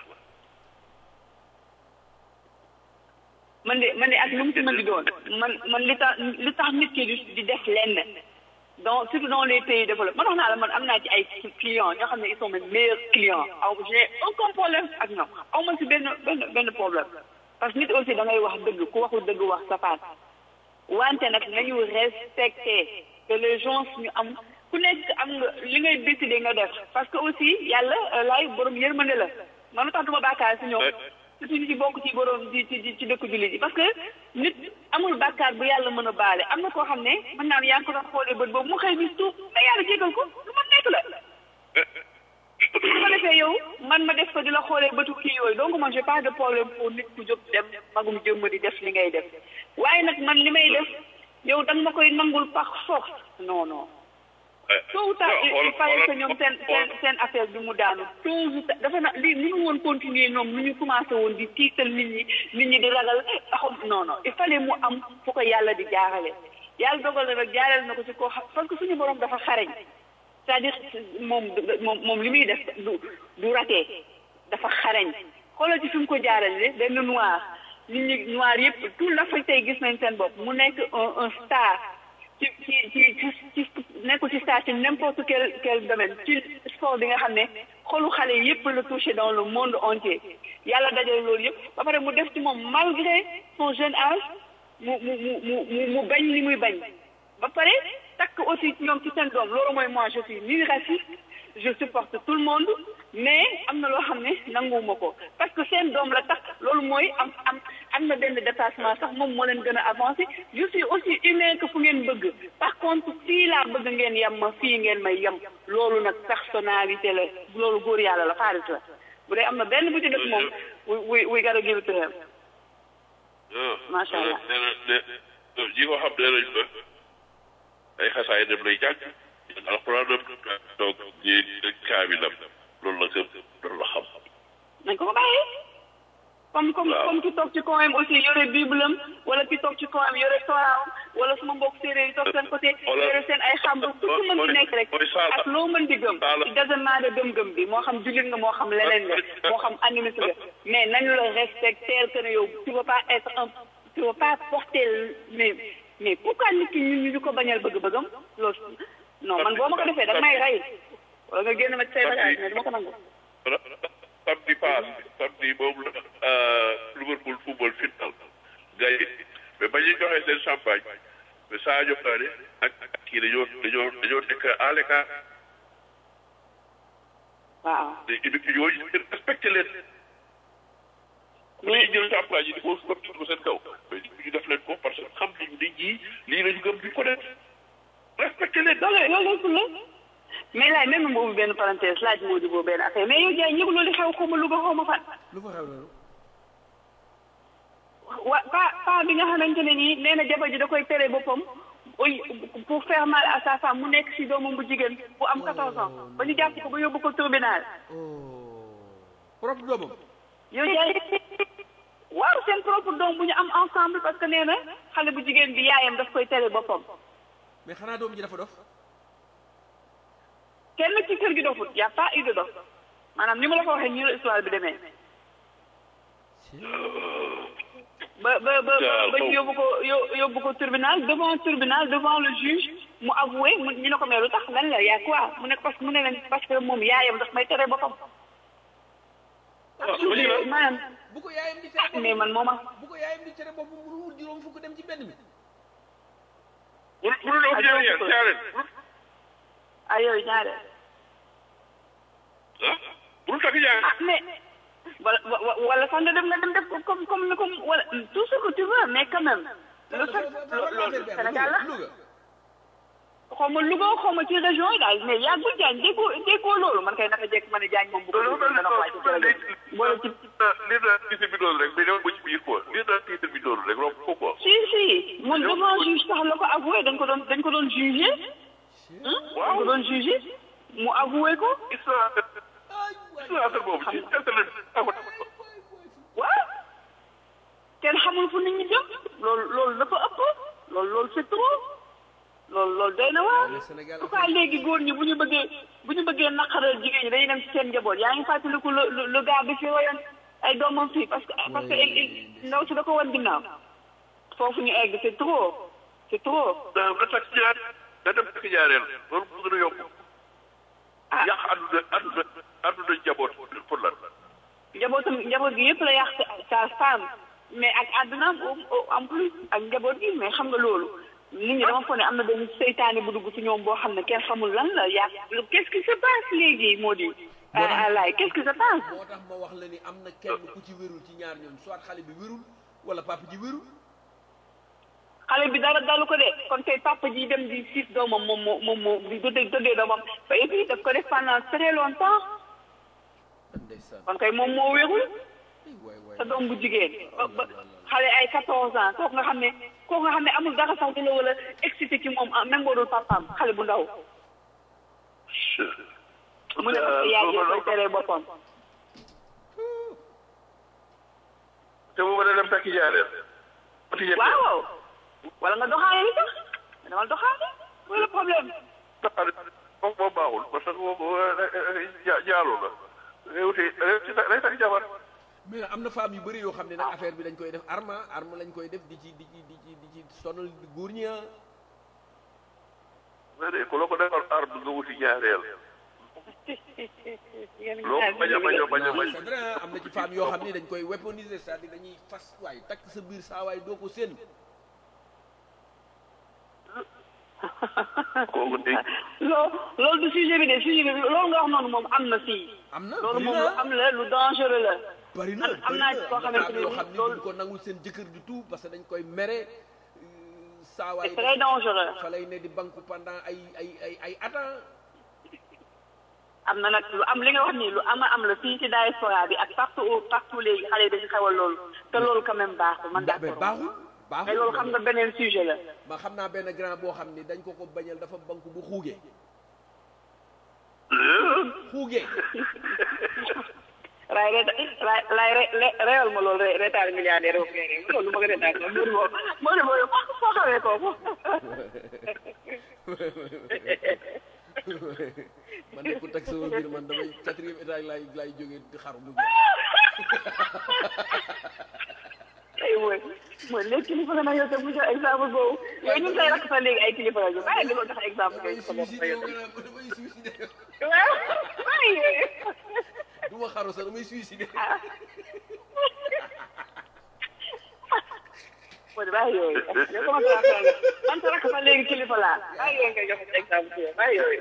D: man de man de ak lu mu ci mën di doon man man li tax li tax nit ki di di def lenn donc surtout dans les pays développés man wax naa la man am naa ci ay clients ñoo xam ne ils sont mes meilleurs clients aw j'ai aucun problème ak ñoom aw ma si benn benn benn problème parce que nit aussi da ngay wax dëgg ku waxul dëgg wax safaan wante nag nañu respecter que les gens ñu am ku nekk am nga li ngay décider nga def parce que aussi yàlla laay borom yërmande la man tax duma bàkkaar si ñoom surtout ñu ci bokk ci borom ci ci ci dëkk jullit yi parce que nit amul bàkkaar bu yàlla mën a baale am na koo xam ne mën naa ne yaa ngi ko doon xoolee bët boobu mu xëy bis tuub mais yàlla jégal ko lu ma nekk la su ko defee yow man ma def ko di la xoolee bëtu kii yooyu donc man j'ai pas de problème pour nit ku jóg dem magum jëmm di def li ngay def waaye nag man li may def yow da nga ma koy nangul par force non non tôt ou tard il fallait que ñoom seen seen seen affaire bi mu daanu tôt ou tard dafa na lii mënu woon continuer ñoom nu ñu commencé woon di tiital nit ñi nit ñi di ragal xam non non il fallait mu am fu ko yàlla di jaarale yàlla dogal na nag jaarale na ko ci koo xam parce que suñu borom dafa xarañ c'est-à-dire moom moom moom li muy def du du raté dafa xarañ xoolal ci fi mu ko jaarale benn noir nit ñi noir yëpp tout l'Afrique tey gis nañ seen bopp mu nekk un un star ci ci ci ci ci nekkul ci star ci n'importe quel quel domaine ci sport bi nga xam ne xolu xale yëpp la touché dans le monde entier yàlla dajale loolu yëpp ba pare mu def ci moom malgré son jeune âge mu mu mu mu mu bañ li muy bañ ba pare takk aussi ñoom ci seen doom loolu mooy moi je suis ni raciste je supporte tout le monde mais am na loo xam ne nanguwuma ko parce que seen doom la takk loolu mooy am am am na benn déplacement sax moom moo leen gën a avancé je suis aussi humain que fu ngeen bëgg par contre fii laa bëgg ngeen yem ma fii ngeen may yem loolu nag personnalité la loolu góor yàlla la xaalis la bu dee am na benn bu ci def moom we we gotta give it to him Macha Allah.
A: nee na nee na ñi ko xam nee nañ ba ay xasaay dem lay jàng alxuraan dem toog ñi kaamilam loolu la gëm loolu la xam.
D: nañ ko ko bàyyi comme comme
A: Waaw.
D: comme ki toog ci coin aussi yore bible am wala ki toog ci coin yore toraam wala suma mbokk séeréer yi toog seen côté
A: Wala-
D: yore seen ay xamb ku ci mën di nekk rek
A: mooy saala.
D: ak loo mën di gëm
A: Saala.
D: ci dasanaa de gëm-gëm bi moo xam jullit nga moo xam leneen nga moo xam animiste nga mais nañu la respecter que ne yow tu vas pas être un tu vas pas porter mais mais pourquoi nit ki ñu ñu ko bañal bëgg-bëggam loolu non man boo ma ko defee da nga may rey wala nga génn ma ci say bagage mais du ma ko nangu
A: samedi paas samedi boobu la Liverpool football final gagné mais ba ñuy joxee seen champagne mais Sadio Mané ak ak kii dañoo dañoo dañoo nekk à l'écart
D: waaw
A: te équipe yooyu respecté leen.
D: mais
A: dañuy jël champagne yi di ko sotti ko seen kaw mais ñu def leen ko parce que xam nañu ne ñii lii lañu gëm duñ ko def respecté leen.
D: loolu loolu lépp la mais laaj même ma ubbi benn parenthèse laaj moo di boobu benn affaire mais yow jaay ñëpp loolu xew xaw ma Louga xaw ma fan.
C: lu fa xew loolu
D: wa pa pa bi nga xamante ne nii nee na jabar ji da koy tere boppam oy pour faire mal à sa femme mu nekk si doomam bu jigéen bu am 14 ans ba ñu jàpp ko ba yóbbu ko tribunal
C: propre doomam
D: yow jaay waaw seen propre doom bu ñu am ensemble parce que nee na xale bu jigéen bi yaayam daf koy tere boppam
C: mais xanaa doom ji dafa dof
D: kenn ci kër gi dofut y a pas eu de dof maanaam ni ma la ko waxee nii la histoire bi demee ba ba ba ba ba ñu yóbbu ko yó- yóbbu ko tribunal devant tribunal devant le juge mu avoué mu ñu ne ko mais lu tax lan la y a quoi mu ne parce que mu ne leen parce que moom yaayam daf may tere boppam.
A: waaw bu ñu la
D: maanaam
C: bu ko yaayam di tere
D: mais man mooma
C: bu ko yaayam di tere boppam mu wut juróom fukk dem ci benn mi
A: bu bu dul ëpp ñaareel ñaareel
D: ay yooyu ñaare
A: ah bu dul takk ñaareel.
D: ah mais wala wa- wala sax nga dem nga dem def ko comme comme comme wala tout ce que tu veux mais quand même lu sax loolu Sénégal la
C: Louga
D: xaw ma Louga xaw ma ci région yi daal mais yàggul jaañ déggoo déggoo loolu man kay naka jekk ma ne jaañ moom bu ko
A: loolu
D: déggoo dana ko wàcc ci rajo bi. boole ci
A: lii daal titre bi doon rek mais dama ci biir quoi lii daal titre bi doon rek romb ko quoi.
D: si si moom devant juge sax la ko avoué dañ ko doon dañ ko doon jugé dañ ko doon jugé mu avoué ko
A: histoire histoire boobu ci internet bi
D: waaw kenn xamul fu nit ñi jëm loolu loolu dafa ëpp loolu loolu c'est trop loolu loolu doy na waar
C: Le Sénégal
D: en tout cas léegi góor ñi bu ñu bëggee bu ñu bëggee naqaral jigéen ñi dañuy dem ci seen njaboot yaa ngi fàttaliku le le le gars bi fi woyoon ay doomam fii parce que parce que il- il- ndaw si da ko wan ginnaaw foofu ñu egg c'est trop c'est trop
A: da nga takk ñaar nga dem takk ñaareel loolu mu gën a yokk
D: ah
A: yàq àdduna àdduna àdduna njaboot pour lan
D: njabootam njaboot gi yëpp la yàq sa femme mais ak àddunaam au- en plus ak njaboot gi mais xam nga loolu nit ñi dama foog ne am na benn seytaane bu dugg ci ñoom boo xam ne kenn xamul lan la yaa qu'est-ce qui se passe léegi moo di ah laay qu'est-ce qui se passe
C: moo tax ma wax la ni am na kenn ku ci wérul ci ñaar ñoom soit xale bi wérul wala papa ji wérul
D: xale bi dara dalu ko de kon tey papa ji dem di siis doomam moom moo moom moo di dëddee dëddee doomam ba et puis daf ko def pendant très longtemps
C: ndeysaan
D: kon kay moom moo wérul
C: ay waay waay
D: sa doom bu jigéen ba ba xale ay 14 ans kooku nga xam ne kooku nga xam ne amul dara sax di la wala excité ci moom ah, même boo dul papaam xale bu ndaw mu ne parce que yaay jee koy teree boppam
A: te bu ma dem takk ñaareel takk ñetteel
D: waaw wala nga doxaale li tax dama doxaale mooy le problème
A: doxaale moom moom baaxul parce que moom ja jaaloo la day wuti day takk jabar
C: mais am na femme yu bëri yoo xam ne nag affaire bi dañ koy def arme arme lañ koy def di ci di ci di ci di ci sonal góor ñi ah
A: mais de ku la ko defal arme nga wuti ñaareel loo bañ a bañ a bañ a bañ
C: c'est vrai ah, am na ci femme yoo xam ne dañ koy weaponiser c'est-à-dire dañuy fas waay takk sa biir saa waay doo ko seen
A: kooku de
D: loolu loolu du sujet bi de sujet bi loolu nga wax noonu moom am na fii
C: am na
D: loolu
C: bari
D: moom
C: na.
D: lu am la lu dangereux la
C: bari na
D: man am naa ci koo xamante ne
C: yoo
D: nii
C: xam ni
D: loolu-
C: duñ ko nangul seen jëkkër du tout parce que dañ koy mere euh, saawaay
D: c'est très dangereux
C: fa lay ne di banque pendant ay ay ay ay atan
D: am na nag lu am li nga wax nii lu ama am la fii ci diaspora bi ak partout partout léegi xale yi dañu xewal loolu te loolu quand même baaxul man
C: mais
D: d'accord
C: baaxul
D: mais
C: baaxul
D: loolu xam nga beneen sujet la
C: ma xam naa benn grand boo xam ni dañ ko ko bañal dafa banque bu xuugee xuugee
D: raay reta raay raay re re- reyal ma loolu re retaal milliardaire boobu ngay rey loolu lu ma ko retaal ma Modou boobu Modou boobu foo foo xawee kooku
C: man de ku teg sama biir man damay quatrième étage laay laay jógee di xaru mu jeex
D: ay mooy mooy léegi kilifa nga nag yow te mu jox exemple boobu yow ñun say rakk sax léegi ay kilifa la ñu bàyyi di ko jox exemple
C: damay
D: yooyu sa bopp
C: suicide
D: yow
C: yow nga naan ma damay suicide
D: waaw bàyyi
C: du ma xaru sax damay suicide
D: mooy bàyyi yooyu yow commencé naa faral man sa rakk sax léegi kilifa laa bàyyi yooyu ngay jox exemple yow bàyyi yooyu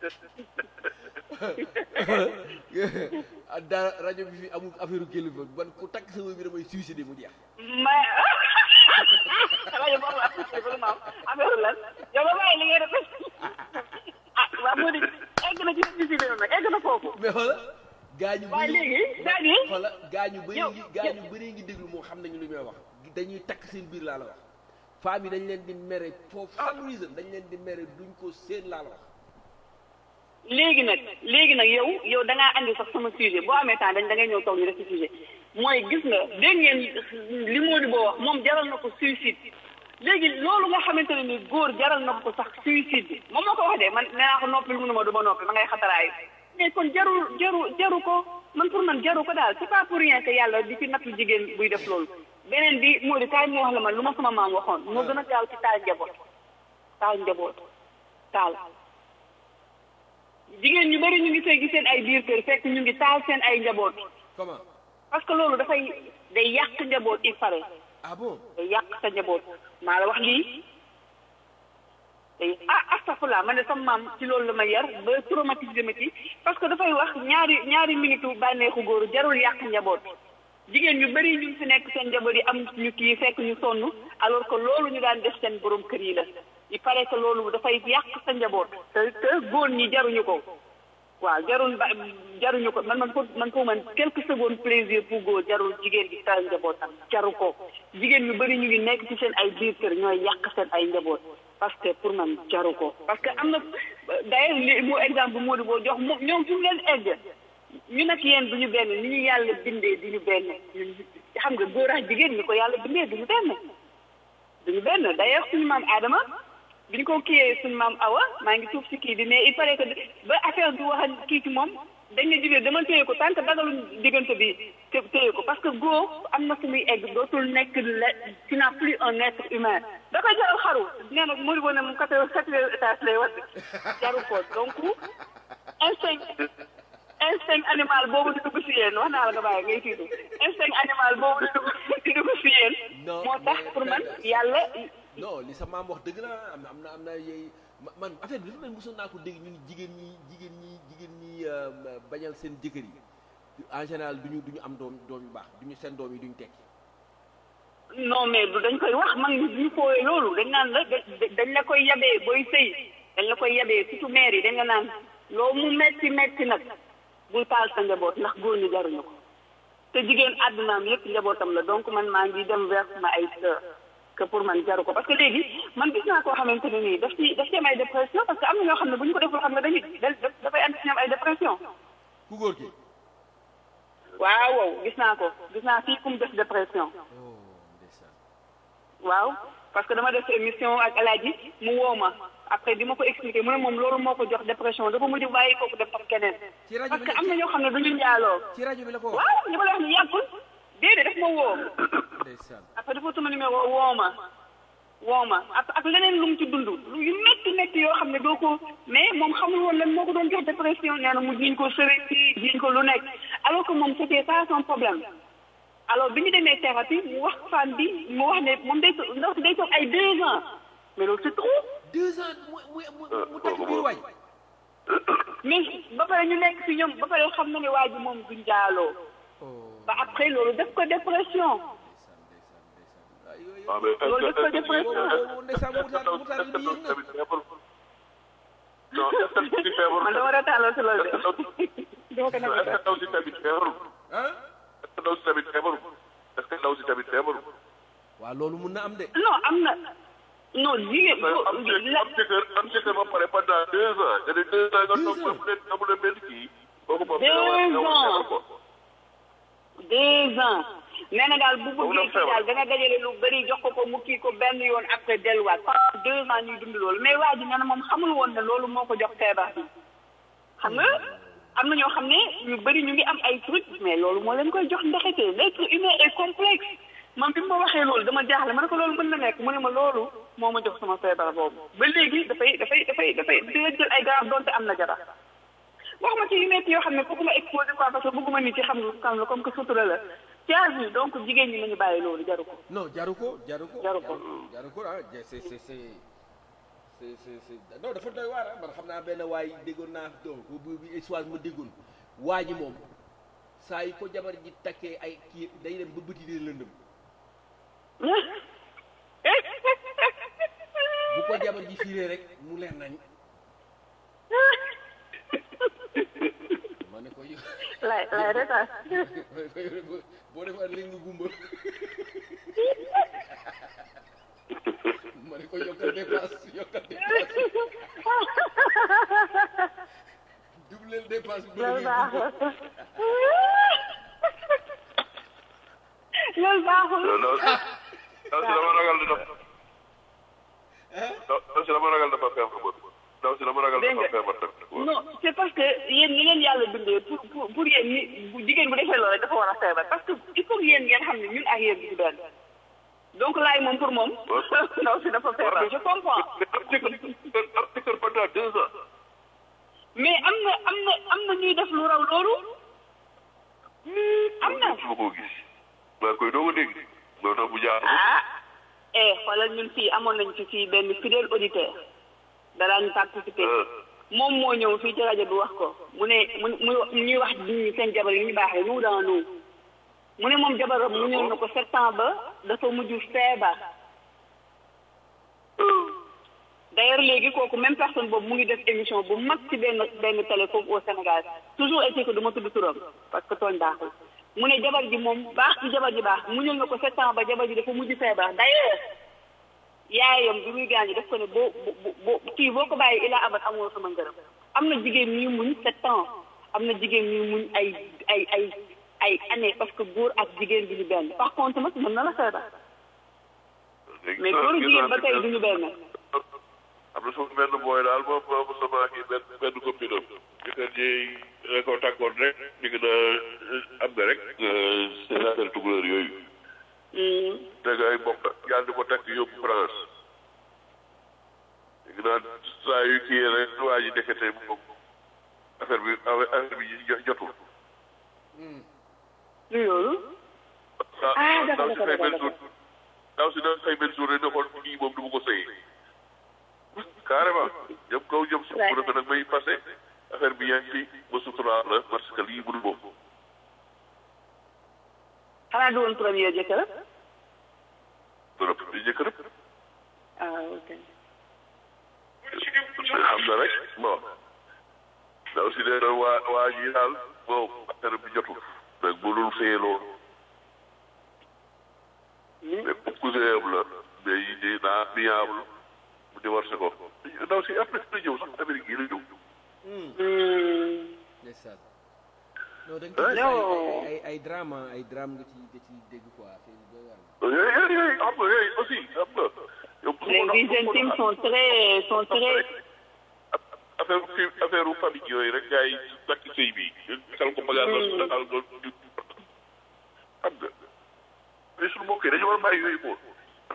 C: ah dara rajo bi fi amul affaire kilifa man ku takk sama biir damay suicide mu jeex
D: mais rajo boobu am na kilifa lu ma am affaire lan yow ba bàyyi li ngay def ah waaw moo di egg na ci suicide nag egg na foofu
C: mais xoola gaañu
D: waaye léegi c'est-à-dire
C: xoola gaañu bëri
D: yow-
C: ngi gaañu bëri ngi déglu moom xam nañu lu may wax dañuy takk seen biir laa la wax femme yi dañ leen di mere for some reason dañ leen di mere duñ ko seen laa la wax
D: léegi nag léegi nag yow yow da ngaa andi sax sama sujet boo amee temps dañ da ngay ñëw toog ñu def ci sujet mooy gis nga dégg ngeen li moo di boo wax moom jaral na ko suicide léegi loolu nga xamante ne ni góor jaral na ko sax suicide bi moom moo ko wax de man nee naa ko noppil mënuma du ma noppi ma ngay xataraayu mais kon jarul jaru jaru ko man pour man jaru ko daal c'est pas pour rien que yàlla di ci nattu jigéen buy def loolu beneen bi moo di kaay moo wax la man lu ma sama maam waxoon moo gën a gaaw ci taal njaboot taal njaboot taal jigéen ñu bari ñu ngi sëy gi seen ay biir kër fekk ñu ngi taal seen ay njaboot
C: comment
D: parce que loolu dafay day yàq njaboot il paraît
C: ah bon
D: day yàq sa njaboot maa la wax lii day ah astafurlah man de sama maam ci loolu la ma yar ba traumatisé ma ci parce que dafay wax ñaari ñaari minitu bànneexu góor jarul yàq njaboot jigéen ñu bari ñu ngi fi nekk seen njaboot yi am ñu kii fekk ñu sonn alors que loolu ñu daan def seen borom kër yi la il paraît que loolu dafay yàq sa njaboot te te góor ñi jaruñu ko waaw jarul ba jaruñu ko man man pour man pour man quelques secondes plaisir pour góor jarul jigéen gi taal njabootam jaru ko jigéen ñu bëri ñu ngi nekk ci seen ay biir kër ñooy yàq seen ay njaboot parce que pour man jaru ko parce que am na d'ailleurs li moo exemple moo di boo jox moom ñoom fi mu leen egg ñu nag yéen duñu benn ni ñu yàlla bindee duñu benn ñun xam nga góor ak jigéen ñi ko yàlla bindee duñu benn duñu benn d'ailleurs suñu maam Adama biñ ko kiiyee suñu maam Awa maa ngi suuf si kii bi mais il paraît que ba affaire bi wax ak kii ci moom dañ ne jibee dama téye ko tant que dagaluñ diggante bi té téye ko parce que góor am na fu muy egg dootul nekk le tu n'as plus un être humain da koy jaral xaru nee na mu ne mu quatre quatrième étage lay wadd jaru ko donc instinct instinct animal boobu di dugg si yéen wax naa la nga bàyyi ngay tiitu instinct animal boobu di dugg di dugg si yéen
C: Non,
D: moo tax
C: mais
D: pour man
C: Penda-
D: yàlla
C: non li sa maam wax dëgg la am na am na am na yey ma- man affaire bi dafa mel mosoon naa ko dégg ñu ni jigéen ñi jigéen ñi jigéen ñi euh, bañal seen jëkkër yi en général duñu duñu am doom doom yu baax duñu seen doom yi duñu tekki
D: non mais du dañ koy wax man ñu fooyee loolu dañ naan la da- dañ la koy yabee booy sëy dañ la koy yabee surtout maire yi dañ la naan loo mu metti metti nag bul taal sa njaboot ndax góor ñi jaruñu ko te jigéen àddunaam yëpp njabootam la donc man maa ngi dem vers ma ay sœur que pour man jaru ko parce que léegi man gis naa koo xamante ne nii daf ci daf ci am ay dépression parce que am na ñoo xam ne bu ñu ko deful xam nga dañuy da dafay andi ci ñoom ay dépression
C: ku góor ki
D: waaw waaw gis naa ko gis naa fii ku mu def dépression
C: oh ndeysaan
D: waaw parce que dama def émission ak alaaji mu woo ma après di ma ko expliquer mu ne moom loolu moo ko jox dépression dafa mujj bàyyi kooku def ak keneen
C: ci rajo
D: parce
C: bi
D: que
C: la
D: am na ñoo xam ne du ñu njaaloo
C: ci rajo bi la ko wax
D: waaw li ma la wax ni yàggul déedéet daf ma woo
C: ndeysaan
D: après dafa tuma numéro woo ma woo ma ak ak leneen lu mu ci dund lu yu métti métti yoo xam ne doo ko mais moom xamul woon lan moo ko doon jox dépression nee na mu jiñ ko sëriñ si jiñ ko lu nekk alors que moom c'était ça son problème alors bi ñu demee thérapie mu wax femme bi mu wax ne moom day to- ndaw si day toog ay deux ans mais loolu c'est trop
C: deux ans mu mu mu mu takk biir waay
D: mais ba pare ñu nekk fi ñoom ba pare xam na ne waa ji moom du njaaloo ba après loolu def ko dépression
A: waaw mais
D: loolu def ko dépression
C: ndeysaan mutaal mutaal bi yéeg na
A: non est-ce que ci feebar
D: man dama retaaloo si loolu de dama ko
A: est-ce
D: nekk
A: que ndaw si tamit feebarul
C: ah
A: est-ce que ndaw si tamit feebarul est-ce que ndaw si tamit feebarul
C: waaw loolu mun na am de
D: non am na non jigéen
A: am jëkkër am jëkkër am jëkkër ba pare pendant deux ans nga ne deux ans nga toog ba mu leen amul benn kii kooku moom
D: Deux
A: nga war a
D: ans.
A: feebar ko
D: deux ans nee na daal bu
A: Boobu
D: bëggee
A: la
D: kii
A: feebar.
D: daal dana dajale lu bëri jox ko ko mu kii ko benn yoon après delluwaat pendant deux ans ñuy dund loolu mais waa ji nee na moom xamul woon ne loolu moo ko jox feebar bi xam nga am na ñoo xam ne ñu bëri ñu ngi am ay truc mais loolu moo leen koy jox ndexete l'être humain est complexe man bi ma waxee loolu dama jaaxle ma ne ko loolu mën na nekk mu ne ma loolu moo ma jox sama feebar boobu ba léegi dafay dafay dafay dafay dina jël ay garab donte am na jabar wax ma ci yu nekk yoo xam ne bëgguma exposé quoi parce que bëgguma nit ci xam lu xam la comme que sutura la ci vie donc jigéen ñi nañu bàyyi loolu jaru ko
C: non jaru ko jaru ko
D: Jaru ko.
C: jaru ko ah c'est c'est c'est c'est c'est c'est c'est non dafa doy waar ah man xam naa benn waay déggoon naa donc bu bi histoire ma déggoon waa ji moom saa yi ko jabar ji takkee ay kii day dem ba bëti dee lëndëm bu ko jabar ji fiiree rek mu leer nañ ma ne ko yow
D: lay lay retaan
C: ma ne ko yow boo- boo defar léegi nga gumba ma ne ko yokkal dépense yokkal dépense doubleel dépense bu
D: loolu
C: la
D: baaxul loolu baaxul
A: non non ndaw si dama ragal dafa ndaw si dama ragal dafa feebar ba ndaw si dama ragal
D: Dégg
A: dafa
D: nga.
A: feebar tamit
D: non c'est parce que yéen ñi leen yàlla bindee pour pour pour yéen ni bu jigéen bu defee loolu rek dafa war a feebar parce que il faut que yéen ngeen xam ne ñun ak yéen du benn donc laay moom pour moom ndaw si dafa feebar je comprends
A: mais am jëkkër am jëkkër pendant deux ans
D: mais am na am na am na ñuy def lu raw loolu am na
A: su ma koo gis maa koy doog a dégg loolu tax bu jaar
D: ah eh xoolal ñun fii amoon nañ ci fii benn fidèle auditeur daraañu participer moom moo ñëw fii ci rajo bi wax ko mu ne mu mu ñuy wax ñi seen jabar yi ñu baaxee nous dans nous mu ne moom jabaram mu ñëw na ko sept ans ba dafa mujj feebar d'ailleurs léegi kooku même personne boobu mu ngi def émission bu mag ci benn benn télé foofu au Sénégal toujours été que du ma tudd turam parce que tooñ baaxul mu ne jabar ji moom baax ci jabar ji baax mu ñëw na ko sept ans ba jabar ji dafa mujj feebar d'ailleurs yaayam bi muy gaañu daf ko ne boo boo boo kii boo ko bàyyi ilaa abat amoo sama ngërëm am na jigéen ñuy muñ sept ans am na jigéen ñuy muñ ay ay ay ay année parce que góor ak jigéen bi ñu benn par contre nag mën na la feebar mais góor ak jigéen ba tey du ñu benn
A: am na suuf benn booy daal moom moom sama kii benn benn copine am jëkkër ji da ko takkoon rek di nga am nga rek seen affaire tukulóor yooyu teg ay mbokk yàlla di ko takk yóbbu France léegi naan saa yu kii rek waa ji nekkete moom affaire bi affaire bi jo- jotul
D: lu loolu Ah, dafa
A: ndaw si
D: dafa
A: xëy benn
D: dafa
A: jour ndaw si da xëy benn jour rek ne ko kii moom du ma ko sëy carrément jëm kaw jëm suuf mu ne ko nag may passé affaire bi yaa ngi ci ba suturaal la parce que lii mënu moom
D: xanaa du woon première jëkkër
A: bërëb di jëkkër
D: ah ok
A: xam na rek bon ndaw si nee na waa waa ji daal bon affaire bi jotul nag mënul fee loolu mais pour cousin am la mais yi di naa miable mu divorcé ko ndaw si après na ñëw sax Amérique yi la ñëw
C: ndeysaan non da nga ci gis ay ay ay ay drama ay drame nga ci nga ci dégg quoi c'est doy waar
A: yooyu yooyu yooyu xam nga yooyu aussi xam nga yow
D: les vies intimes sont très sont très
A: affaire fi affaire famille yooyu rek gars yi takk sëy bi kal ko bagage la daal nga di xam nga mais suñu mbokk yi dañu war a bàyyi yooyu moom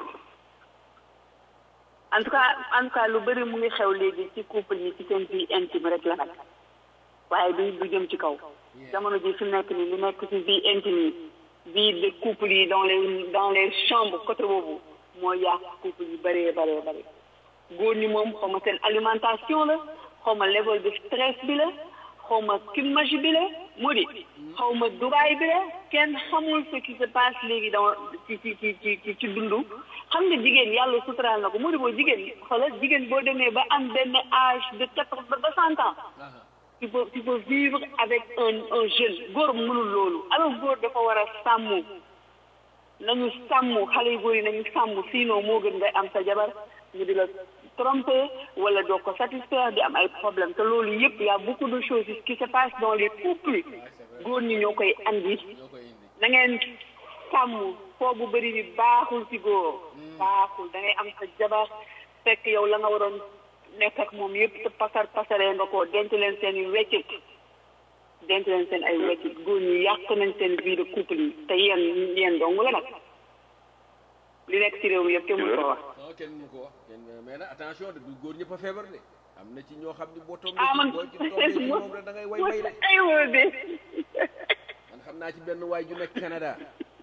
D: en tout cas en tout cas lu bëri mu ngi xew léegi ci couple yi ci seen vie intime rek la nag waaye du du jëm ci kaw jamono ji fi mu nekk nii lu nekk ci vie intime yi vie de couple yi dans les dans les chambres côté boobu moo yàq couple yi bëree bëree bëri góor ñi moom xaw ma seen alimentation la xaw ma level de stress bi la xaw ma climagie bi la mu di xaw ma Dubaï bi la kenn xamul ce qui se passe léegi dans ci ci ci ci ci ci dundu xam nga jigéen yàlla suturaal na ko mu di boo jigéen xoolal jigéen boo demee ba am benn âge de quatre ba ba cent ans il faut il faut vivre avec un un jeune góor mënul loolu alors góor dafa war a sàmm nañu sàmm xale yu góor yi nañu sàmm sinon moo gën ngay am sa jabar ñu di la tromper wala doo ko satisfaire di am ay problème te loolu yëpp y a beaucoup de choses qui se passent dans les couples góor ñi ñoo koy andi na ngeen sàmm foo bu bëri bi baaxul ci góor baaxul da ngay am sa jabar fekk yow la nga waroon nekk ak moom yëpp te pasar pasaree nga ko denc leen seen i weccit denc leen seen ay weccit góor ñi yàq nañ seen vie de couple yi te yéen yéen dong la nag li nekk ci réew mi yëpp kenn mënu ko wax
C: non kenn mënu ko wax kenn mais nag attention de du góor ñëpp a feebar de am na ci ñoo xam ne boo tombee
D: ah man
C: boo ci tombee ci moom rek da ngay way way de
D: ay wóor de
C: man xam naa ci benn waay ju nekk Canada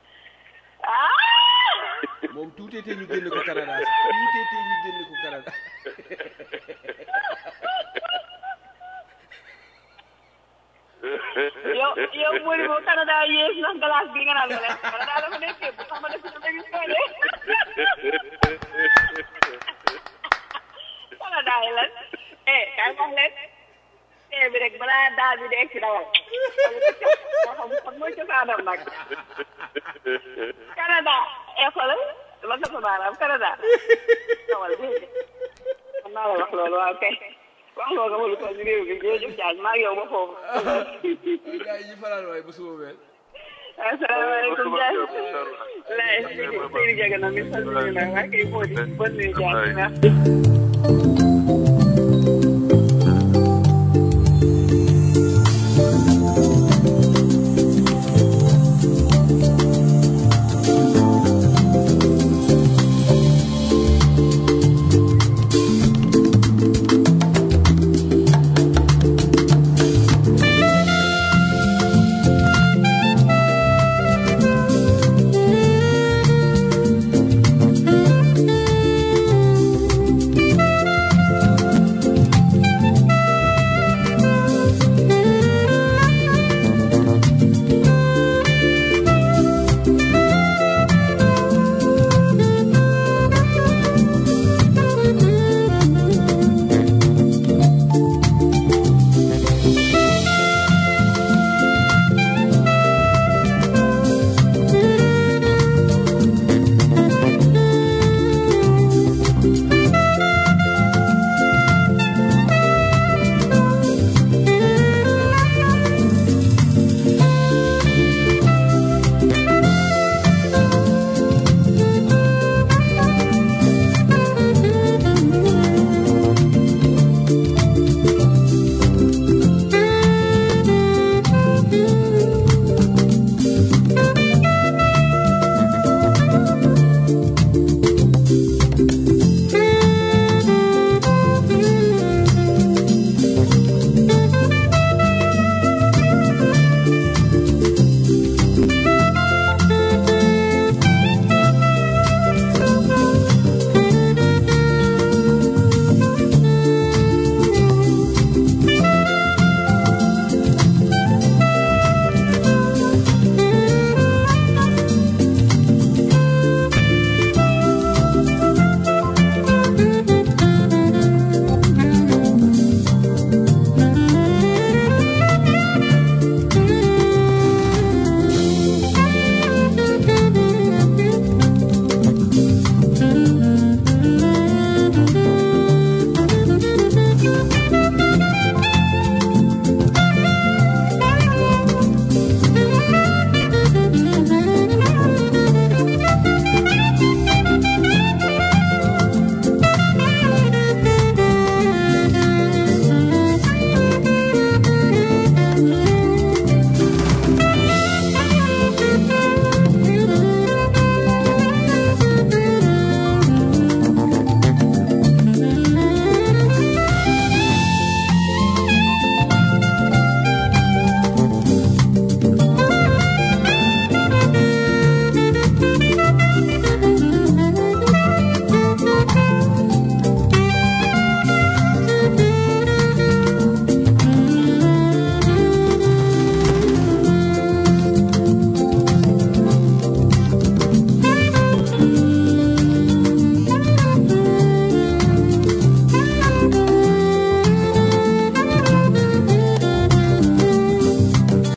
D: ah
C: moom tuutee tee ñu génne ko Canada sax tuutee tee ñu génne ko Canada
D: yow yow Mody boo Canada yées ndax glace bi nga naan ma leen Canada dafa nekkee bu tax ma def ci émission de Canada yi lan eh kay wax leen tee bi rek balaa daal bi di egg si dawal moo xam xam mooy cosaanam nag Canada eh xoolal la nga sa baaraam Canada dawal dégg nga man naa la wax loolu waaw kay wax loo nga ma lu toll ni réew bi jërëjëf Diagne maa ngi yow ba foofu
C: gars yi ñu fanaan waay ba suba mel
D: asalaamaaleykum Diagne lay Seydi Diagne na mi salmina waa kay Mody bonne nuit Diagne merci